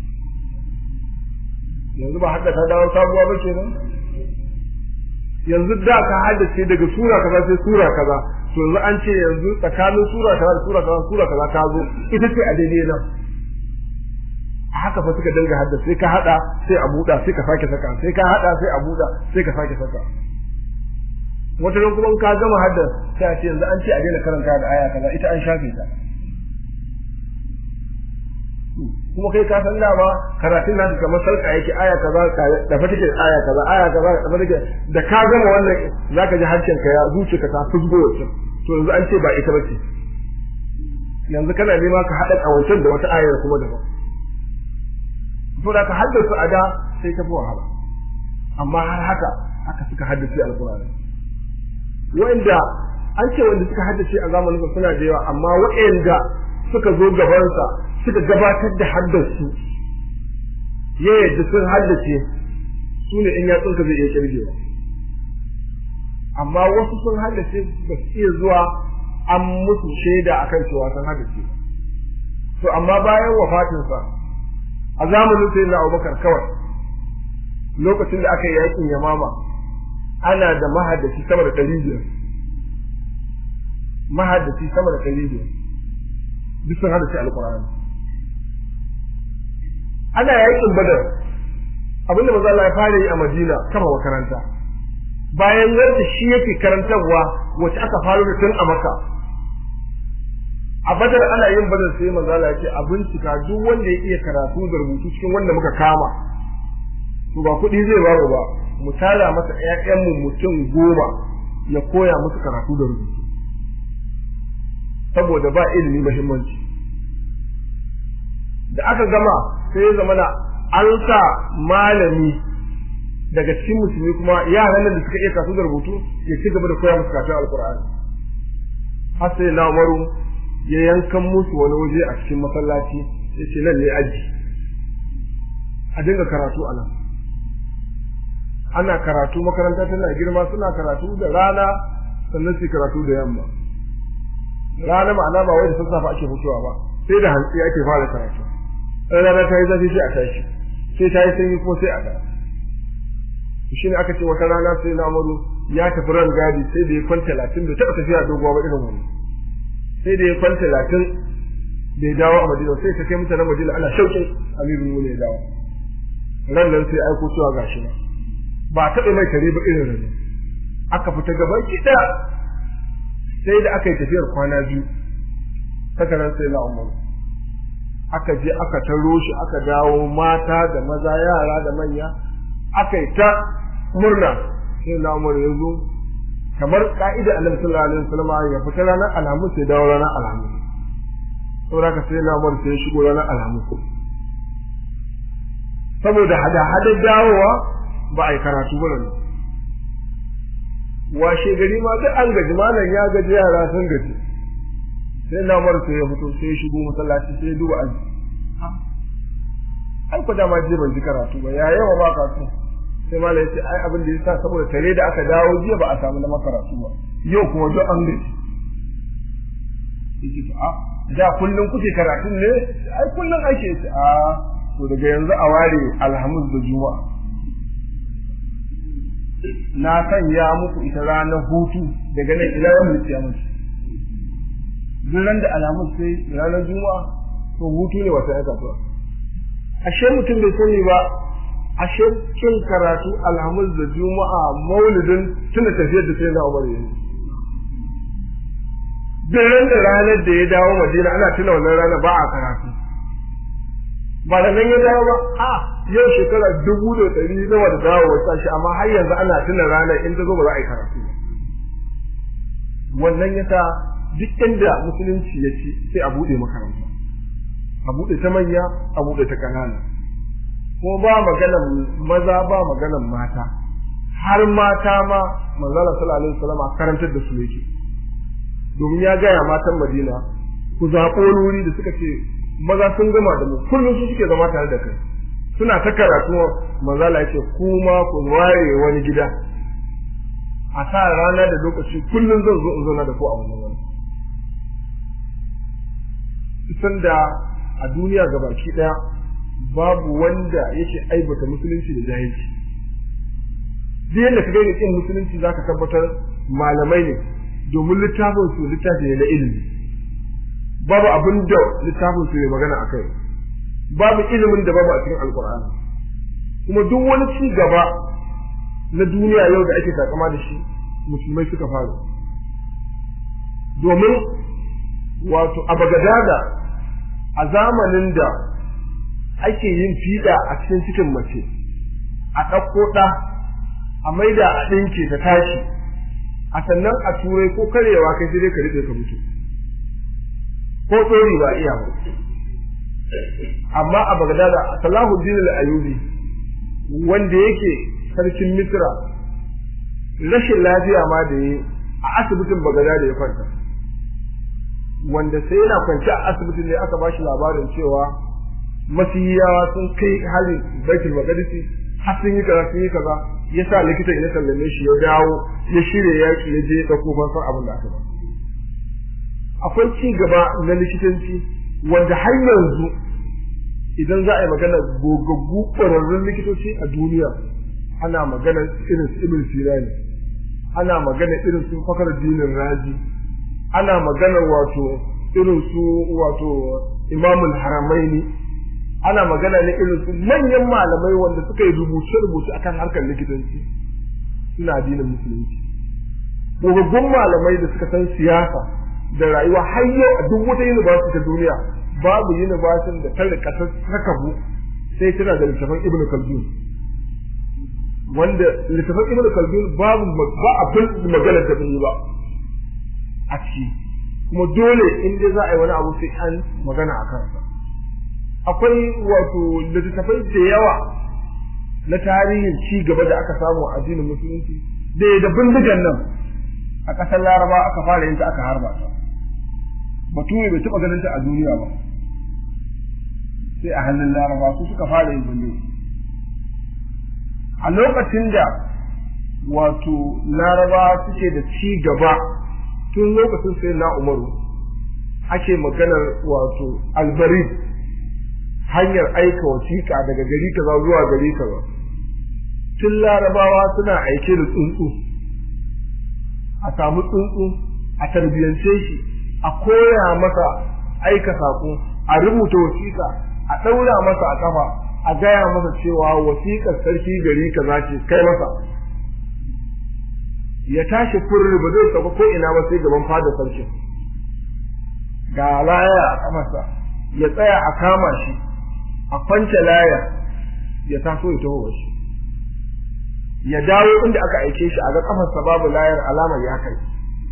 yanzu ba hadda ta dawo sabuwa ba ke nan yanzu da ka haddace daga sura kaza sai sura kaza to yanzu an ce yanzu tsakanin sura kaza da sura kaza sura kaza ta zo ita ce a daidai nan a haka fa suka dinga haddace sai ka hada sai a buɗa sai ka sake saka sai ka hada sai a buɗa sai ka sake saka wata ran kuma ka gama hadda sai a ce yanzu an ce a daina karanta da aya kaza ita an shafe ta kuma kai ka san dama karatun nasu kamar sarka yake aya kaza da fa take aya kaza aya kaza da fa take da ka gama wannan zaka ji harshen ka ya zuce ka ta fusgo wacce to yanzu an ce ba ita bace yanzu kana nema ka hada kawancin da wata ayar kuma daban to da ka haddace a da sai ta fi wahala amma har haka aka suka haddace alqur'ani wanda an ce wanda suka haddace a zamanin suna da yawa amma waɗanda suka zo gabansa suka gabatar da haddarsu ya yadda sun haddace su ne in yatsunka zai iya kirgewa amma wasu sun haddace ba su iya zuwa an musu shaida akan cewa sun haddace to amma bayan wafatinsa a zamanin sai na abubakar kawai lokacin da aka yi yakin yamama ana da mahaddaci sama da ɗari biyar mahaddaci sama da ɗari biyar duk sun haddace alƙur'ani ana yakin badar abinda maza Allah ya fara yi a Madina kama makaranta bayan yadda shi yake karantarwa wacce aka faro da tun a Makka a badar ana yin badar sai maza Allah ya ce a bincika duk wanda ya iya karatu da rubutu cikin wanda muka kama to ba kuɗi zai ba ba mu tara masa ƴaƴanmu mutum goma ya koya musu karatu da rubutu saboda ba ilimi muhimmanci da aka gama sai ya zama an sa malami daga cikin musulmi kuma yaran da suka iya kasu da rubutu ya ci gaba da koya musu karatun alkur'ani har sai na umaru ya yankan musu wani waje a cikin masallaci ya ce nan ne aji a dinga karatu a nan ana karatu makaranta tana girma suna karatu da rana sannan su karatu da yamma rana ma'ana ba wai da sassafe ake fitowa ba sai da hantsi ake fara karatu rana ta yi zafi sai a tashi sai ta yi sanyi ko sai a da shi ne aka ce wata rana sai na amaru ya tafi ran gadi sai da ya kwan talatin bai taɓa tafiya doguwa ba irin wani sai da ya kwan talatin bai dawo a madina sai ta kai mutanen madina ana shauƙin amirin mu ne dawo ran nan sai aiko cewa gashi na ba a taɓa mai kare ba irin rani aka fita gaban kiɗa sai da aka yi tafiyar kwana biyu takarar sai na umaru aka je aka taro shi aka dawo mata da maza yara da manya aka yi ta murna sai na umar ya zo kamar ka'ida annabi sallallahu alaihi wasallam ya fita ranar alhamis sai dawo ranar alhamis saboda ka sai na umar sai ya shigo ranar alhamis saboda hada hada dawowa ba a yi karatu ba nan washe gari ma duk an gaji malam ya gaji yara sun gaji sai na umar sai ya fito sai ya shigo masallaci sai ya duba aji ai ko dama je ban ji karatu ba ya yawa ba karatu sai malam ya ce ai abin da yasa saboda tare da aka dawo jiya ba a samu na makaratu ba yau kuma duk an gaji yake a da kullun kuke karatun ne ai kullun ake ce a to daga yanzu a ware alhamis da juma'a na sanya muku ita ranar hutu daga nan ila yau mulki ya mutu duk ran da alamun sai ranar juma'a to hutu ne wata ya kasuwa ashe mutum bai sani ba ashe kin karatu alhamis da juma'a maulidin tuna tafiyar da sai na umar yanzu duk ran da ranar da ya dawo madina ana tuna wannan rana ba a karatu ba da nan ya dawo ba a yau shekara dubu da ɗari nawa da dawo wata shi amma har yanzu ana tuna ranar in ta zo ba za a yi karatu wannan yasa duk inda musulunci ya ci sai a buɗe makaranta a buɗe ta manya a buɗe ta ƙanana ko ba maganan maza ba maganan mata har mata ma manzala sallallahu alaihi wasallam karantar da su yake domin ya gaya matan Madina ku zaɓo wuri da suka ce maza sun gama da mu kullum su suke zama tare da kai suna ta karatu manzala yake kuma ku ware wani gida a sa rana da lokaci kullum zan zo in zauna da ku a wannan wani sanda a duniya gabaki daya babu wanda yake aibata musulunci da jahilci duk yadda ka gani kin musulunci zaka tabbatar malamai ne domin littafin su littafi ne na ilimi babu abin da littafin su ne magana akai babu ilimin da babu a cikin alkur'ani kuma duk wani ci gaba na duniya yau da ake takama da shi musulmai suka fara domin wato a bagadada a zamanin da ake yin fiɗa a cikin cikin mace a ɗauko ɗa a maida a ɗinke ta tashi a sannan a turai ko karewa kai sai dai ka rike ka mutu ko tsori ba iya ba amma a bagadada a salahuddin al-ayubi wanda yake sarkin misra rashin lafiya ma da yi a asibitin bagadada ya kwanta wanda sai yana kwanci a asibitin ne aka bashi labarin cewa masiyawa sun kai halin baitul maqdisi har sun yi kaza sun yi kaza ya sa likitan ya sallame shi ya dawo ya shirya yaki ya je ya dauko fansan abin da aka ba akwai ci gaba na likitanci wanda har yanzu idan za a yi magana gogaggu ƙwararrun likitoci a duniya ana magana irin su ibn sirani ana magana irin su fakar dinin raji ana magana wato irin su wato imamul haramaini ana magana ne irin su manyan malamai wanda suka yi rubuce-rubuce akan harkar likitanci suna addinin musulunci gogaggun malamai da suka san siyasa da rayuwa har yau a duk wata university ta duniya babu university da ta rika ta kabu sai tana da littafin ibnu khaldun wanda littafin ibnu khaldun babu ba abin magana da bai ba a ciki kuma dole in dai za a yi wani abu sai an magana a kansa akwai wato littattafai da yawa na tarihin ci gaba da aka samu a addinin musulunci da da bindigan nan a ƙasar laraba aka fara yin ta aka harba ta bature bai taɓa ganin ta a duniya ba sai a hannun laraba su suka fara yin bindiga a lokacin da wato laraba suke da ci gaba tun lokacin sai na umaru ake maganar wato albarid hanyar aika wasiƙa daga gari kaza zuwa gari kaza tun larabawa suna aike da tsuntsu a samu tsuntsu a tarbiyance shi a koya masa aika saƙo a rubuta wasiƙa a ɗaura masa a ƙafa a gaya masa cewa wasiƙar sarki gari kaza ce kai masa ya tashi furri ba zai sauka ko ina ba sai gaban fada sarki ga laya a kafarsa ya tsaya a kama shi a kwance laya ya taso ya taho shi ya dawo inda aka aike shi a ga kafarsa babu layar alamar ya kai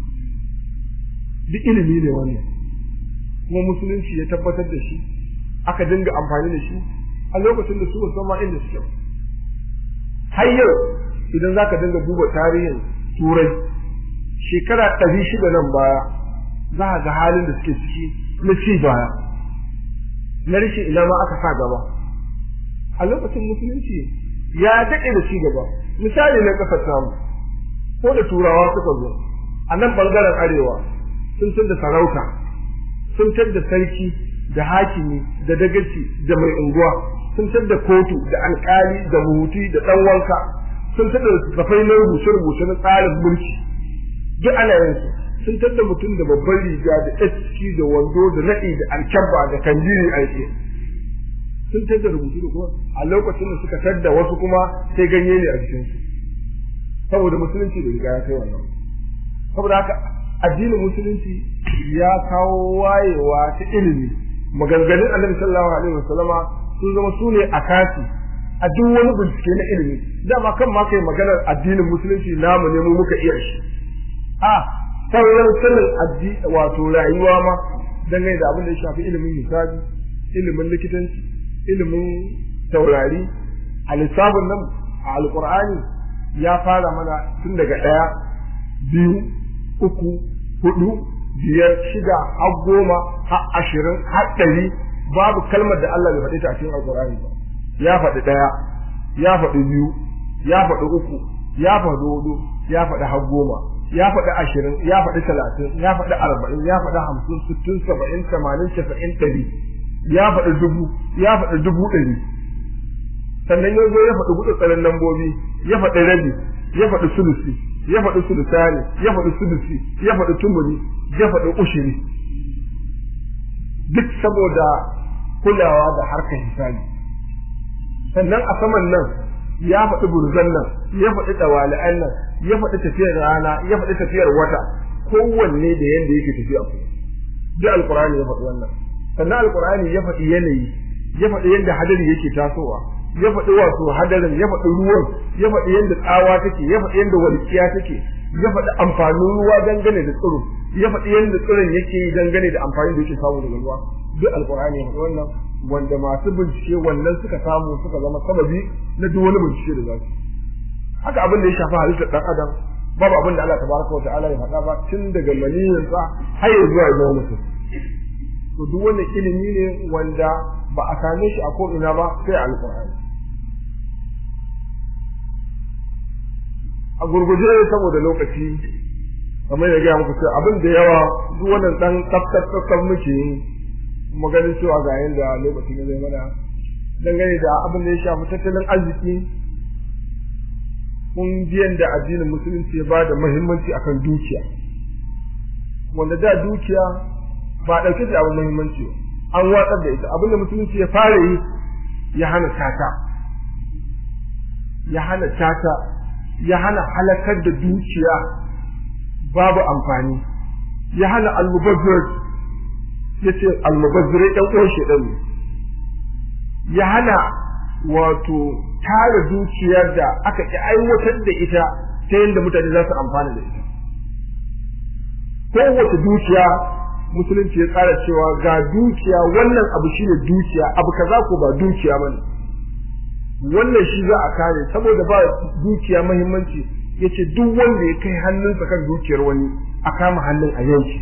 duk ilimi ne wannan kuma musulunci ya tabbatar da shi aka dinga amfani da shi a lokacin da su ba ma inda suke har yau idan zaka dinga duba tarihin turai shekara ɗari shida nan baya za a ga halin da suke ciki na ci baya na rashin ina ma aka sa gaba a lokacin musulunci ya daɗe da ci gaba misali na ƙasar tamu ko da turawa suka zo a nan ɓangaren arewa sun da sarauta sun da sarki da hakimi da dagaci da mai unguwa sun da kotu da alƙali da muhuti da ɗan wanka sun tada littattafai na rubuce-rubuce na tsarin mulki duk ana yin su sun tada mutum da babban riga da eski da wando da naɗi da alkyabba da kanjiri a yake sun tada rubutu da kuma a lokacin da suka tadda wasu kuma sai ganye ne a jikinsu saboda musulunci da riga ya kai wannan saboda haka addinin musulunci ya kawo wayewa ta ilimi maganganun annabi sallallahu alaihi wasallama sun zama su ne a kasi a duk wani bincike na ilimi dama kan ma kai maganar addinin musulunci namu ne mu muka iya shi a sauran sanin addini wato rayuwa ma dangane da abin da ya shafi ilimin hisabi ilimin likitanci ilimin taurari a lissafin nan a alkur'ani ya fara mana tun daga ɗaya biyu uku hudu biyar shida har goma har ashirin har ɗari babu kalmar da Allah bai faɗi ta a cikin alkur'ani ba ya faɗi ɗaya ya faɗi biyu ya faɗi uku ya faɗi hudu ya faɗi har goma ya faɗi ashirin ya faɗi talatin ya faɗi arba'in ya faɗi hamsin sittin saba'in tamanin casa'in ɗari ya faɗi dubu ya faɗi dubu ɗari sannan ya zo ya faɗi gudu tsarin lambobi ya faɗi rabi ya faɗi sulusi ya faɗi sulusani ya faɗi sulusi ya faɗi tumuni ya faɗi ushiri duk saboda kulawa da harkar hisabi sannan a saman nan ya faɗi burzan nan ya faɗi ɗawali'an nan ya faɗi tafiyar rana ya faɗi tafiyar wata kowanne da yanda yake tafiya ku duk alkur'ani ya faɗi wannan sannan alkur'ani ya faɗi yanayi ya faɗi yadda hadari yake tasowa ya faɗi wato hadarin ya faɗi ruwan ya faɗi yadda tsawa take ya faɗi yadda walƙiya take ya faɗi amfanin ruwa dangane da tsiro ya faɗi yadda tsiron yake yi dangane da amfani da yake samu daga ruwa duk alkur'ani ya faɗi wannan wanda masu bincike wannan suka samu suka zama sababi na duk wani bincike da za su haka abin da ya shafi halittar ɗan adam babu abin da Allah tabaraka wa ta'ala ya faɗa ba tun daga maniyinsa har ya zuwa ya zama mutum to duk wannan ilimi ne wanda ba a same shi a ko'ina ba sai a alƙur'ani a gurguje saboda lokaci kamar ya gaya muku cewa abin da yawa duk wannan dan tsaftar tsaftar muke yi kuma ganin cewa ga yanda lokacin ya zai mana dangane da abin da ya shafi tattalin arziki kun ji yanda addinin musulunci ya ba da muhimmanci akan dukiya wanda da dukiya ba ɗauke da abin muhimmanci an watsar da ita abin da musulunci ya fara yi ya hana tata ya hana tata ya hana halakar da dukiya babu amfani ya hana almubazzir ya ce almubazzirai ɗan uwan shaidan ne ya hana wato tara dukiyar da aka ƙi aiwatar da ita ta yadda mutane za su amfana da ita kowace dukiya musulunci ya tsara cewa ga dukiya wannan abu shine dukiya abu kaza ko ba dukiya bane wannan shi za a kare saboda ba dukiya muhimmanci yace duk wanda ya kai hannunsa kan dukiyar wani a kama hannun a yanki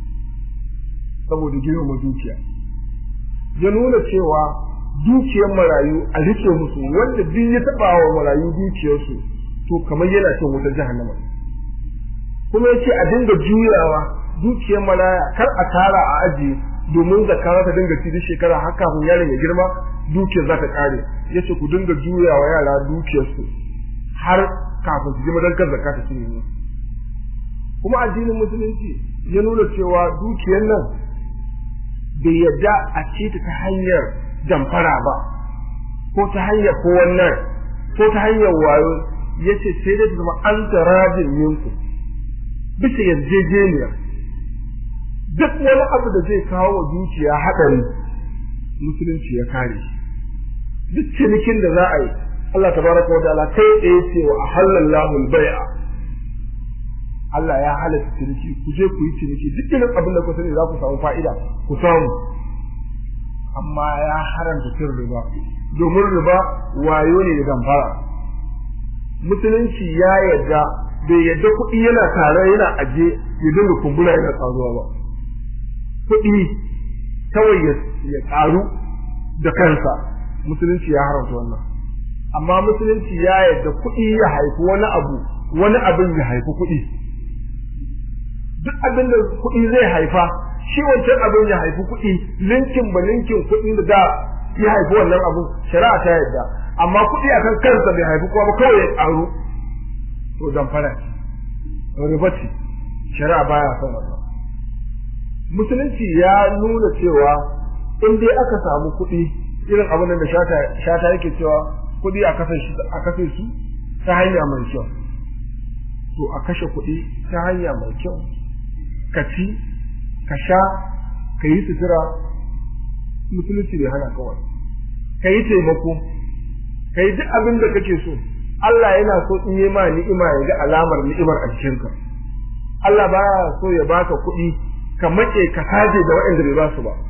saboda girma dukiya ya nuna cewa dukiyar marayu a rike musu wanda duk ya taba wa marayu dukiyarsu to kamar yana cin wutar jahannama kuma yace a dinga juyawa dukiyar malaya kar a tara a ajiye domin zakka za ta dinga ci duk shekara har kafin yaron ya girma dukiyar za ta kare yace ku dinga juyawa yara dukiyarsu har kafin su girma don kar zakka ta cinye musu kuma addinin musulunci ya nuna cewa dukiyar nan bai yadda a ce ta ta hanyar damfara ba ko ta hanyar ko wannan ko ta hanyar wayo yace sai dai ta zama an tarajin yinku bisa yarjejeniya duk wani abu da zai kawo wa dukiya haɗari musulunci ya kare shi duk cinikin da za a yi Allah tabaraka wa ta'ala kai tsaye ce wa ahallallahu al-bai'a Allah ya halatta ciniki ku je ku yi ciniki duk irin abin da ku sani za ku samu fa'ida ku samu amma ya haramta cin riba domin riba wayo ne da damfara musulunci ya yarda bai yarda kuɗi yana tare yana aje ya dinga kumbura yana tsaruwa ba kuɗi kawai ya ƙaru da kansa musulunci ya haramta wannan amma musulunci ya yarda kuɗi ya haifi wani abu wani abin ya haifi kuɗi duk abin da kuɗi zai haifa shi wancan abin ya haifi kuɗi linkin ba linkin kuɗin da da ya haifi wannan abin shari'a ta yarda amma kuɗi akan kansa bai haifi kuma ba kawai ya ƙaru to damfara riba ce shari'a baya son wannan musulunci ya nuna cewa in dai aka samu kuɗi irin abin da shata shata yake cewa kuɗi a kashe shi a kashe su ta hanya mai kyau to a kashe kuɗi ta hanya mai kyau ka ci ka sha ka yi sutura musulunci bai hana kawai ka yi taimako ka yi duk abin da kake so Allah yana so in yi ma ni'ima ya ga alamar ni'imar a jikinka Allah ba so ya baka kuɗi ka maƙe ka saje da waɗanda bai ba su ba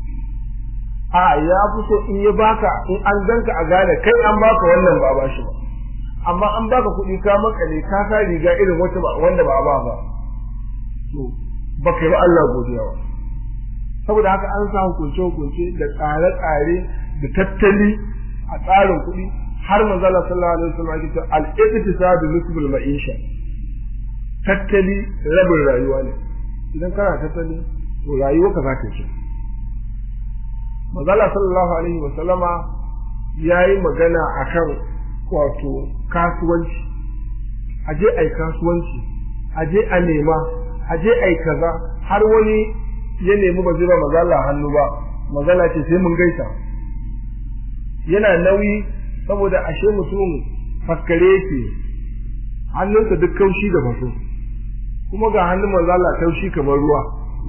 a ya fi so in ya baka in an ganka a gane kai an baka wannan ba a bashi ba amma an baka kuɗi ka makale ka sa riga irin wata wanda ba a ba ba to baka yi ba Allah godiya ba saboda haka an sa hukunce hukunce da tsare tsare da tattali a tsarin kuɗi har manzo Allah sallallahu alaihi wasallam yake cewa al-iqtisadu nisbul ma'isha tattali rabin rayuwa ne idan kana tattali to rayuwa ka za ta ce Mazala sallallahu alaihi wa sallama ya yi magana akan wato kasuwanci aje ai kasuwanci aje a nema aje ai kaza har wani ya nemi ba zai ba mazala hannu ba mazala ce sai mun gaisa yana nauyi saboda ashe mutum faskare yake hannunsa duk kaushi da faso kuma ga hannun mazala taushi kamar ruwa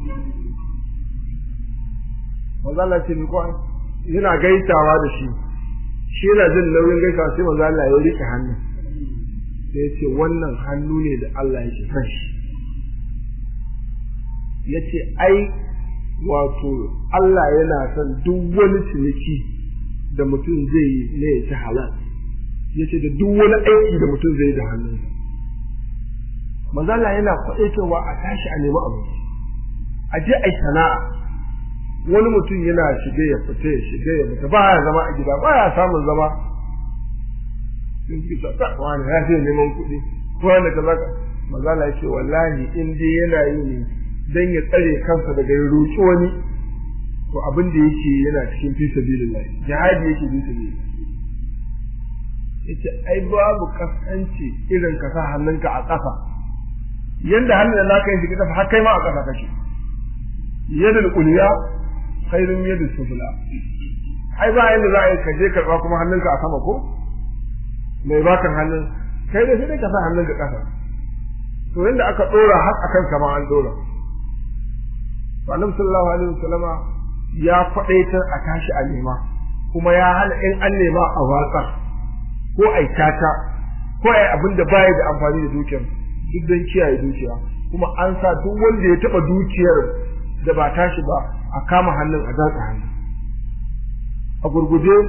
mazala ce ko yana gaisawa da shi shi yana jin nauyin gaisawa sai mazala ya rike hannun sai ya ce wannan hannu ne da Allah yake son shi ya ce ai wato Allah yana son duk wani ciniki da mutum zai yi ne ya ci halal ya ce da duk wani aiki da mutum zai yi da hannunsa manzala yana kwaɗaitowa a tashi a nemi abinci a je a yi sana'a wani mutum yana shige ya fita ya shige ya fita ba ya zama a gida ba ya samun zama sun fi sa wani ya ce neman kuɗi ko wanda kaza ka manzala ya ce wallahi in dai yana yi ne dan ya tsare kansa daga ya roƙi wani to abin da yake yana cikin fi sabilillah jihadi yake fi sabilillah yace ai babu kaskanci irin ka sa hannunka a ƙasa yanda hannun da naka yi kasa har kai ma a ƙasa kake yadul ulya khairun yadul sufla ai ba yanda za a yi ka je karɓa kuma hannunka a sama ko mai bakan hannun kai da sai ka sa hannunka ƙasa to yanda aka ɗora har akan kama an ɗora to annabi sallallahu alaihi wasallama ya faɗaitar a tashi a nema kuma ya hana in an nema a watsa ko a tata ko a abin da baya da amfani da dukiyar duk don kiyaye dukiya kuma an sa duk wanda ya taɓa dukiyar da ba tashi ba a kama hannun a datsa hannu a gurguje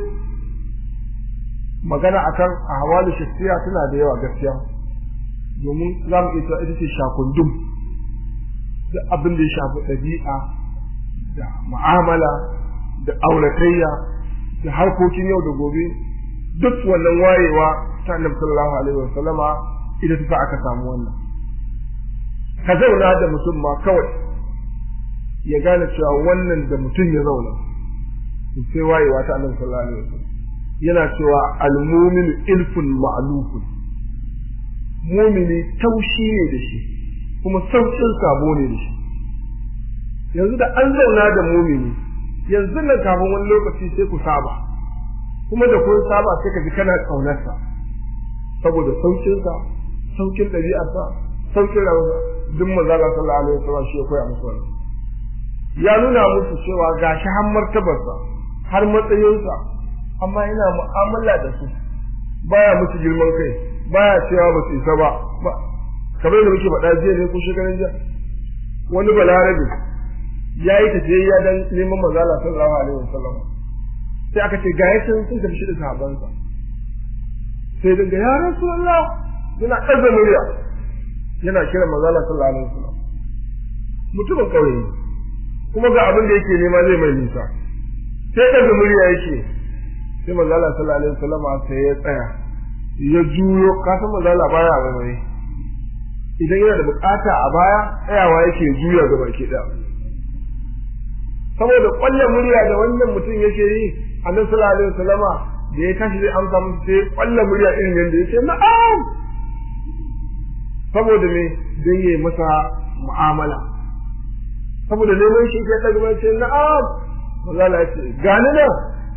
magana akan a hawalu shafiya tana da yawa gaskiya domin za mu iya ita ce shakundum da abin da ya shafi ɗabi'a da mu'amala da auratayya da harkokin yau da gobe duk wannan wayewa ta annabi sallallahu alaihi wasallama ita ta aka samu wannan ka zauna da mutum ma kawai ya gane cewa wannan da mutum ya zauna sai wayewa ta annabi sallallahu alaihi wasallam yana cewa al-mu'minu ilfun ma'lufun mumini taushi ne da shi kuma saukin sabo ne da shi yanzu da an zauna da mumini yanzu nan kafin wani lokaci sai ku saba kuma da kun saba sai ka ji kana kaunarsa saboda saukinsa saukin ɗabi'arsa saukin rayuwa duk manzo Allah sallallahu alaihi wasallam shi ya koya musu wannan ya nuna musu cewa gashi har martabarsa har matsayinsa amma yana mu'amala da su baya musu girman kai baya cewa ba su isa ba kamar da muke faɗa jiya ne ko shekaran jiya wani balarabe ya yi tafiyayya dan neman manzo Allah sallallahu alaihi wasallam sai aka ce ga yakin sun tafi shi da sahabbansa sai daga ya rasulullah yana ɗaga murya yana kira manzo Allah sallallahu alaihi wasallam mutumin kauye kuma ga abin da yake nema zai mai nisa sai ɗaga murya yake sai manzo Allah sallallahu alaihi wasallam sai ya tsaya ya juyo ka san manzo Allah baya wani idan yana da bukata a baya tsayawa yake juya ga baki ɗaya saboda kwalle murya da wannan mutum yake yi annabi sallallahu alaihi wasallama da ya tashi zai amsa musu sai kwalle murya irin yadda yake na'am saboda me dan yayi masa mu'amala saboda neman shi ke daga mai ce na'am maza la ce gani nan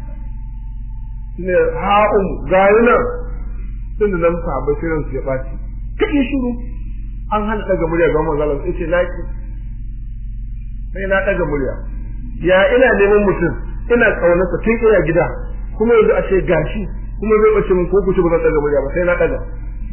ne ha'um gani nan tunda nan sahabbai sai ransu ya ɓaci kai shiru an hana daga murya ga manzo Allah sai ce naki sai na daga murya ya ina neman mutum ina kaunarsa tun ina gida kuma yanzu a ce gashi kuma zai bace min ko ku ci ba zan daga murya ba sai na daga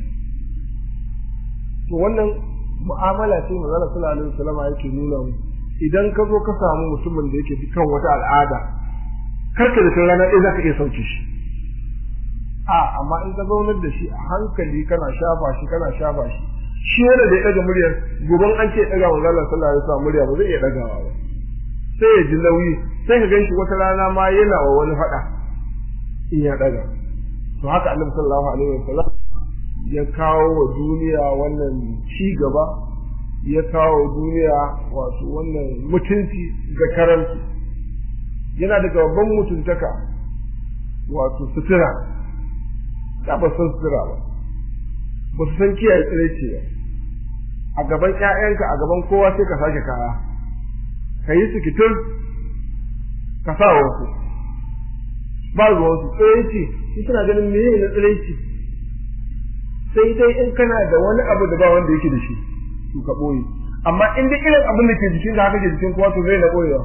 to wannan mu'amala ce manzo Allah sallallahu alaihi wasallam yake nuna mu idan ka zo ka samu mutumin da yake kan wata al'ada karka da rana ɗaya zaka iya sauke shi a amma in ka zaunar da shi a hankali kana shafa shi kana shafa shi shi yana da ya ɗaga muryar goban an ce ɗaga manzo Allah sallallahu alaihi wasallam murya ba zai iya ɗagawa ba sai ya ji nauyi sai ka ganshi wata rana ma yana wa wani faɗa in ya ɗaga to haka annabi sallallahu alaihi wasallam ya kawo wa duniya wannan ci gaba ya kawo duniya wato wannan mutunci ga karanci yana daga babban mutuntaka wato sutura da ba san sutura ba ba su san kiyaye tsiraici ba a gaban ƴaƴanka a gaban kowa sai ka sake kaya ka yi su kitin ka sa wasu ba ruwansu tsiraici su suna ganin meye na tsiraici sai dai in kana da wani abu da ba wanda yake da shi su ka ɓoye amma in dai irin abin da ke jikin ka haka ke jikin kowa to zai na ɓoyewa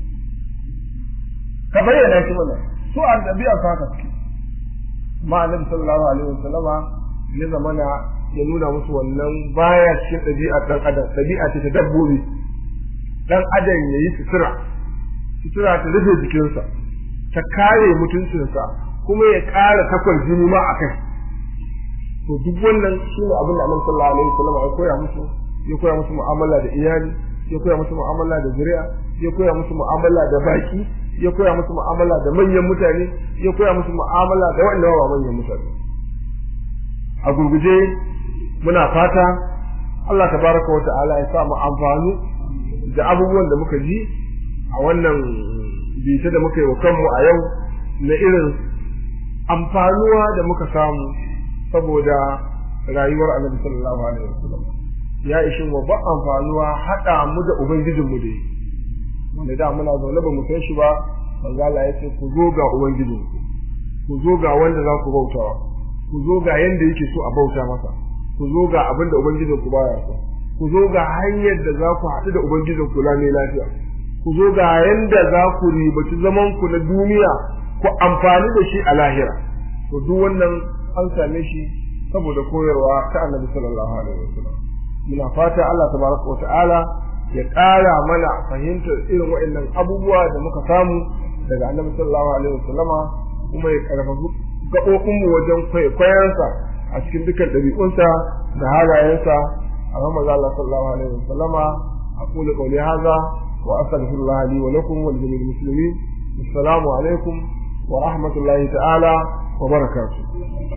ka bayyana shi mana su a ɗabi'a su haka suke ma annabi sallallahu alaihi wasallama ya zamana ya nuna musu wannan baya cikin ɗabi'a ɗan adam ɗabi'a ce ta dabbobi ɗan adam ya yi sutura sutura ta rufe jikinsa ta kare mutuncinsa kuma ya ƙara takwar jini ma a kai to duk wannan shi ne abin da annabi sallallahu alaihi wasallam ya koya musu ya koya musu mu'amala da iyali ya koya musu mu'amala da zuri'a ya koya musu mu'amala da baki ya koya musu mu'amala da manyan mutane ya koya musu mu'amala da wanda ba manyan mutane a gurguje muna fata Allah tabaraka wa ta'ala ya sa mu amfani da abubuwan da muka ji a wannan bita da muka yi wa kanmu a yau na irin amfanuwa da muka samu saboda rayuwar annabi sallallahu alaihi wasallam ya ishin wa ba amfanuwa hada mu da ubangijin mu dai wanda da muna zaune ba mu san shi ba manzo Allah ya ce ku zo ga ubangijin ku zo ga wanda za ku bautawa ku zo ga yanda yake so a bauta masa ku zo ga abin da ubangijin ku baya so ku zo ga hanyar da za ku haɗu da ubangijin ku lami lafiya ku zo ga yanda za ku ribaci zaman ku na duniya ku amfani da shi a lahira to duk wannan an same shi saboda koyarwa ta annabi sallallahu alaihi wasallam muna fata Allah tabaraka wa ta'ala ya ƙara mana fahimtar irin waɗannan abubuwa da muka samu daga annabi sallallahu alaihi wasallama kuma ya karfafa gaɓoɓin mu wajen kwaikwayonsa a cikin dukkan ɗabi'unsa da halayensa a Muhammad Allah sallallahu alaihi wasallama aqulu qawli hadha wa astaghfirullah li wa lakum wa li jami'il muslimin assalamu alaikum wa rahmatullahi ta'ala wa barakatuh